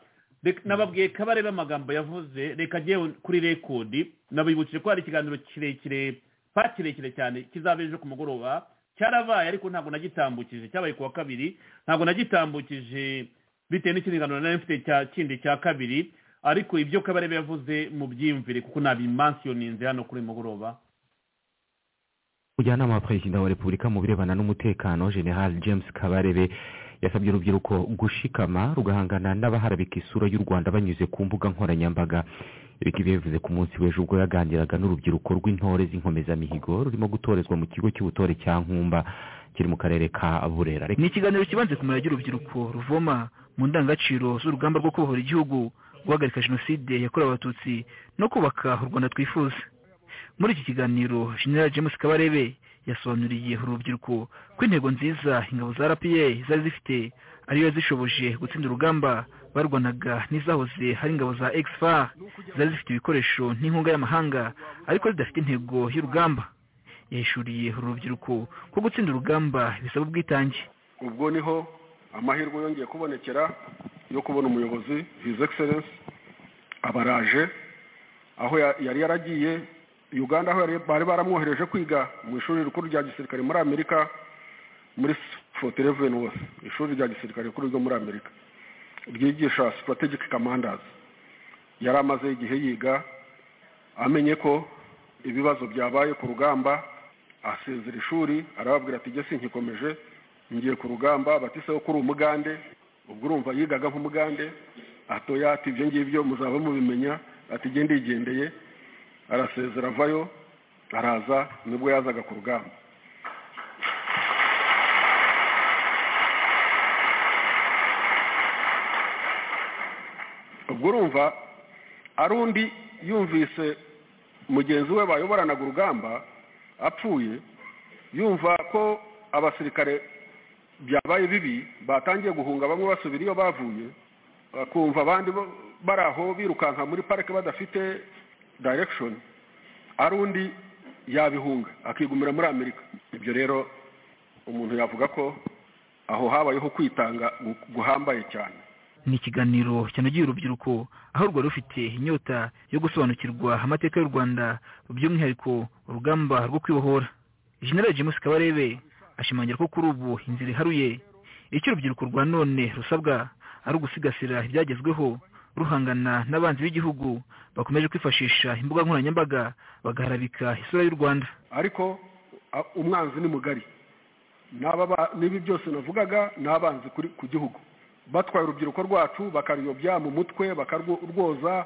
nababwiye ko abareba amagambo yavuze reka agiye kuri rekodi nabibukije ko hari ikiganiro kirekire pa kirekire cyane kizaba ejo ku mugoroba cyarabaye ariko ntabwo nagitambukije cyabaye ku wa kabiri ntabwo nagitambukije bitewe n'ikiganiro nari mfite cya kindi cya kabiri ariko ibyo kabarebe yavuze mu byiyumvire kuko nabimansiyoninze hano kuri mugoroba umujyanama wa perezida wa repubulika mu birebana n'umutekano general james kabarebe yasabye urubyiruko gushikama rugahangana n'abaharabika isura y'u rwanda banyuze ku mbuga nkoranyambaga ibi ngibi bivuze ku munsi w'ejo ubwo yaganiraga n'urubyiruko rw'intore z'inkomezamihigo rurimo gutorezwa mu kigo cy'ubutore cya nkumba kiri mu karere ka burera ni ikiganiro kibanze ku murage urubyiruko ruvoma mu ndangagaciro z'urugamba rwo kubohora igihugu guhagarika jenoside yakorewe abatutsi no kubaka u rwanda twifuza muri iki kiganiro general james kabarebe yasobanuriye urubyiruko ko intego nziza ingabo za rpa zari zifite ariyo zishoboje gutsinda urugamba barwanaga n'izahoze hari ingabo za exfar zari zifite ibikoresho n'inkunga y'amahanga ariko zidafite intego y'urugamba yahishuriye uru rubyiruko ko gutsinda urugamba bisaba ubwitange ubwo niho amahirwe yongeye kubonekera yo kubona umuyobozi his excellence abaraje aho yari yaragiye uganda aho bari baramwohereje kwiga mu ishuri rikuru rya gisirikare muri amerika muri forute reveni wose ishuri rya gisirikare rikuru ryo muri amerika ryigisha sitarategike kamandazi yari amaze igihe yiga amenye ko ibibazo byabaye ku rugamba asezera ishuri arababwira ati ''gese nkikomeje ngiye ku rugamba batiseho ko uri umugande ubwo urumva yigaga nk'umugande atoya ati ibyo ngibyo muzaba mubimenya ati ''gende yigendeye'' arasezera avayo araza nibwo yazaga ku rugamba ubwo urumva ari undi yumvise mugenzi we bayoboranaga urugamba apfuye yumva ko abasirikare byabaye bibi batangiye guhunga bamwe basubira iyo bavuye bakumva abandi bari aho birukanka muri parike badafite direction ari undi yabihunga akigumira muri amerika ibyo rero umuntu yavuga ko aho habayeho kwitanga guhambaye cyane ni ikiganiro cyanogeye urubyiruko aho rwari rufite inyota yo gusobanukirwa amateka y'u rwanda by'umwihariko urugamba rwo kwibohora general james kabarebe ashimangira ko kuri ubu inzira iharuye icyo urubyiruko rwa none rusabwa ari ugusigasira ibyagezweho ruhangana n'abanzi b'igihugu bakomeje kwifashisha imbuga nkoranyambaga bagaharabika isura y'u rwanda ariko umwanzi ni mugari n'ibi byose navugaga ni abanzi ku gihugu batwaye urubyiruko rwacu bakaruyobya mu mutwe bakarwoza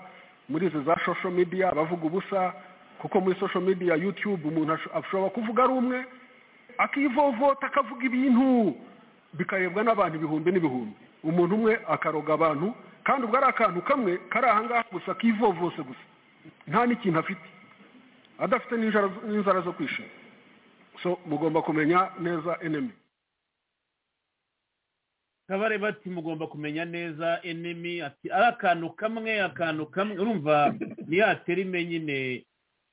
muri izo za social media bavuga ubusa kuko muri social media yutube umuntu ashobora kuvuga ari umwe akivovota akavuga ibintu bikarebwa n'abantu ibihumbi n'ibihumbi umuntu umwe akaroga abantu kandi ubwo ari akantu kamwe kari ahangaha gusa kivovose gusa nta n'ikintu afite adafite n'inzara zo kwishima so mugomba kumenya neza enemi kabare bati mugomba kumenya neza enemi ati ari akantu kamwe akantu kamwe urumva ni ya terime nyine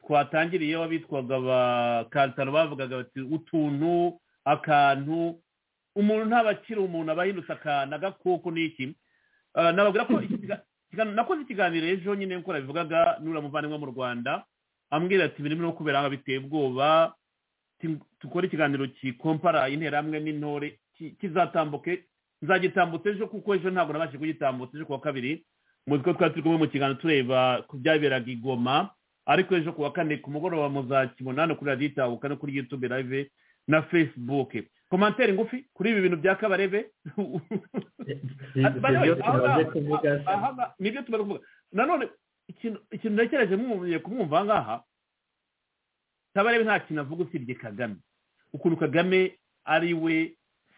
twatangiriyeho abitwaga ba kantaro bavugaga bati utuntu akantu umuntu ntabakira umuntu aba yindutse akantu agakoko n'iki nababwira ko nakoze ikiganiro ejo nyine nk'uko nabivugaga n'uriya muvandimwe mu rwanda ambwira ati birimo no kubera aha biteye ubwoba dukore ikiganiro kikompara interahamwe n'intore kizatambuke nzagitambutse ejo kuko ejo ntabwo nabashije kugitambutsa ejo ku wa kabiri mu bigo twari turi kumwe mu kiganiro tureba ku byaberaga i goma ariko ejo ku wa kane ku mugoroba muzakibona hano kuri radiyo itabuka no kuri yutube live na fesibuke komantere ngufi kuri ibi bintu bya kabarebe nibyo tumaze kuvuga nanone ikintu ntekereje mwumviye kumwumva aha ngaha kabarebe nta kintu avuga usibye kagame ukuntu kagame ari we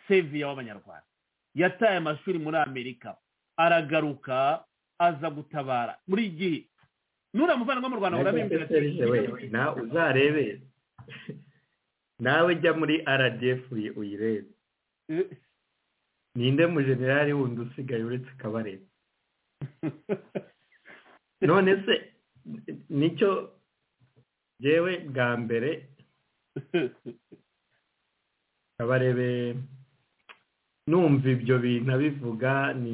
seviya w'abanyarwanda yataye amashuri muri amerika aragaruka aza gutabara buri gihe nuriya muvandimwe mu rwanda urabimbwira uzarebe nawe jya muri rdf uyirebe ninde mujenerali wundi usigaye uretse kabarebe none se nicyo yewe bwa mbere kabarebe numva ibyo bintu abivuga ni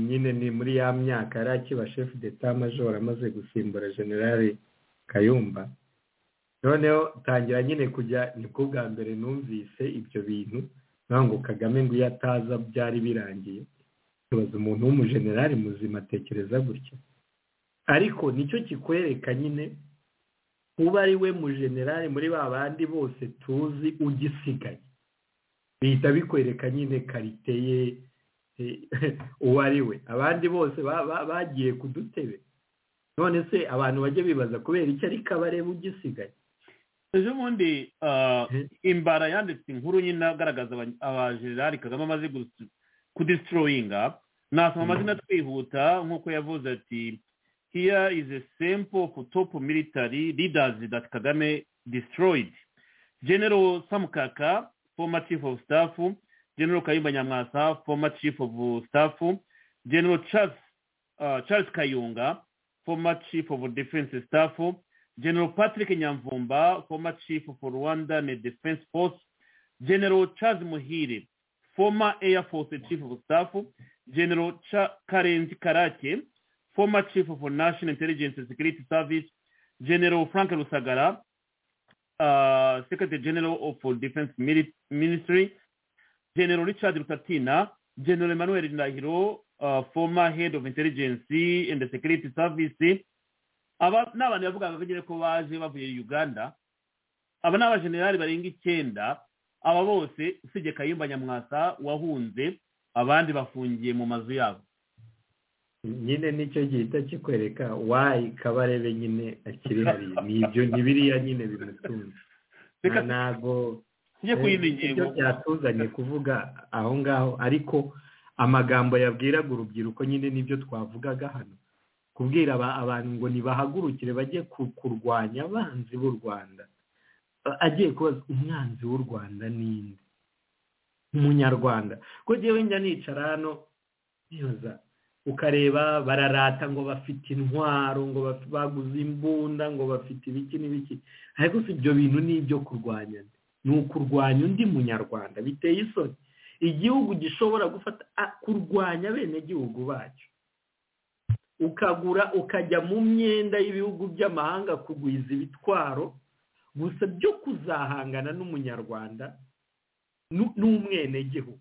nyine ni muri ya myaka yari akiba shefu d'etat major amaze gusimbura generale kayumba noneho tangira nyine kujya ni bwo bwa mbere numvise ibyo bintu ngo kagame ngo iyo ataza byari birangiye tubaza umuntu w'umujenerali muzima atekereza gutya ariko nicyo kikwereka nyine uba ari we mujenerali muri ba bandi bose tuzi ugisigaye bihita bikwereka nyine karite ye uwo ari we abandi bose bagiye ku dutebe none se abantu bajya bibaza kubera icyo ari kabareba ugisigaye ejo bundi imbara yanditse inkuru nyine agaragaza abajenerali kagame amaze kudisitoroyinga nasoma amazina twihuta nk'uko yavuze ati here is a sample of top military leaders that Kagame destroyed. General Samkaka, former chief of staff, General Kayumba Nyamwasa, former chief of staff, General Charles, uh, Charles Kayunga, former chief of defense staff, General Patrick Nyamvumba, former chief of Rwandan Defense Force, General Charles Muhire, former Air Force chief of staff, General Cha- Karenzi Karake, former chief of national intelligence and security service, General Frank Rusagara, uh, Secretary General of Defense Ministry, General Richard Rutatina, General Emmanuel Ndahiro, uh, former head of intelligence and the security service, aba ni abantu bavugaga ko nyine ko baje bavuye uganda aba ni abajenerali barenga icyenda aba bose usibye kayumba nyamwasa wahunze abandi bafungiye mu mazu yabo nyine nicyo gihita kikwereka wayi kabarebe nyine akiri hariya ni ibyo ni biriya nyine bimutunze ntabwo ibyo byatuzanye kuvuga aho ngaho ariko amagambo yabwiraga urubyiruko nyine nibyo twavugaga hano kubwira abantu ngo ntibahagurukire bajye kurwanya abanzi b'u rwanda agiye kubaza umwanzi w'u rwanda ninde umunyarwanda ko njyewe njya nicara hano nibaza ukareba bararata ngo bafite intwaro ngo baguze imbunda ngo bafite ibiki n'ibiki ariko si ibyo bintu ni ibyo kurwanya ni ukurwanya undi munyarwanda biteye isoni igihugu gishobora gufata kurwanya abenegihugu bacyo ukagura ukajya mu myenda y'ibihugu by'amahanga kugwiza ibitwaro gusa byo kuzahangana n'umunyarwanda n'umwenegihugu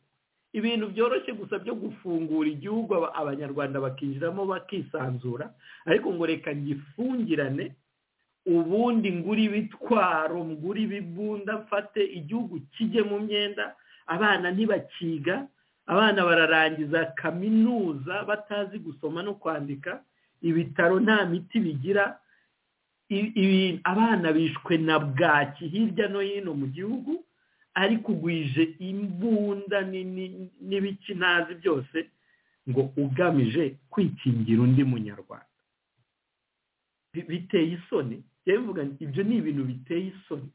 ibintu byoroshye gusa byo gufungura igihugu abanyarwanda bakinjiramo bakisanzura ariko ngo reka ngifungirane ubundi ngura ibitwaro ngura ibibunda mfate igihugu kijye mu myenda abana ntibakiga abana bararangiza kaminuza batazi gusoma no kwandika ibitaro nta miti bigira abana bishwe na bwaki hirya no hino mu gihugu ariko ugwije imbunda n'ibiki ntazi byose ngo ugamije kwikingira undi munyarwanda biteye isoni ibyo ni ibintu biteye isoni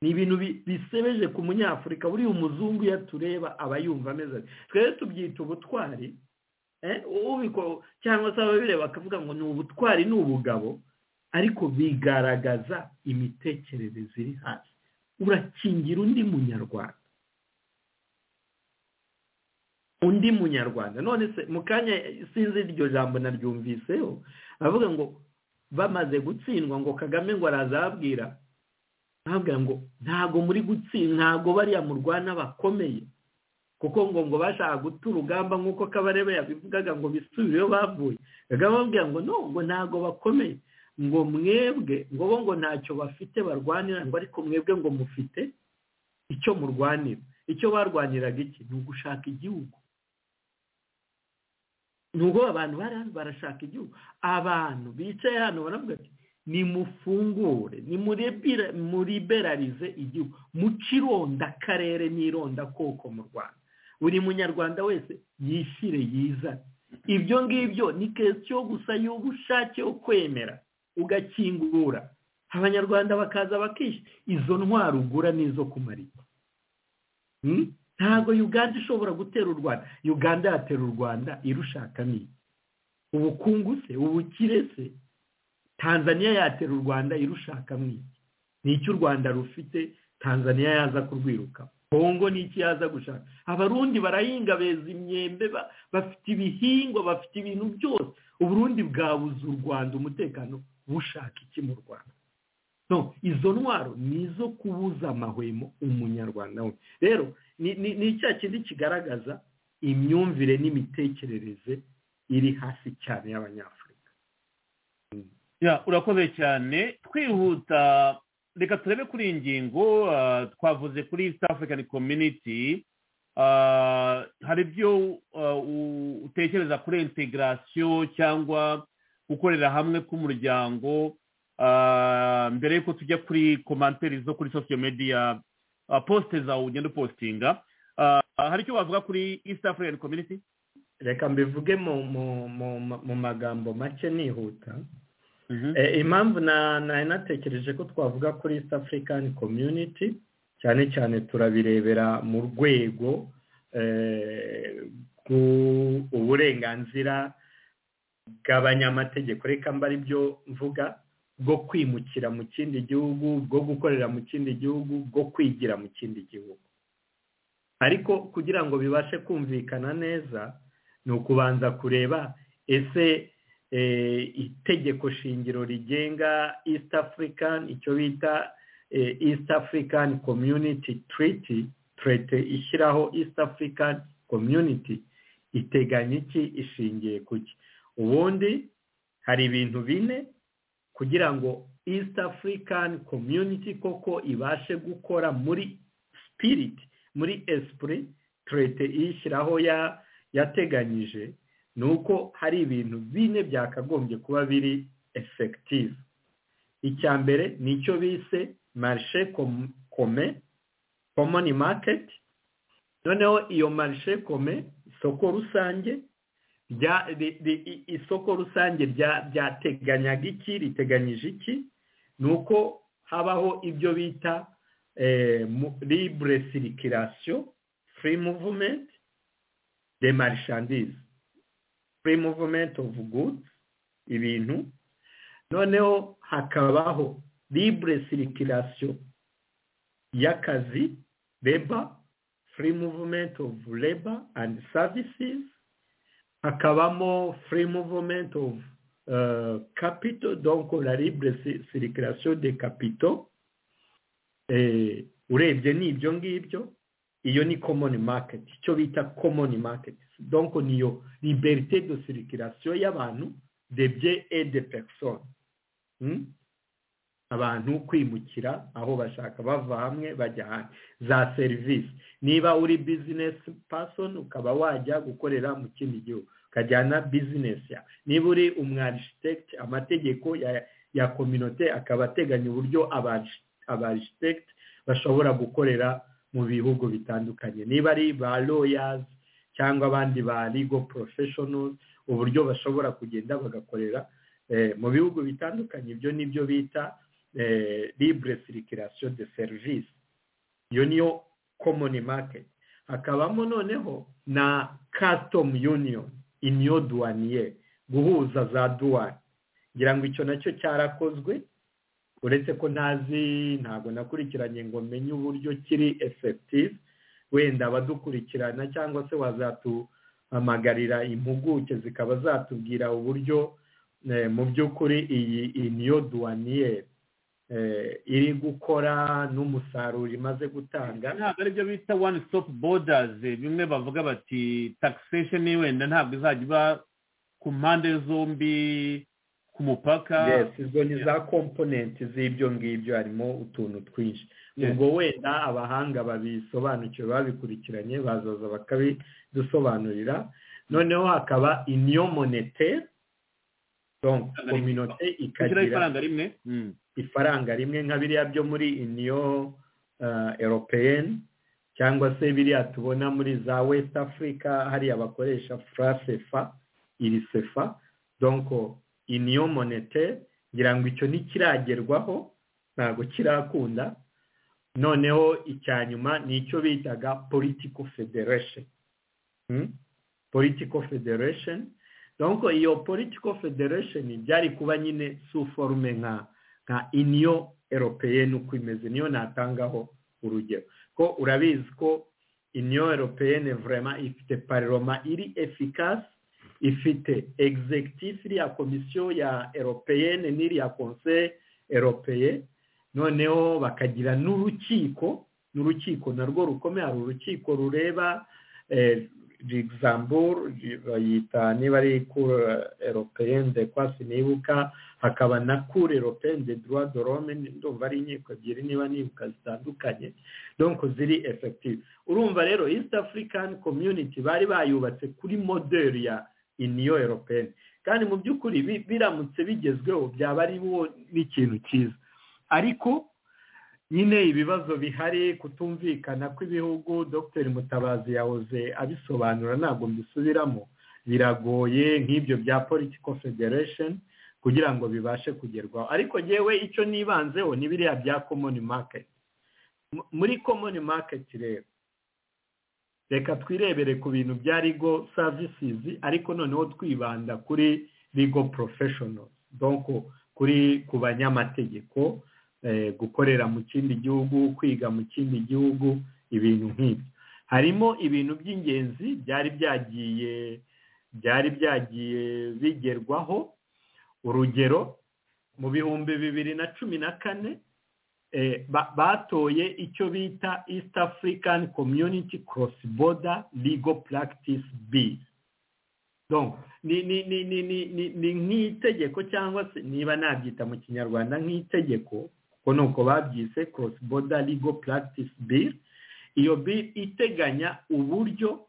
ni ibintu bisebeje ku munyafurika buriya umuzungu iyo atureba aba yumva ameze twere tubyita ubutwari cyangwa se ababireba bakavuga ngo ni ubutwari ni ubugabo ariko bigaragaza imitekerereze iri hasi urakingira undi munyarwanda undi munyarwanda none se mu kanya sinzi iryo jambo naryumviseho aravuga ngo bamaze gutsindwa ngo kagame ngo arazababwira ahabwira ngo ntago muri gutsindwa ntago bariya murwana bakomeye kuko ngo ngo bashaka guta urugamba nk'uko kabarebe yabivugaga ngo bisubire iyo bavuye kagame ababwira ngo no ngo ntago bakomeye ngo mwebwe ngo bo ngo ntacyo bafite barwanira ngo ariko mwebwe ngo mufite icyo murwanira icyo barwaniraga iki ni ugushaka igihugu ni ubwo abantu bari hano barashaka igihugu abantu bicaye hano baravuga ati nimufungure nimuriberarize igihugu mucironda akarere n'ironda koko mu rwanda buri munyarwanda wese yishyire yizane ibyo ngibyo ni kesiyo gusa y'ubushake yo kwemera ugakingura abanyarwanda bakaza bakishyura izo ntwaro ugura n'izo kumara ntabwo uganda ishobora gutera u rwanda uganda yatera u rwanda irushakamo iki ubukungu se ubukire se tanzaniya yatera u rwanda irushakamo iki ni icyo u rwanda rufite tanzaniya yaza kurwirukamo bongo n'iki yaza gushaka abarundi barahinga beza imyembe ba- bafite ibihingwa bafite ibintu byose uburundi bwabuze u rwanda umutekano bushaka iki mu rwanda no izo ntwaro ni izo kubuza amahwemo umunyarwanda we rero ni- ni ni cya kindi kigaragaza imyumvire n'imitekerereze iri hasi cyane y'abanyafurika Ya, urakoze cyane twihuta reka turebe kuri iyi ngingo ah, twavuze kuri east african community Ah, hari ibyo ah, u- utekereza kuri integration cyangwa gukorera hamwe k'umuryango Ah, mbere yuko tujya kuri komanteri zo kuri social media ah, poste zawe ugenda upostinga Ah, hari icyo wavuga kuri east african community reka mbivuge mu mu- mu- mu- mu magambo make nihuta Eh, impamvu na- nari natekereje ko twavuga kuri east african community cyane cyane turabirebera mu rwego eh, rw- uburenganzira bw'abanyamategeko reka mba ari byo mvuga bwo kwimukira mu kindi gihugu bwo gukorera mu kindi gihugu bwo kwigira mu kindi gihugu ariko kugira ngo bibashe kumvikana neza ni ukubanza kureba ese eh, itegeko shingiro rigenga east african icyo bita eh, east african community treaty treaty ishyiraho east african community iteganya iki ishingiye ku ki ubundi hari ibintu bine kugira ngo east african community koko ibashe gukora muri spirit muri esprit treaty iyishyiraho ya yateganyije ni uko hari ibintu bine byakagombye kuba biri effective icya mbere ni icyo bise marishe kome common market noneho iyo marishe kome isoko rusange rya ri- ri- i- isoko rusange rya- ryateganyaga iki riteganyije iki ni uko habaho ibyo bita eh, mu- libre circulation free movement de marchandise free movement of goods ibintu noneho hakabaho libre circulation y'akazi labor free movement of labor and services hakabamo free movement of euh, capital donc la libre ci- circulation des capitaux eh, urebye ni ibyo ngibyo iyo ni common market icyo bita common market donc niyo liberté de circulation y'abantu de biens et de personnes hmm? abantu kwimukira aho bashaka bava hamwe bajya ahandi za serivisi niba uri business person ukaba wajya gukorera mu kindi gihugu ukajyana business yawe niba uri umwarisikite amategeko ya ya kominote akaba ateganya uburyo abarisikite bashobora gukorera mu bihugu bitandukanye niba ari ba lawyers cyangwa abandi ba legal professionals uburyo bashobora kugenda bagakorera eh, mu bihugu bitandukanye ibyo ni byo bita eh, libre circulation de service iyo niyo common market hakabamo noneho na custom union union douanier guhuza za douane ngira ngo icyo nacyo cyarakozwe uretse ko ntazi ntabwo nakurikiranye ngo menye uburyo kiri effective wenda abadukurikirana cyangwa se wazatuhamagarira impuguke zikaba zatubwira uburyo eh, mu by'ukuri iyi union douanier eh, iri gukora n'umusaruro imaze gutanga ntabwo aribyo bita one stop borders bimwe bavuga bati taxation wenda ntabwo izajya iba ku mpande zombi ku mupaka yes izo ni za komponenti z'ibyo ngibyo harimo utuntu twinshi Yes. ubwo wenda abahanga babisobanukiwe babikurikiranye bazaza bakabidusobanurira noneho hakaba union monetaire donc kominote gushyiraho ikagira ifaranga rimwe Mm. ifaranga rimwe nka biriya byo muri uniyo eropeyeni cyangwa se biriya tubona muri za west africa hariya bakoresha furasefa iri sefa donko uniyo monete ngira ngo icyo ntikiragerwaho ntabwo kirakunda noneho icya nyuma ni icyo bitaga politiko federation Hmm? politiko federation donko iyo politiko federation byari kuba nyine su forume nka nka uniyo eropeyeni uko imeze niyo natangaho urugero ko urabizi ko union européenne vraiment ifite parlement iri efficace ifite executif iriya komisiyo ya européenne n'iriya conseil européen noneho bakagira n'urukiko n'urukiko narwo rukomeye hari urukiko rureba Luxembourg bayita niba ari cour européenne de quoi sinibuka hakaba na cour européenne de droit de l'homme ndumva ari inkiko ebyiri niba nibuka zitandukanye donc ziri effective urumva rero east african community bari bayubatse kuri model ya union européenne kandi mu by'ukuri biramutse bigezweho byaba ari bo n'ikintu cyiza ariko nyine ibibazo bihari kutumvikana kw'ibihugu dr mutabazi yahoze abisobanura ntabwo mbisubiramo biragoye nk'ibyo bya political federation kugira ngo bibashe kugerwaho ariko ngewe icyo nibanzeho ni biriya bya common market muri common market rero reka twirebere ku bintu bya legal services ariko noneho twibanda kuri legal professionals donc kuri ku banyamategeko gukorera mu kindi gihugu kwiga mu kindi gihugu ibintu nk'ibyo harimo ibintu by'ingenzi byari byagiye byari byagiye bigerwaho urugero mu bihumbi bibiri na cumi na kane batoye icyo bita east african community cross border legal practice bill ni nk'itegeko cyangwa se niba nabyita mu kinyarwanda nk'itegeko kuko ni uko babyise cross border legal practice bill iyo bill iteganya uburyo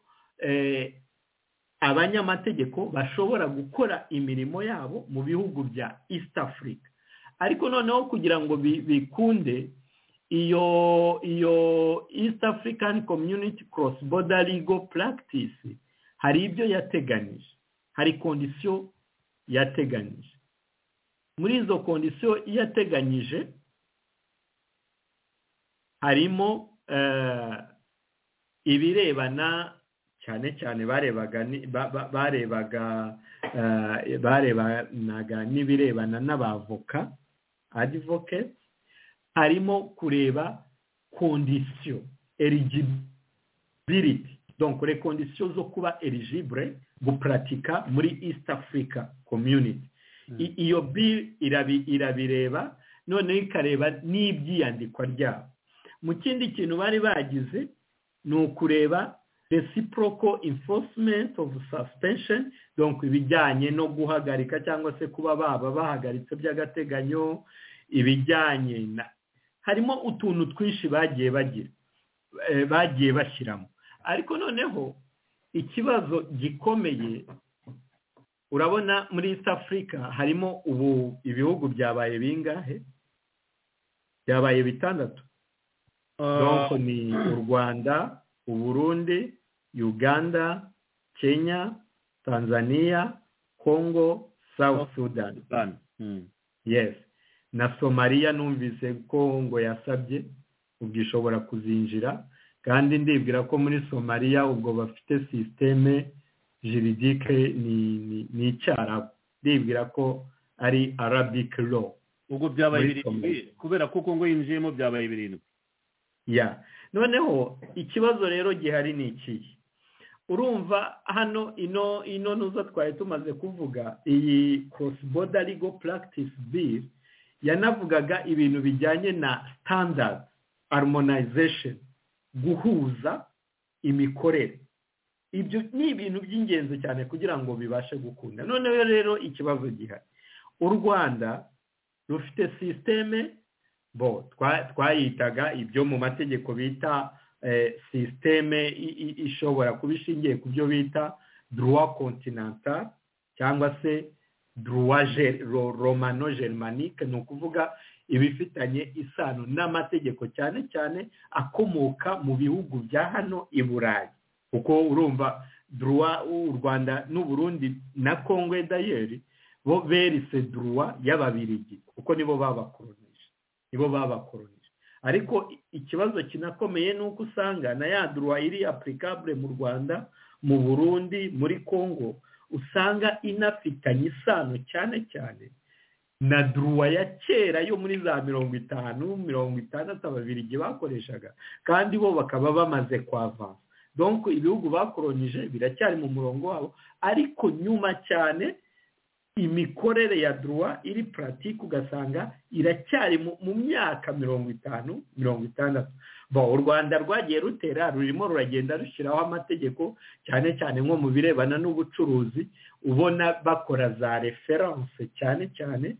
abanyamategeko bashobora gukora imirimo yabo mu bihugu bya east africa ariko noneho kugira ngo bikunde iyo iyo east african community cross border legal practice hari ibyo yateganyije hari kondisiyo yateganyije muri izo kondisiyo yateganyije harimo ibirebana cyane cyane barebaga barebanaga n'ibirebana n'abavoka advocate harimo kureba kondisiyo eligibility donc les conditions zo kuba eligible guparatika muri east africa community iyo bill irabireba noneho ikareba n'ibyiyandikwa ryabo mu kindi kintu bari bagize ni ukureba reciprocal enforcement of suspension donc ibijyanye no guhagarika cyangwa se kuba baba bahagaritse by'agateganyo ibijyanye na harimo utuntu twinshi bagiye bagira bagiye bashyiramo ariko noneho ikibazo gikomeye urabona muri east africa harimo ubu ibihugu byabaye bingahe byabaye bitandatu donko ni u rwanda uburundi uganda kenya tanzania congo south sudan yes na somaliya numvise congo yasabye ubwo ishobora kuzinjira kandi ndibwira ko muri somaliya ubwo bafite sisiteme jiridike ni icyarabu ndibwira ko ari arabic law ubwo byabaye birindwi kubera ko congo yinjiyemo byabaye birindwi ya noneho ikibazo rero gihari ni ikihe urumva hano ino ino nuza twari tumaze kuvuga iyi cross border legal practice bill yanavugaga ibintu bijyanye na standard harmonization guhuza imikorere ibyo ni ibintu by'ingenzi cyane kugira ngo bibashe gukunda noneho rero ikibazo gihari u rwanda rufite sisiteme bo twayitaga ibyo mu mategeko bita sisiteme ishobora kuba ishingiye ku byo bita duruwa kontinanta cyangwa se duruwa romano germanike ni ukuvuga ibifitanye isano n'amategeko cyane cyane akomoka mu bihugu bya hano i burayi kuko urumva duruwa u rwanda n'uburundi na kongwe dayeri bo berise duruwa y'ababirigi kuko nibo babakoroni nibo babakoronije ariko ikibazo kinakomeye ni uko usanga na ya duruwa iri apurikabure mu rwanda mu burundi muri congo usanga inafitanye isano cyane cyane na duruwa ya kera yo muri za mirongo itanu mirongo itandatu ababirigi bakoreshaga kandi bo bakaba bamaze kwavansa donko ibihugu bakoronyije biracyari mu murongo wabo ariko nyuma cyane imikorere ya duruwa iri puratike ugasanga iracyari mu myaka mirongo itanu mirongo itandatu u rwanda rwagiye rutera rurimo ruragenda rushyiraho amategeko cyane cyane nko mu birebana n'ubucuruzi ubona bakora za referanse cyane cyane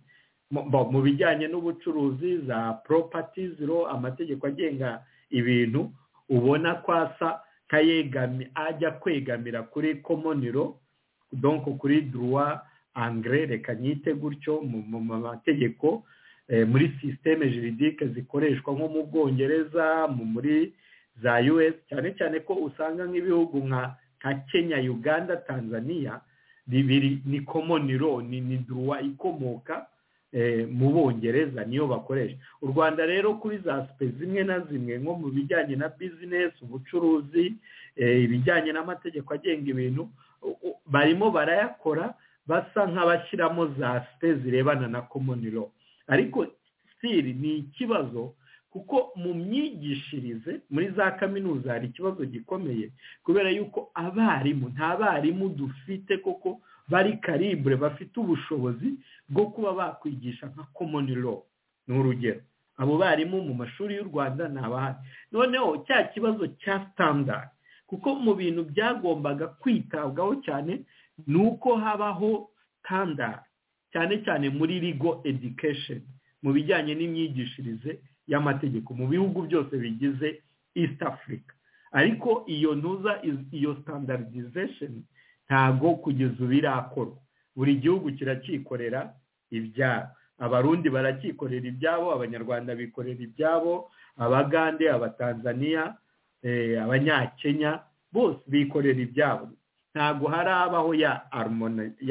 mu bijyanye n'ubucuruzi za poropatizi ro amategeko agenga ibintu ubona ko asa nk'ayegami ajya kwegamira kuri komoniro donko kuri duruwa angere reka nyite gutyo mu mategeko muri sisiteme jiridike zikoreshwa nko mu bwongereza muri za us cyane cyane ko usanga nk'ibihugu nka kenya uganda tanzania bibiri ni komoniro ni duruwa ikomoka mu bongereza niyo bakoresha u rwanda rero kuri za sipe zimwe na zimwe nko mu bijyanye na bizinesi ubucuruzi ibijyanye n'amategeko agenga ibintu barimo barayakora basa nk'abashyiramo za sipe zirebana na komoniro ariko sitiri ni ikibazo kuko mu myigishirize muri za kaminuza hari ikibazo gikomeye kubera yuko abarimu nta barimu dufite koko bari karibure bafite ubushobozi bwo kuba bakwigisha nka komoni lo ni urugero abo barimu mu mashuri y'u rwanda ni abahari noneho cya kibazo cya sitandadi kuko mu bintu byagombaga kwitabwaho cyane ni uko habaho sitandadi cyane cyane muri rigo edikesheni mu bijyanye n'imyigishirize y'amategeko mu bihugu byose bigize east africa ariko iyo ntuza iyo standardization ntago kugeza ubu irakorwa buri gihugu kiracyikorera ibyabo abarundi baracyikorera ibyabo abanyarwanda bikorera ibyabo abagande abatanzaniya abanyakenya bose bikorera ibyabo ntago harabaho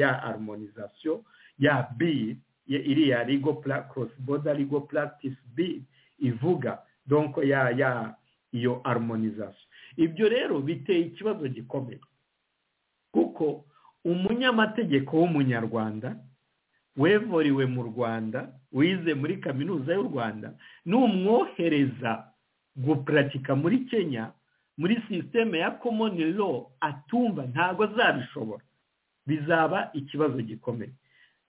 ya armonizasiyo ya b iriya rigo cross border rigo practice b ivuga donko ya ya iyo harmonization ibyo rero biteye ikibazo gikomeye kuko umunyamategeko w'umunyarwanda wevoriwe mu rwanda wize muri kaminuza y'u rwanda n'umwohereza gupuratika muri kenya muri sisiteme ya common law atumva ntabwo azabishobora bizaba ikibazo gikomeye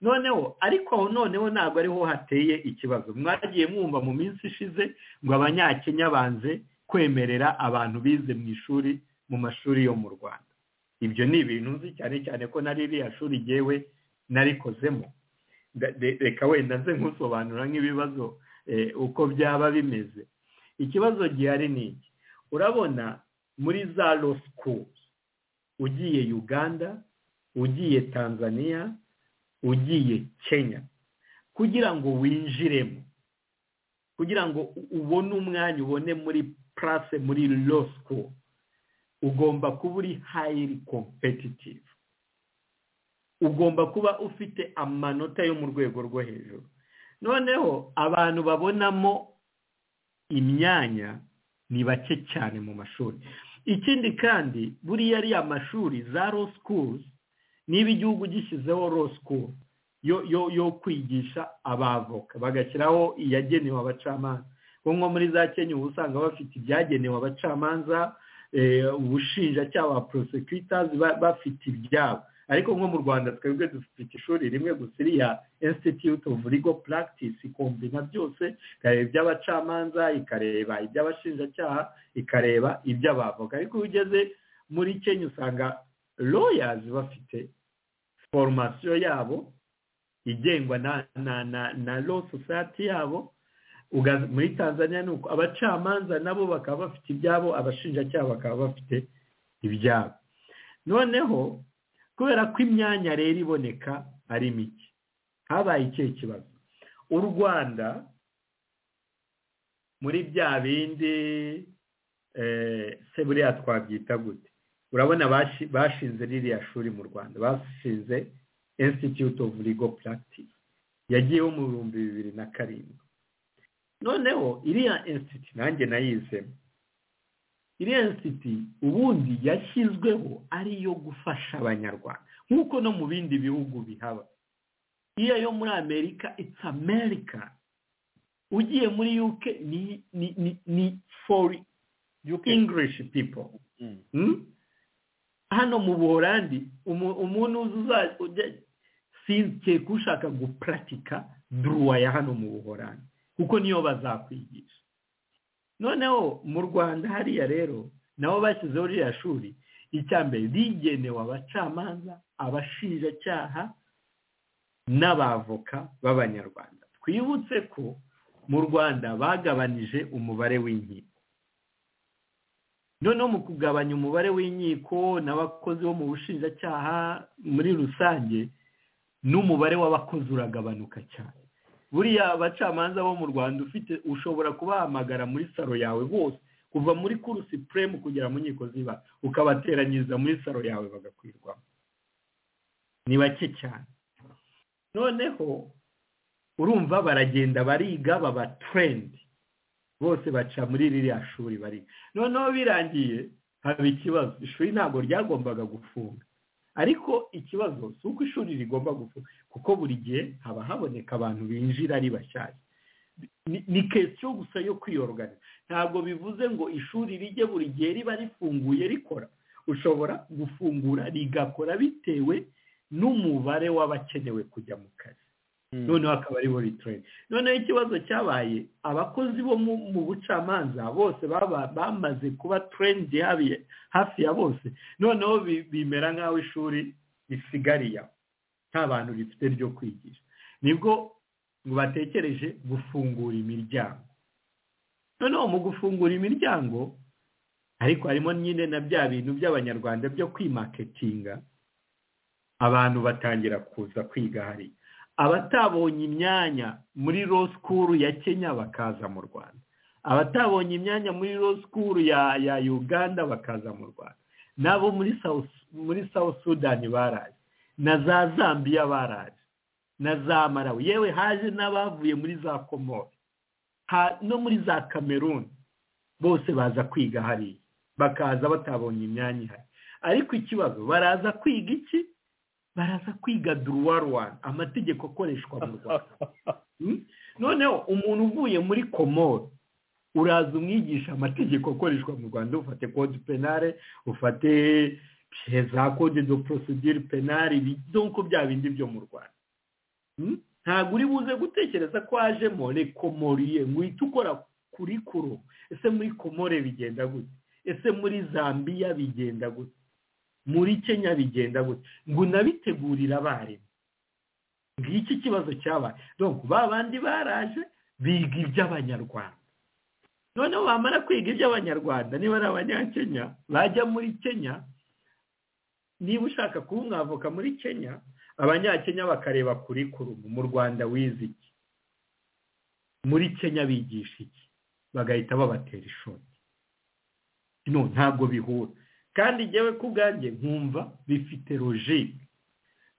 noneho ariko aho noneho ntabwo ariho hateye ikibazo mwagiye mwumva mu minsi ishize ngo abanyakenya banze kwemerera abantu bize mu ishuri mu mashuri yo mu rwanda ibyo ni ibintu nzi cyane cyane ko na ririya shuri ryewe narikozemo reka wenda nze nk'usobanura nk'ibibazo uko byaba bimeze ikibazo gihari ni iki urabona muri za lo sikuru ugiye uganda ugiye tanzania ugiye kenya kugira ngo winjiremo kugira ngo ubone umwanya ubone muri purase muri lo sikuru ugomba kuba uri hayiri kompetitivu ugomba kuba ufite amanota yo mu rwego rwo hejuru noneho abantu babonamo imyanya ni bake cyane mu mashuri ikindi kandi buriya ariya mashuri za lo sikuruzi niba igihugu gishyizeho lo sikuru yo kwigisha abavoka bagashyiraho iyagenewe abacamanza nko muri za kenya uba usanga bafite ibyagenewe abacamanza ubushinjacyaha ba prosecutor bafite ibyabo ariko nko mu rwanda twebwe dufite ishuri rimwe gusa iriya institute of legal practice ikombina byose ikareba iby'abacamanza ikareba iby'abashinjacyaha ikareba iby'abavoka ariko iyo ugeze muri kenya usanga royazi bafite foromasiyo yabo igengwa na na na na lo sosiyete yabo muri tanzania ni uko abacamanza nabo bakaba bafite ibyabo abashinjacyaha bakaba bafite ibyabo noneho kubera ko imyanya rero iboneka ari mike habaye ikihe kibazo u rwanda muri bya bindi se buriya twabyita gute urabona bashinze ririya shuri mu rwanda bashinze institute of legal practice yagiyeho mu bihumbi bibiri na karindwi noneho iriya insiti nanjye nayizemo iriya insiti ubundi yashyizweho ari iyo gufasha abanyarwanda nk'uko no mu bindi bihugu bihaba iyo yo muri amerika it's america ugiye muri uk ni ni ni ni for english people hano mu buhorandi umuntu uzajya sinkeka ushaka guparatika duruwa ya hano mu buhorandi kuko niyo bazakwigisha noneho mu rwanda hariya rero nabo bashyizeho ririya shuri icya mbere rigenewe abacamanza abashinjacyaha n'abavoka b'abanyarwanda twibutse ko mu rwanda bagabanije umubare w'inkiko noneho mu kugabanya umubare w'inkiko n'abakozi bo mu bushinjacyaha muri rusange n'umubare w'abakozi uragabanuka cyane buriya abacamanza bo mu rwanda ufite ushobora kubahamagara muri saro yawe bose kuva muri kurusi puremu kugera mu nkiko ziba ukabateranyiriza muri saro yawe bagakwirwamo ni bake cyane noneho urumva baragenda bariga baba turendi bose baca muri ririya shuri bariga noneho birangiye haba ikibazo ishuri ntabwo ryagombaga gufunga ariko ikibazo si uko ishuri rigomba gufunga kuko buri gihe haba haboneka abantu binjira ari bashyashya ni kesiyo gusa yo kwiyorogana ntabwo bivuze ngo ishuri rijye buri gihe riba rifunguye rikora ushobora gufungura rigakora bitewe n'umubare w'abakenewe kujya mu kazi noneho akaba aribo ritorenti noneho ikibazo cyabaye abakozi bo mu bucamanza bose bamaze kuba turendi hafi ya bose noneho bimera nk'aho ishuri risigariye aho nta bantu rifite ryo kwigisha nibwo batekereje gufungura imiryango noneho mu gufungura imiryango ariko harimo nyine na bya bintu by'abanyarwanda byo kwimaketinga abantu batangira kuza kwiga hari abatabonye imyanya muri law school ya kenya bakaza mu rwanda abatabonye imyanya muri law school ya ya uganda bakaza mu rwanda nabo muri south muri south sudan baraje na za zambia baraje na za marawi yewe haje n'abavuye muri za komori no muri za kameruni bose baza kwiga hariya bakaza batabonye imyanya ihari ariko ikibazo baraza kwiga iki baraza kwiga duruwa rwanda amategeko akoreshwa mu rwanda noneho umuntu uvuye muri komoro uraza umwigisha amategeko akoreshwa mu rwanda ufate kode penale ufate za kode do porosidire penale nk'uko bya bindi byo mu rwanda ntabwo uri buze gutekereza ko hajemo rekomoriye ngo uhite ukora kuri kuro ese muri komore bigenda gute ese muri zambiya bigenda gute muri kenya bigenda gutya ngo unabitegurire abarimu ngiki kibazo cyabaye donc ba bandi baraje biga iby'abanyarwanda noneho bamara kwiga iby'abanyarwanda niba ari abanyakenya bajya muri kenya niba ushaka kuba umwavoka muri kenya abanyakenya bakareba kuri kurumu mu rwanda wize iki muri kenya bigisha iki bagahita babatera ishoti no ntabwo bihura kandi njyewe ku bwanjye nkumva bifite logike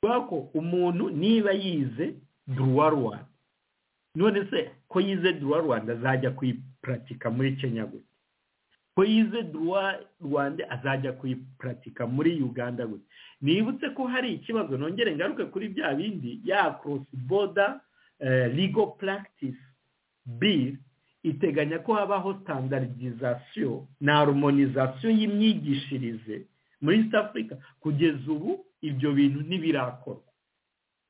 kubera ko umuntu niba yize duruwa rwanda none se ko yize duruwa rwanda azajya kuyiparatika muri kenya gute ko yize duruwa rwanda azajya kuyiparatika muri uganda gute nibutse ko hari ikibazo nongere ngaruke kuri bya bindi ya cross border legal practice bill iteganya ko habaho standardizasiyo na harmonizasiyo y'imyigishirize muri east africa kugeza ubu ibyo bintu ntibirakorwa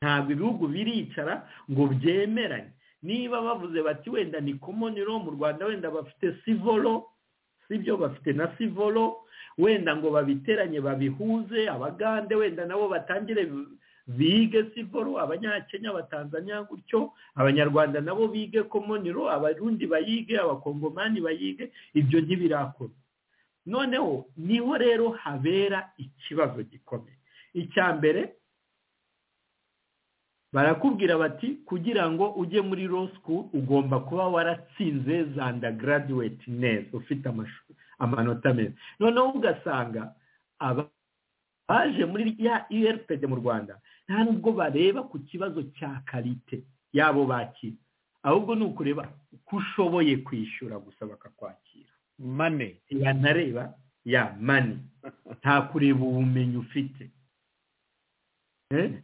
ntabwo ibihugu biricara ngo byemeranye niba bavuze bati wenda ni common law mu rwanda wenda bafite sivolo sibyo bafite na sivolo wenda ngo babiteranye babihuze abagande wenda nabo batangire bige sivoro abanyakenya abatanzania gutyo abanyarwanda nabo bige komoniro abarundi bayige abakongomani bayige ibyo ntibirakora noneho niho rero habera ikibazo gikomeye icya mbere barakubwira bati kugira ngo ujye muri law school ugomba kuba waratsinze za undergraduate neza ufite amanota meza noneho ugasanga aba baje muri ya urpd mu rwanda nta nubwo bareba ku kibazo cya karite yabo bakira ahubwo ni ukureba uko ushoboye kwishyura gusa bakakwakira mane banareba ya mane nta kureba ubumenyi ufite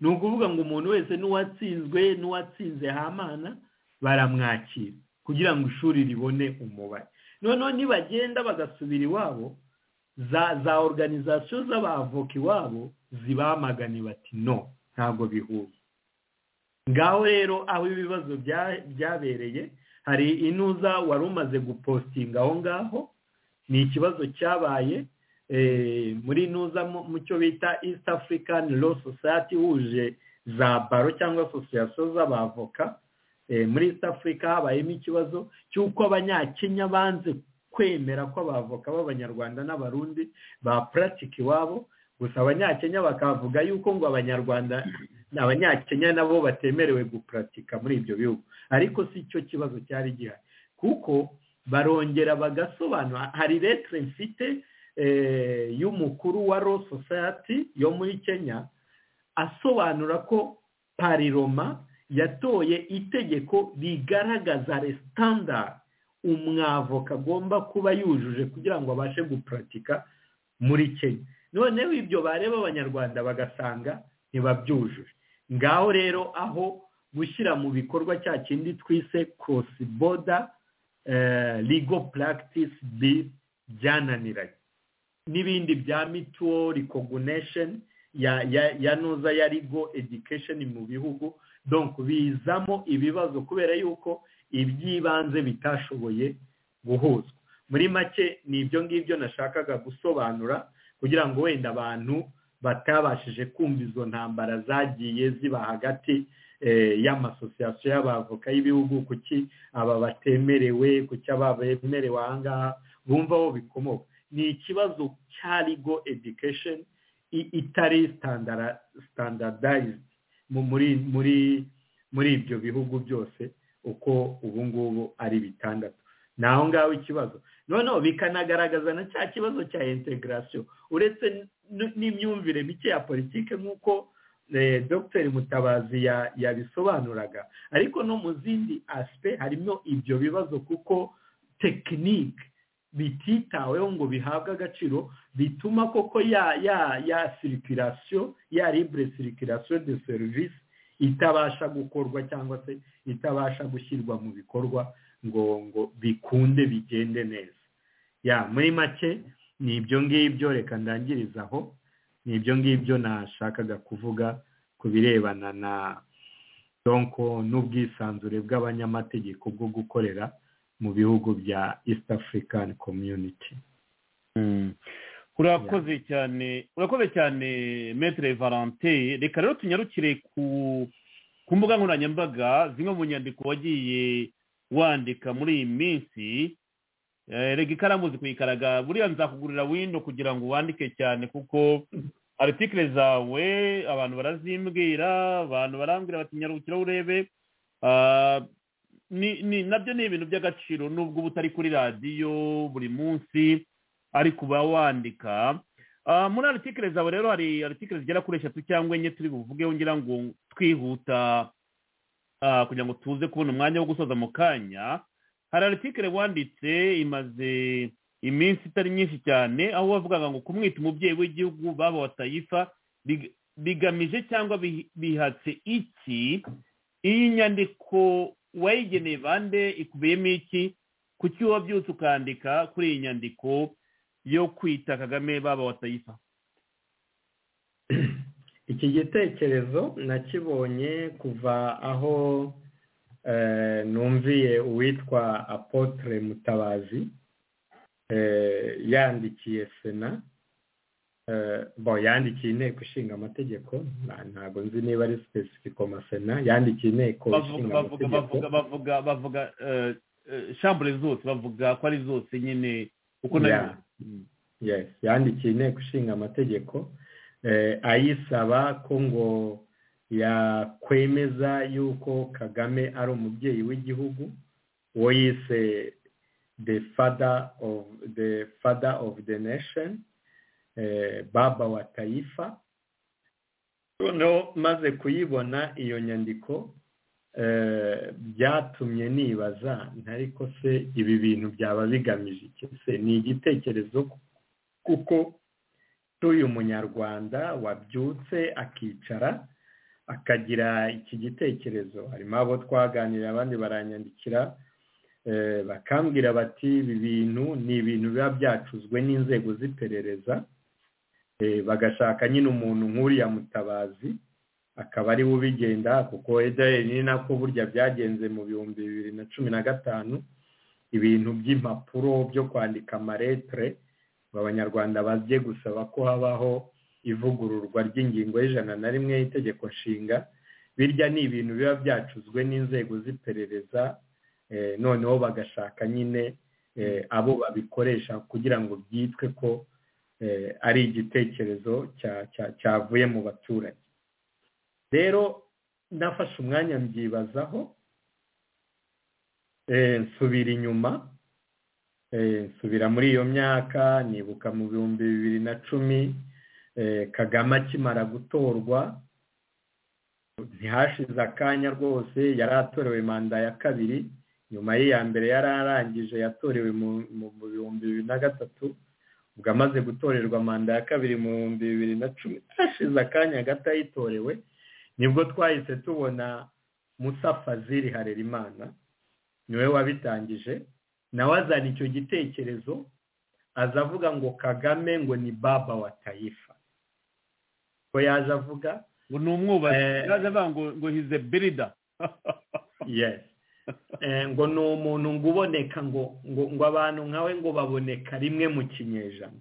ni ukuvuga ngo umuntu wese n'uwatsinzwe n'uwatsinze hamana baramwakira kugira ngo ishuri ribone umubare noneho nibagenda bagasubira iwabo za za organizasiyo z'abavoka iwabo zibamagane bati no ntabwo bihuye ngaho rero aho ibibazo byabereye hari inuza wari umaze gupositinga aho ngaho ni ikibazo cyabaye muri nuza mu cyo bita east african law society ihuje za baro cyangwa asosiyasiyo z'abavoka muri east africa habayemo ikibazo cy'uko abanyakenya banze kwemera ko abavoka b'abanyarwanda n'abarundi ba puratike iwabo gusa abanyakenya bakavuga yuko ngo abanyarwanda abanyakenya nabo batemerewe gupuratika muri ibyo bihugu ariko si cyo kibazo cyari gihari kuko barongera bagasobanura hari letire mfite y'umukuru wa law society yo muri kenya asobanura ko pariroma yatoye itegeko rigaragaza resitandari umwavoka agomba kuba yujuje kugira ngo abashe gupuratika muri kenya noneho ibyo bareba abanyarwanda bagasanga ntibabyujuje ngaho rero aho gushyira mu bikorwa cya kindi twise korosi boda ligo puragitisi bi byananiranye n'ibindi bya mituwo rikogunesheni ya nuza ya ligo edikesheni mu bihugu donk bizamo ibibazo kubera yuko iby'ibanze bitashoboye guhuzwa muri make ni ibyo ngibyo nashakaga gusobanura kugira ngo wenda abantu batabashije kumva izo ntambara zagiye ziba hagati y'amasosiyasiyo y'abavoka y'ibihugu kuki aba batemerewe kuki aba bemerewe aha ngaha bumva aho bikomoka ni ikibazo cya ligo edikesheni itari sitandardayizidi muri ibyo bihugu byose uko ubu ngubu ari bitandatu ni aho ngaho ikibazo noneho bikanagaragaza na cya kibazo cya integarasiyo uretse n'imyumvire mike ya politiki nk'uko dr mutabazi yabisobanuraga ariko no mu zindi asipe harimo ibyo bibazo kuko tekinike bititaweho ngo bihabwe agaciro bituma koko ya ya ya sirikirasiyo ya libure sirikirasiyo de serivisi itabasha gukorwa cyangwa se itabasha gushyirwa mu bikorwa ngo ngo bikunde bigende neza ya muri make ni ibyo ngibyo reka ndangiriza aho ni ibyo ngibyo nashakaga kuvuga ku birebana na donko n'ubwisanzure bw'abanyamategeko bwo gukorera mu bihugu bya east african community urakoze cyane urakoze cyane metere valante reka rero tunyarukire ku mbuga nkoranyambaga zimwe mu nyandiko wagiye wandika muri iyi minsi rega ikaramu zikuyikaraga buriya nzakugurira wino kugira ngo wandike cyane kuko aritikire zawe abantu barazimbwira abantu barambwira bati nyarukira urebe nabyo ni ibintu by'agaciro nubwo uba utari kuri radiyo buri munsi ariko uba wandika muri aritikire zawe rero hari aritikire zigera kuri eshatu cyangwa enye turi buvugeho ngira ngo twihuta kugira ngo tuze kubona umwanya wo gusoza mu kanya hari aritikire wanditse imaze iminsi itari myinshi cyane aho wavugaga ngo kumwita umubyeyi w'igihugu baba wa tayifa bigamije cyangwa bihatse iki iyi nyandiko wayigeneye bande ikubiyemo iki kuki wabyutse ukandika kuri iyi nyandiko yo kwita kagame baba wa tayifa iki gitekerezo nakibonye kuva aho numviye uwitwa apotre mutabazi yandikiye sena bo yandikiye inteko ishinga amategeko ntabwo nzi niba ari sipesifiko sena yandikiye inteko ishinga amategeko bavuga bavuga shambure zose bavuga ko ari zose nyine uko nayo yandikiye inteko ishinga amategeko ayisaba ko ngo yakwemeza yuko kagame ari umubyeyi w'igihugu uwo yise the father of the father of the nation baba wa tayifa noneho maze kuyibona iyo nyandiko byatumye nibaza ntariko se ibi bintu byaba bigamije iki se ni igitekerezo kuko cy'uyu munyarwanda wabyutse akicara akagira iki gitekerezo harimo abo twaganira abandi baranyandikira bakambwira bati ibi bintu ni ibintu biba byacuzwe n'inzego z'iperereza bagashaka nyine umuntu nk'uriya mutabazi akaba ari we ubigenda kuko ederi ni nako burya byagenze mu bihumbi bibiri na cumi na gatanu ibintu by'impapuro byo kwandika amaretire ngo abanyarwanda bajye gusaba ko habaho ivugururwa ry'ingingo y'ijana na rimwe y'itegeko nshinga birya ni ibintu biba byacuzwe n'inzego z'iperereza noneho bagashaka nyine abo babikoresha kugira ngo byitwe ko ari igitekerezo cyavuye mu baturage rero nafashe umwanya mbyibazaho nsubira inyuma nsubira muri iyo myaka nibuka mu bihumbi bibiri na cumi kagame akimara gutorwa ntihashize akanya rwose yari atorewe manda ya kabiri nyuma y'iya mbere yari arangije yatorewe mu bihumbi bibiri na gatatu ubwo amaze gutorerwa manda ya kabiri mu bihumbi bibiri na cumi hashize akanya gato ayitorewe nibwo twahise tubona musa fazili harerimana niwe wabitangije nawe azana icyo gitekerezo aza avuga ngo kagame ngo ni baba wa tayifa ko yaje avuga ngo ni umwubatsi yaje avuga ngo ngo hize birida yesi ngo ni umuntu ngo uboneka ngo ngo abantu nkawe ngo baboneka rimwe mu kinyejana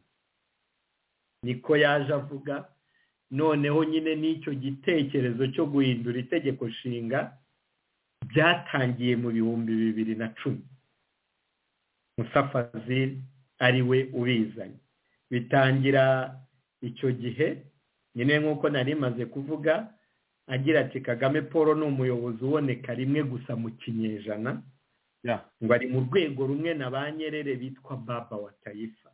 niko yaje avuga noneho nyine n'icyo gitekerezo cyo guhindura itegeko nshinga byatangiye mu bihumbi bibiri na cumi musafazil ari we ubizanye bitangira icyo gihe nyine nk'uko nari maze kuvuga agira ati kagame paul ni umuyobozi uboneka rimwe gusa mu kinyejana ngo ari mu rwego rumwe na ba nyerere bitwa baba wa tayifa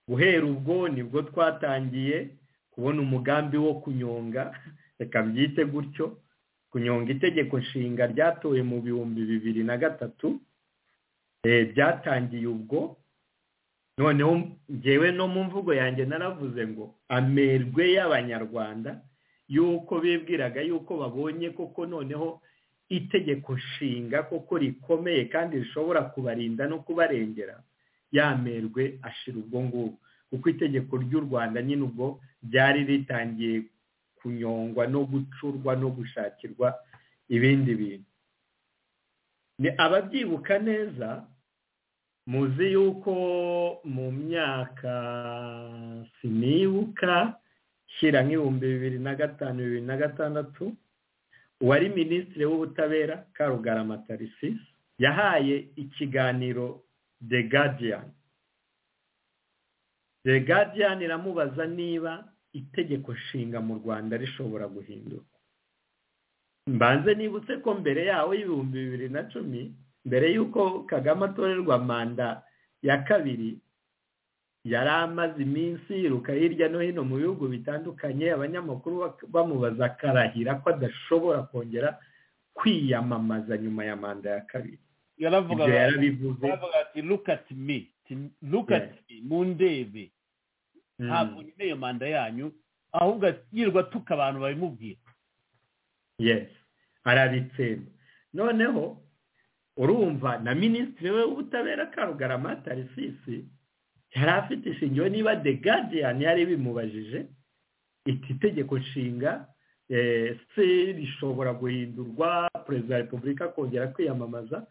guhera ubwo nibwo twatangiye kubona umugambi wo kunyonga reka byite gutyo kunyonga itegeko nshinga ryatowe mu bihumbi bibiri na gatatu byatangiye ubwo noneho ngewe no mu mvugo yanjye naravuze ngo amerwe y'abanyarwanda y'uko bibwiraga y'uko babonye koko noneho itegeko nshinga koko rikomeye kandi rishobora kubarinda no kubarengera yamerwe ashira ubwo ngubwo kuko itegeko ry'u rwanda nyine ubwo ryari ritangiye kunyongwa no gucurwa no gushakirwa ibindi bintu ni ababyibuka neza muzi yuko mu myaka sinibuka shyira nk'ibihumbi bibiri na gatanu bibiri na gatandatu uwari minisitiri w'ubutabera karugarama tarisisi yahaye ikiganiro the guardian the guardian iramubaza niba itegeko nshinga mu rwanda rishobora guhinduka mbanze nibutse ko mbere yaho y'ibihumbi bibiri na cumi mbere y'uko kagame atorerwa manda ya kabiri yari amaze iminsi yiruka hirya no hino mu bihugu bitandukanye abanyamakuru bamubaza akarahira ko adashobora kongera kwiyamamaza nyuma ya manda ya kabiri yaravuga ati look at me look at me mu ndebe ntabwo nyine iyo manda yanyu ahubwo yirirwa tuka abantu babimubwira yes arabitsemba noneho urumva na minisitiri we w'ubutabera karugarama tarisisi yari afite ishingiro niba the guardian yari bimubajije iti tegeko nshinga se rishobora guhindurwa perezida wa repubulika akongera kwiyamamaza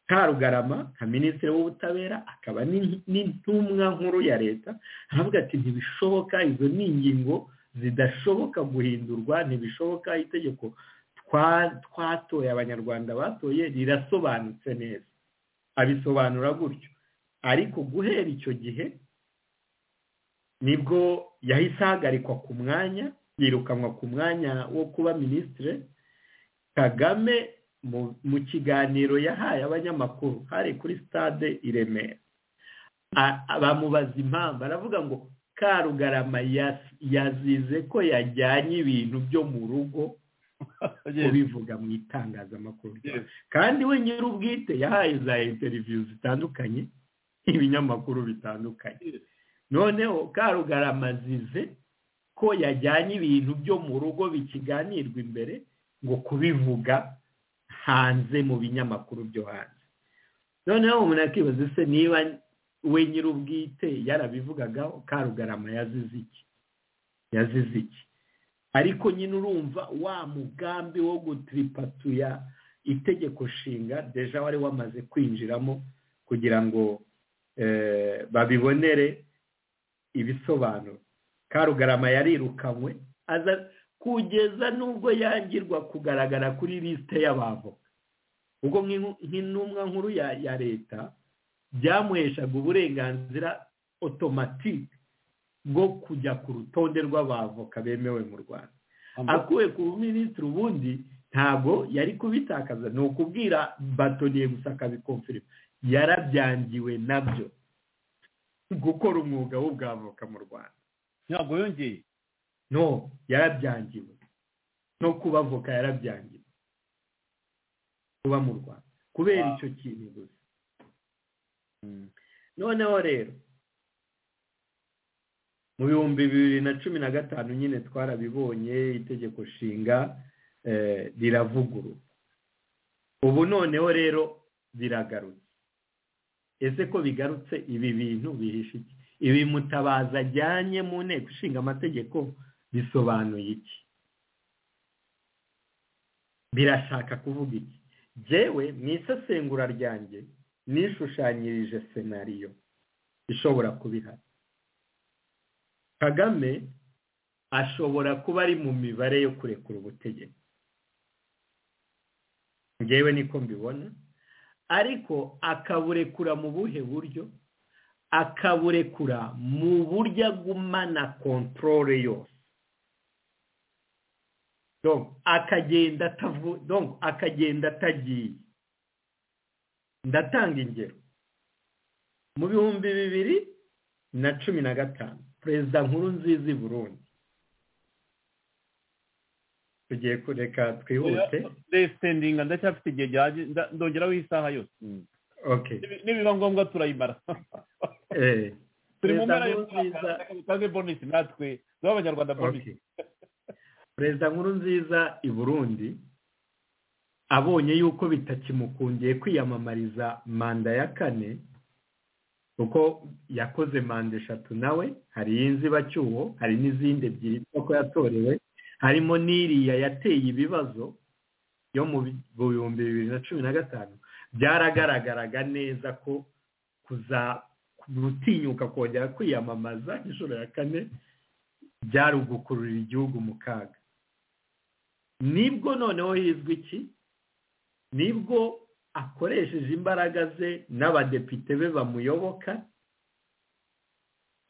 karugarama nka minisitiri w'ubutabera akaba n'intumwa nkuru ya leta aravuga ati ntibishoboka izo ni ingingo zidashoboka guhindurwa ntibishoboka itegeko twatoye abanyarwanda batoye rirasobanutse neza abisobanura gutyo ariko guhera icyo gihe nibwo yahise ahagarikwa ku mwanya yirukanwa ku mwanya wo kuba minisitiri kagame mu kiganiro yahaye abanyamakuru hari kuri stade i remera bamubaza impamvu aravuga ngo karugarama yazize ko yajyanye ibintu byo mu rugo ubivuga mu itangazamakuru kandi we nyir'ubwite yahaye za interiviyu zitandukanye ibinyamakuru bitandukanye noneho karugarama azize ko yajyanye ibintu byo mu rugo bikiganirwa imbere ngo kubivuga hanze mu binyamakuru byo hanze noneho umuntu akibaza se niba we nyir'ubwite yarabivugagaho karugarama yazize iki yazize iki ariko nyine urumva wa mugambi wo gutiripatuya itegeko nshinga deja wari wamaze kwinjiramo kugira ngo babibonere ibisobanuro karugarama yarirukanywe aza kugeza n'ubwo yangirwa kugaragara kuri lisite y'abavoka ubwo nk'intumwa nkuru ya leta byamuheshaga uburenganzira otomatike bwo kujya ku rutonde rw'abavoka bemewe mu rwanda akuwe ku minisitiri ubundi ntabwo yari kubitakaza ni ukubwira batoniye gusa akabikomfirima yarabyangiwe nabyo gukora umwuga w'ubwavoka mu rwanda ntabwo yongeye no yarabyangiwe no kuba avoka yarabyangiwe kuba mu rwanda kubera icyo kintu gusa noneho rero mu bihumbi bibiri na cumi na gatanu nyine twarabibonye itegeko nshinga riravugurura ubu noneho rero biragarutse ese ko bigarutse ibi bintu bihishe iki ibi mutabaza ajyanye mu nteko ishinga amategeko bisobanuye iki birashaka kuvuga iki jyewe mu isesengura ryanjye nishushanyirije senariyo ishobora kuba ihari kagame ashobora kuba ari mu mibare yo kurekura ubutegetsi ngewe niko mbibona ariko akaburekura mu buhe buryo akaburekura mu buryo agumana kontorore yose akagenda atagiye ndatanga ingero mu bihumbi bibiri na cumi na gatanu perezida nkuru nziza i burundi tugiye kureka twihute resitendinga ndacyafite igihe ndongeraho isaha yose nibiba ngombwa turayimara turi mu mpera y'umwaka bonisi natwe duha abanyarwanda bonisi perezida nkuru nziza i burundi abonye yuko bitakimukundiye kwiyamamariza manda ya kane kuko yakoze manda eshatu nawe hari iy'inzibacyuho hari n'izindi ebyiri kuko yatorewe harimo n'iriya yateye ibibazo yo mu bihumbi bibiri na cumi na gatanu byaragaragaraga neza ko gutinyuka kongera kwiyamamaza inshuro ya kane byari ugukurura igihugu mu kaga nibwo noneho hizwi iki nibwo akoresheje imbaraga ze n'abadepite be bamuyoboka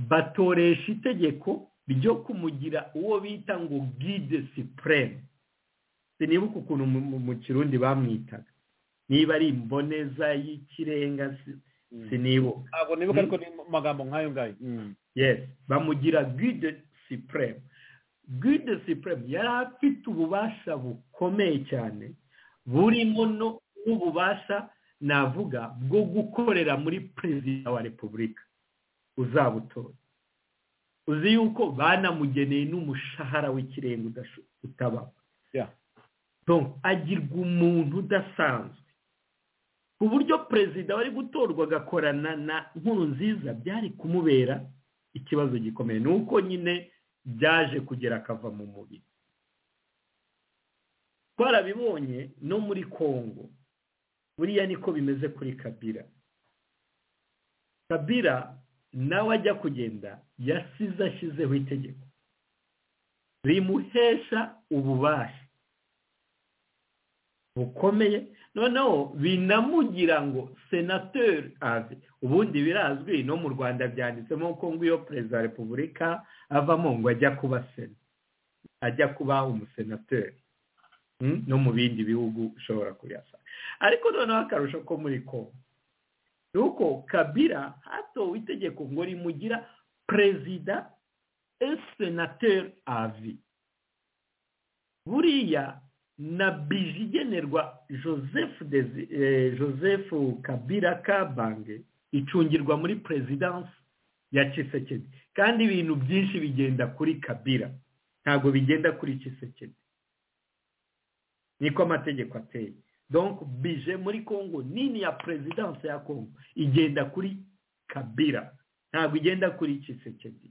batoresha itegeko ryo kumugira uwo bita ngo gide sipureme sinibuka ukuntu mu kirundi bamwitaga niba ari imboneza y'ikirenga sinibuka ntabwo nibuka ariko ni amagambo nk'ayo ngayo yesi bamugira gide sipureme gide sipureme yari afite ububasha bukomeye cyane burimo n'ububasha navuga bwo gukorera muri perezida wa repubulika uzabutora uzi yuko banamugeneye n'umushahara w'ikirenga utabaho agirwa umuntu udasanzwe ku buryo perezida wari gutorwa agakorana na nkuru nziza byari kumubera ikibazo gikomeye ni uko nyine byaje kugera akava mu mubiri twarabibonye no muri congo buriya niko bimeze kuri kabira kabira nawe ajya kugenda yasize ashyizeho itegeko rimuhesha ububasha bukomeye noneho binamugira ngo senateri ave ubundi birazwi no mu rwanda byanditsemo ko ngo iyo perezida wa repubulika avamo ngo ajya kuba sena ajya kuba umusenateri no mu bindi bihugu ushobora kuyasanga ariko noneho akarusho ko muri kongo ni uko kabira hatowe itegeko ngo rimugira perezida esenateri avi buriya na bije igenerwa joseph joseph kabira kabange icungirwa muri perezidansi ya kisekedi kandi ibintu byinshi bigenda kuri kabira ntabwo bigenda kuri kisekedi niko amategeko ateye donc bije muri congo nini ya perezidansi ya congo igenda kuri kabira ntabwo igenda kuri kisekedi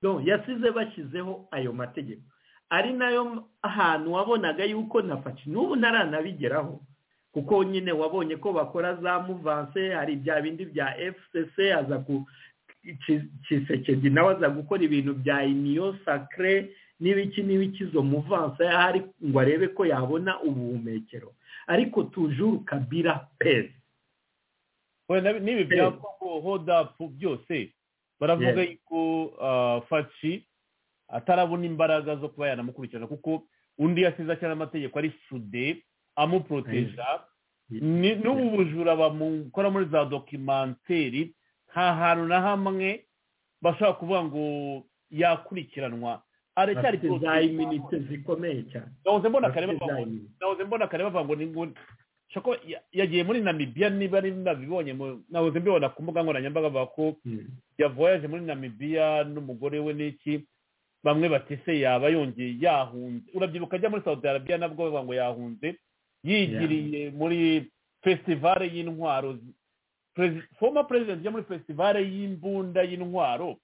donc yasize bashyizeho ayo mategeko ari nayo ahantu wabonaga yuko na faci n'ubu ntaranabigeraho kuko nyine wabonye ko bakora za muvanse hari bya bindi bya fcc aza ku kisekedi nawe aza gukora ibintu bya iniyo sakire n'ibiki n'ibiki izo muvanse ahari ngo arebe ko yabona ubuhumekero ariko tujuru kabira pezi wenda n'ibi bya kongo hodapu byose baravuga yuko faci atarabona imbaraga zo kuba yanamukurikirana kuko undi yasize cyane amategeko ari sude amuporoteja n'ubu bujura bamukora muri za dokimenteri nta hantu na hamwe bashobora kuvuga ngo yakurikiranwa aracyari iminite zikomeye cyane nahoze mbona kare bavuga ngo ni ngo yagiye muri namibiya niba ari nabibonye nahoze mbibona ku mbuga nkoranyambaga bavuga ko yavoyaje muri namibiya n'umugore we n'iki bamwe batise yaba yongeye yahunze urabyibuka ajya muri saudi arabiya nabwo bavuga ngo yahunze yigiriye muri festivale y'intwaro foma perezida ujya muri festivale y'imbunda y'intwaro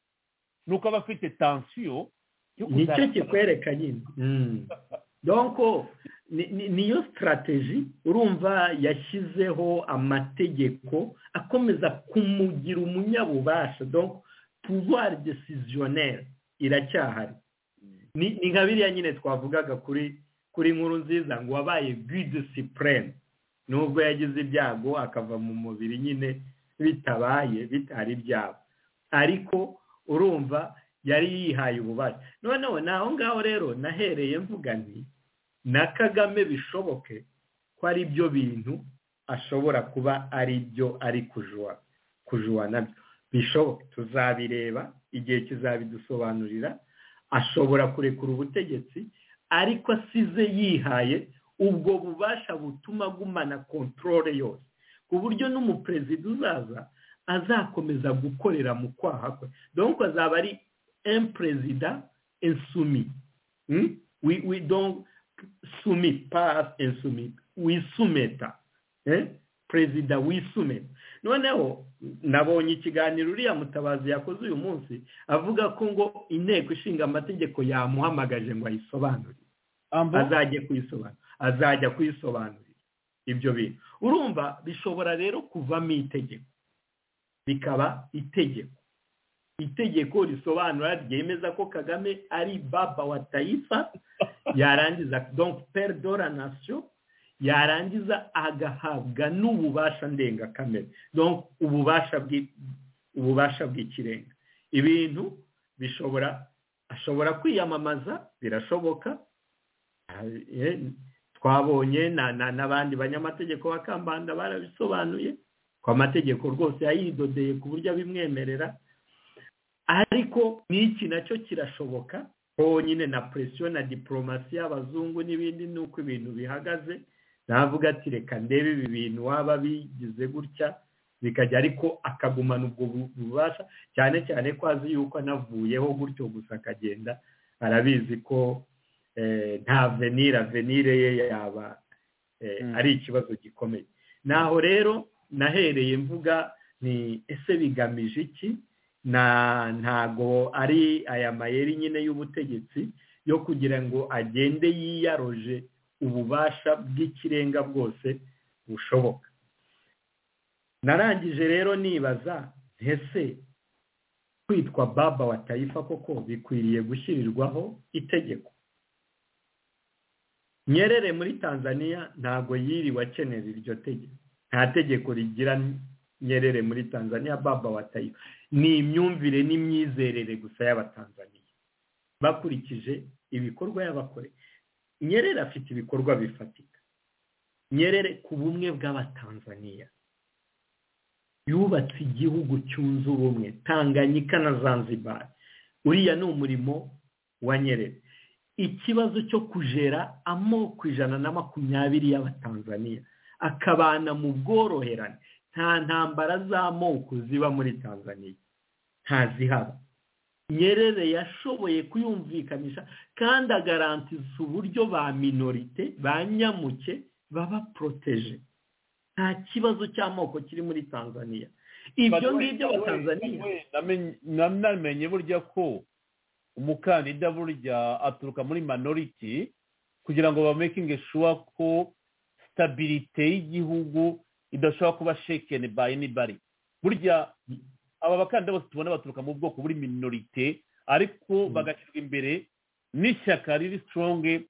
nuko aba afite tansiyo nicyo kikwereka nyine donko niyo sitarateji urumva yashyizeho amategeko akomeza kumugira umunyabubasha donko pouvoir desisiyoneri iracyahari ni nka biriya nyine twavugaga kuri kuri nkuru nziza ngo wabaye guide supreme nubwo yagize ibyago akava mu mubiri nyine bitabaye bitari ibyabo ariko urumva yari yihaye ububasha noneho naho ngaho rero nahereye mvuga nti na kagame bishoboke ko ari byo bintu ashobora kuba ari byo ari kujuwa nabyo bishoboke tuzabireba igihe kizabidusobanurira ashobora kurekura ubutegetsi ariko asize yihaye ubwo bubasha butuma agumana kontorore yose ku buryo n'umuperezida uzaza azakomeza gukorera mu kwaha kwe donko azaba ari emperezida ensumi sumi pas ensumi wisumeta perezida wisumeta noneho nabonye ikiganiro uriya mutabazi yakoze uyu munsi avuga ko ngo inteko ishinga amategeko yamuhamagaje ngo ayisobanurire azajya kuyisobanura azajya kuyisobanurira ibyo bintu urumva bishobora rero kuvamo itegeko bikaba itegeko itegeko risobanura ryemeza ko kagame ari baba wa tayifa yarangiza donk peridora nasiyo yarangiza agahabwa n'ububasha ndengakamere donc ububasha ububasha bw'ikirenga ibintu bishobora ashobora kwiyamamaza birashoboka twabonye n'abandi banyamategeko bakambanda barabisobanuye ko amategeko rwose yayidodeye ku buryo abimwemerera ariko n'iki nacyo kirashoboka honyine na presiyo na diporomasi y'abazungu n'ibindi nuko ibintu bihagaze navuga ati reka ndebe ibi bintu waba bigize gutya bikajya ariko akagumana ubwo bubasha cyane cyane ko azi yuko anavuyeho gutyo gusa akagenda arabizi ko nta venire venire ye yaba ari ikibazo gikomeye naho rero nahereye mvuga ni ese bigamije iki ntago ari aya mayeri nyine y'ubutegetsi yo kugira ngo agende yiyaroje ububasha bw'ikirenga bwose bushoboka narangije rero nibaza ntese kwitwa baba wa tayifa koko bikwiriye gushyirirwaho itegeko nyerere muri tanzania ntabwo yiriwe akenera iryo tegeko nta tegeko rigira nyerere muri tanzania baba wa tayifa ni imyumvire n'imyizerere gusa y'abatanzaniya bakurikije ibikorwa y'abakorera nyerere afite ibikorwa bifatika nyerere ku bumwe bw'abatanzaniya yubatse igihugu cyunze ubumwe tanganyika na zanzibari uriya ni umurimo wa nyerere ikibazo cyo kujera amoko ijana na makumyabiri y'abatanzaniya akabana mu bworoherane nta ntambara z'amoko ziba muri tanzaniya ntazihaba nyerere yashoboye kuyumvikanisha kandi agarantiza uburyo ba minorite ba nyamuke baba poroteje nta kibazo cy'amoko kiri muri tanzania ibyo ngibyo abatanzaniya namenye burya ko umukandida burya aturuka muri minority kugira ngo bamakinge shuwa ko sitabirite y'igihugu idashobora kuba shekeni bayi nibari burya aba bakandida bose tubona baturuka mu bwoko buri minorite ariko bagashyirwa imbere n'ishyaka riri sitoronge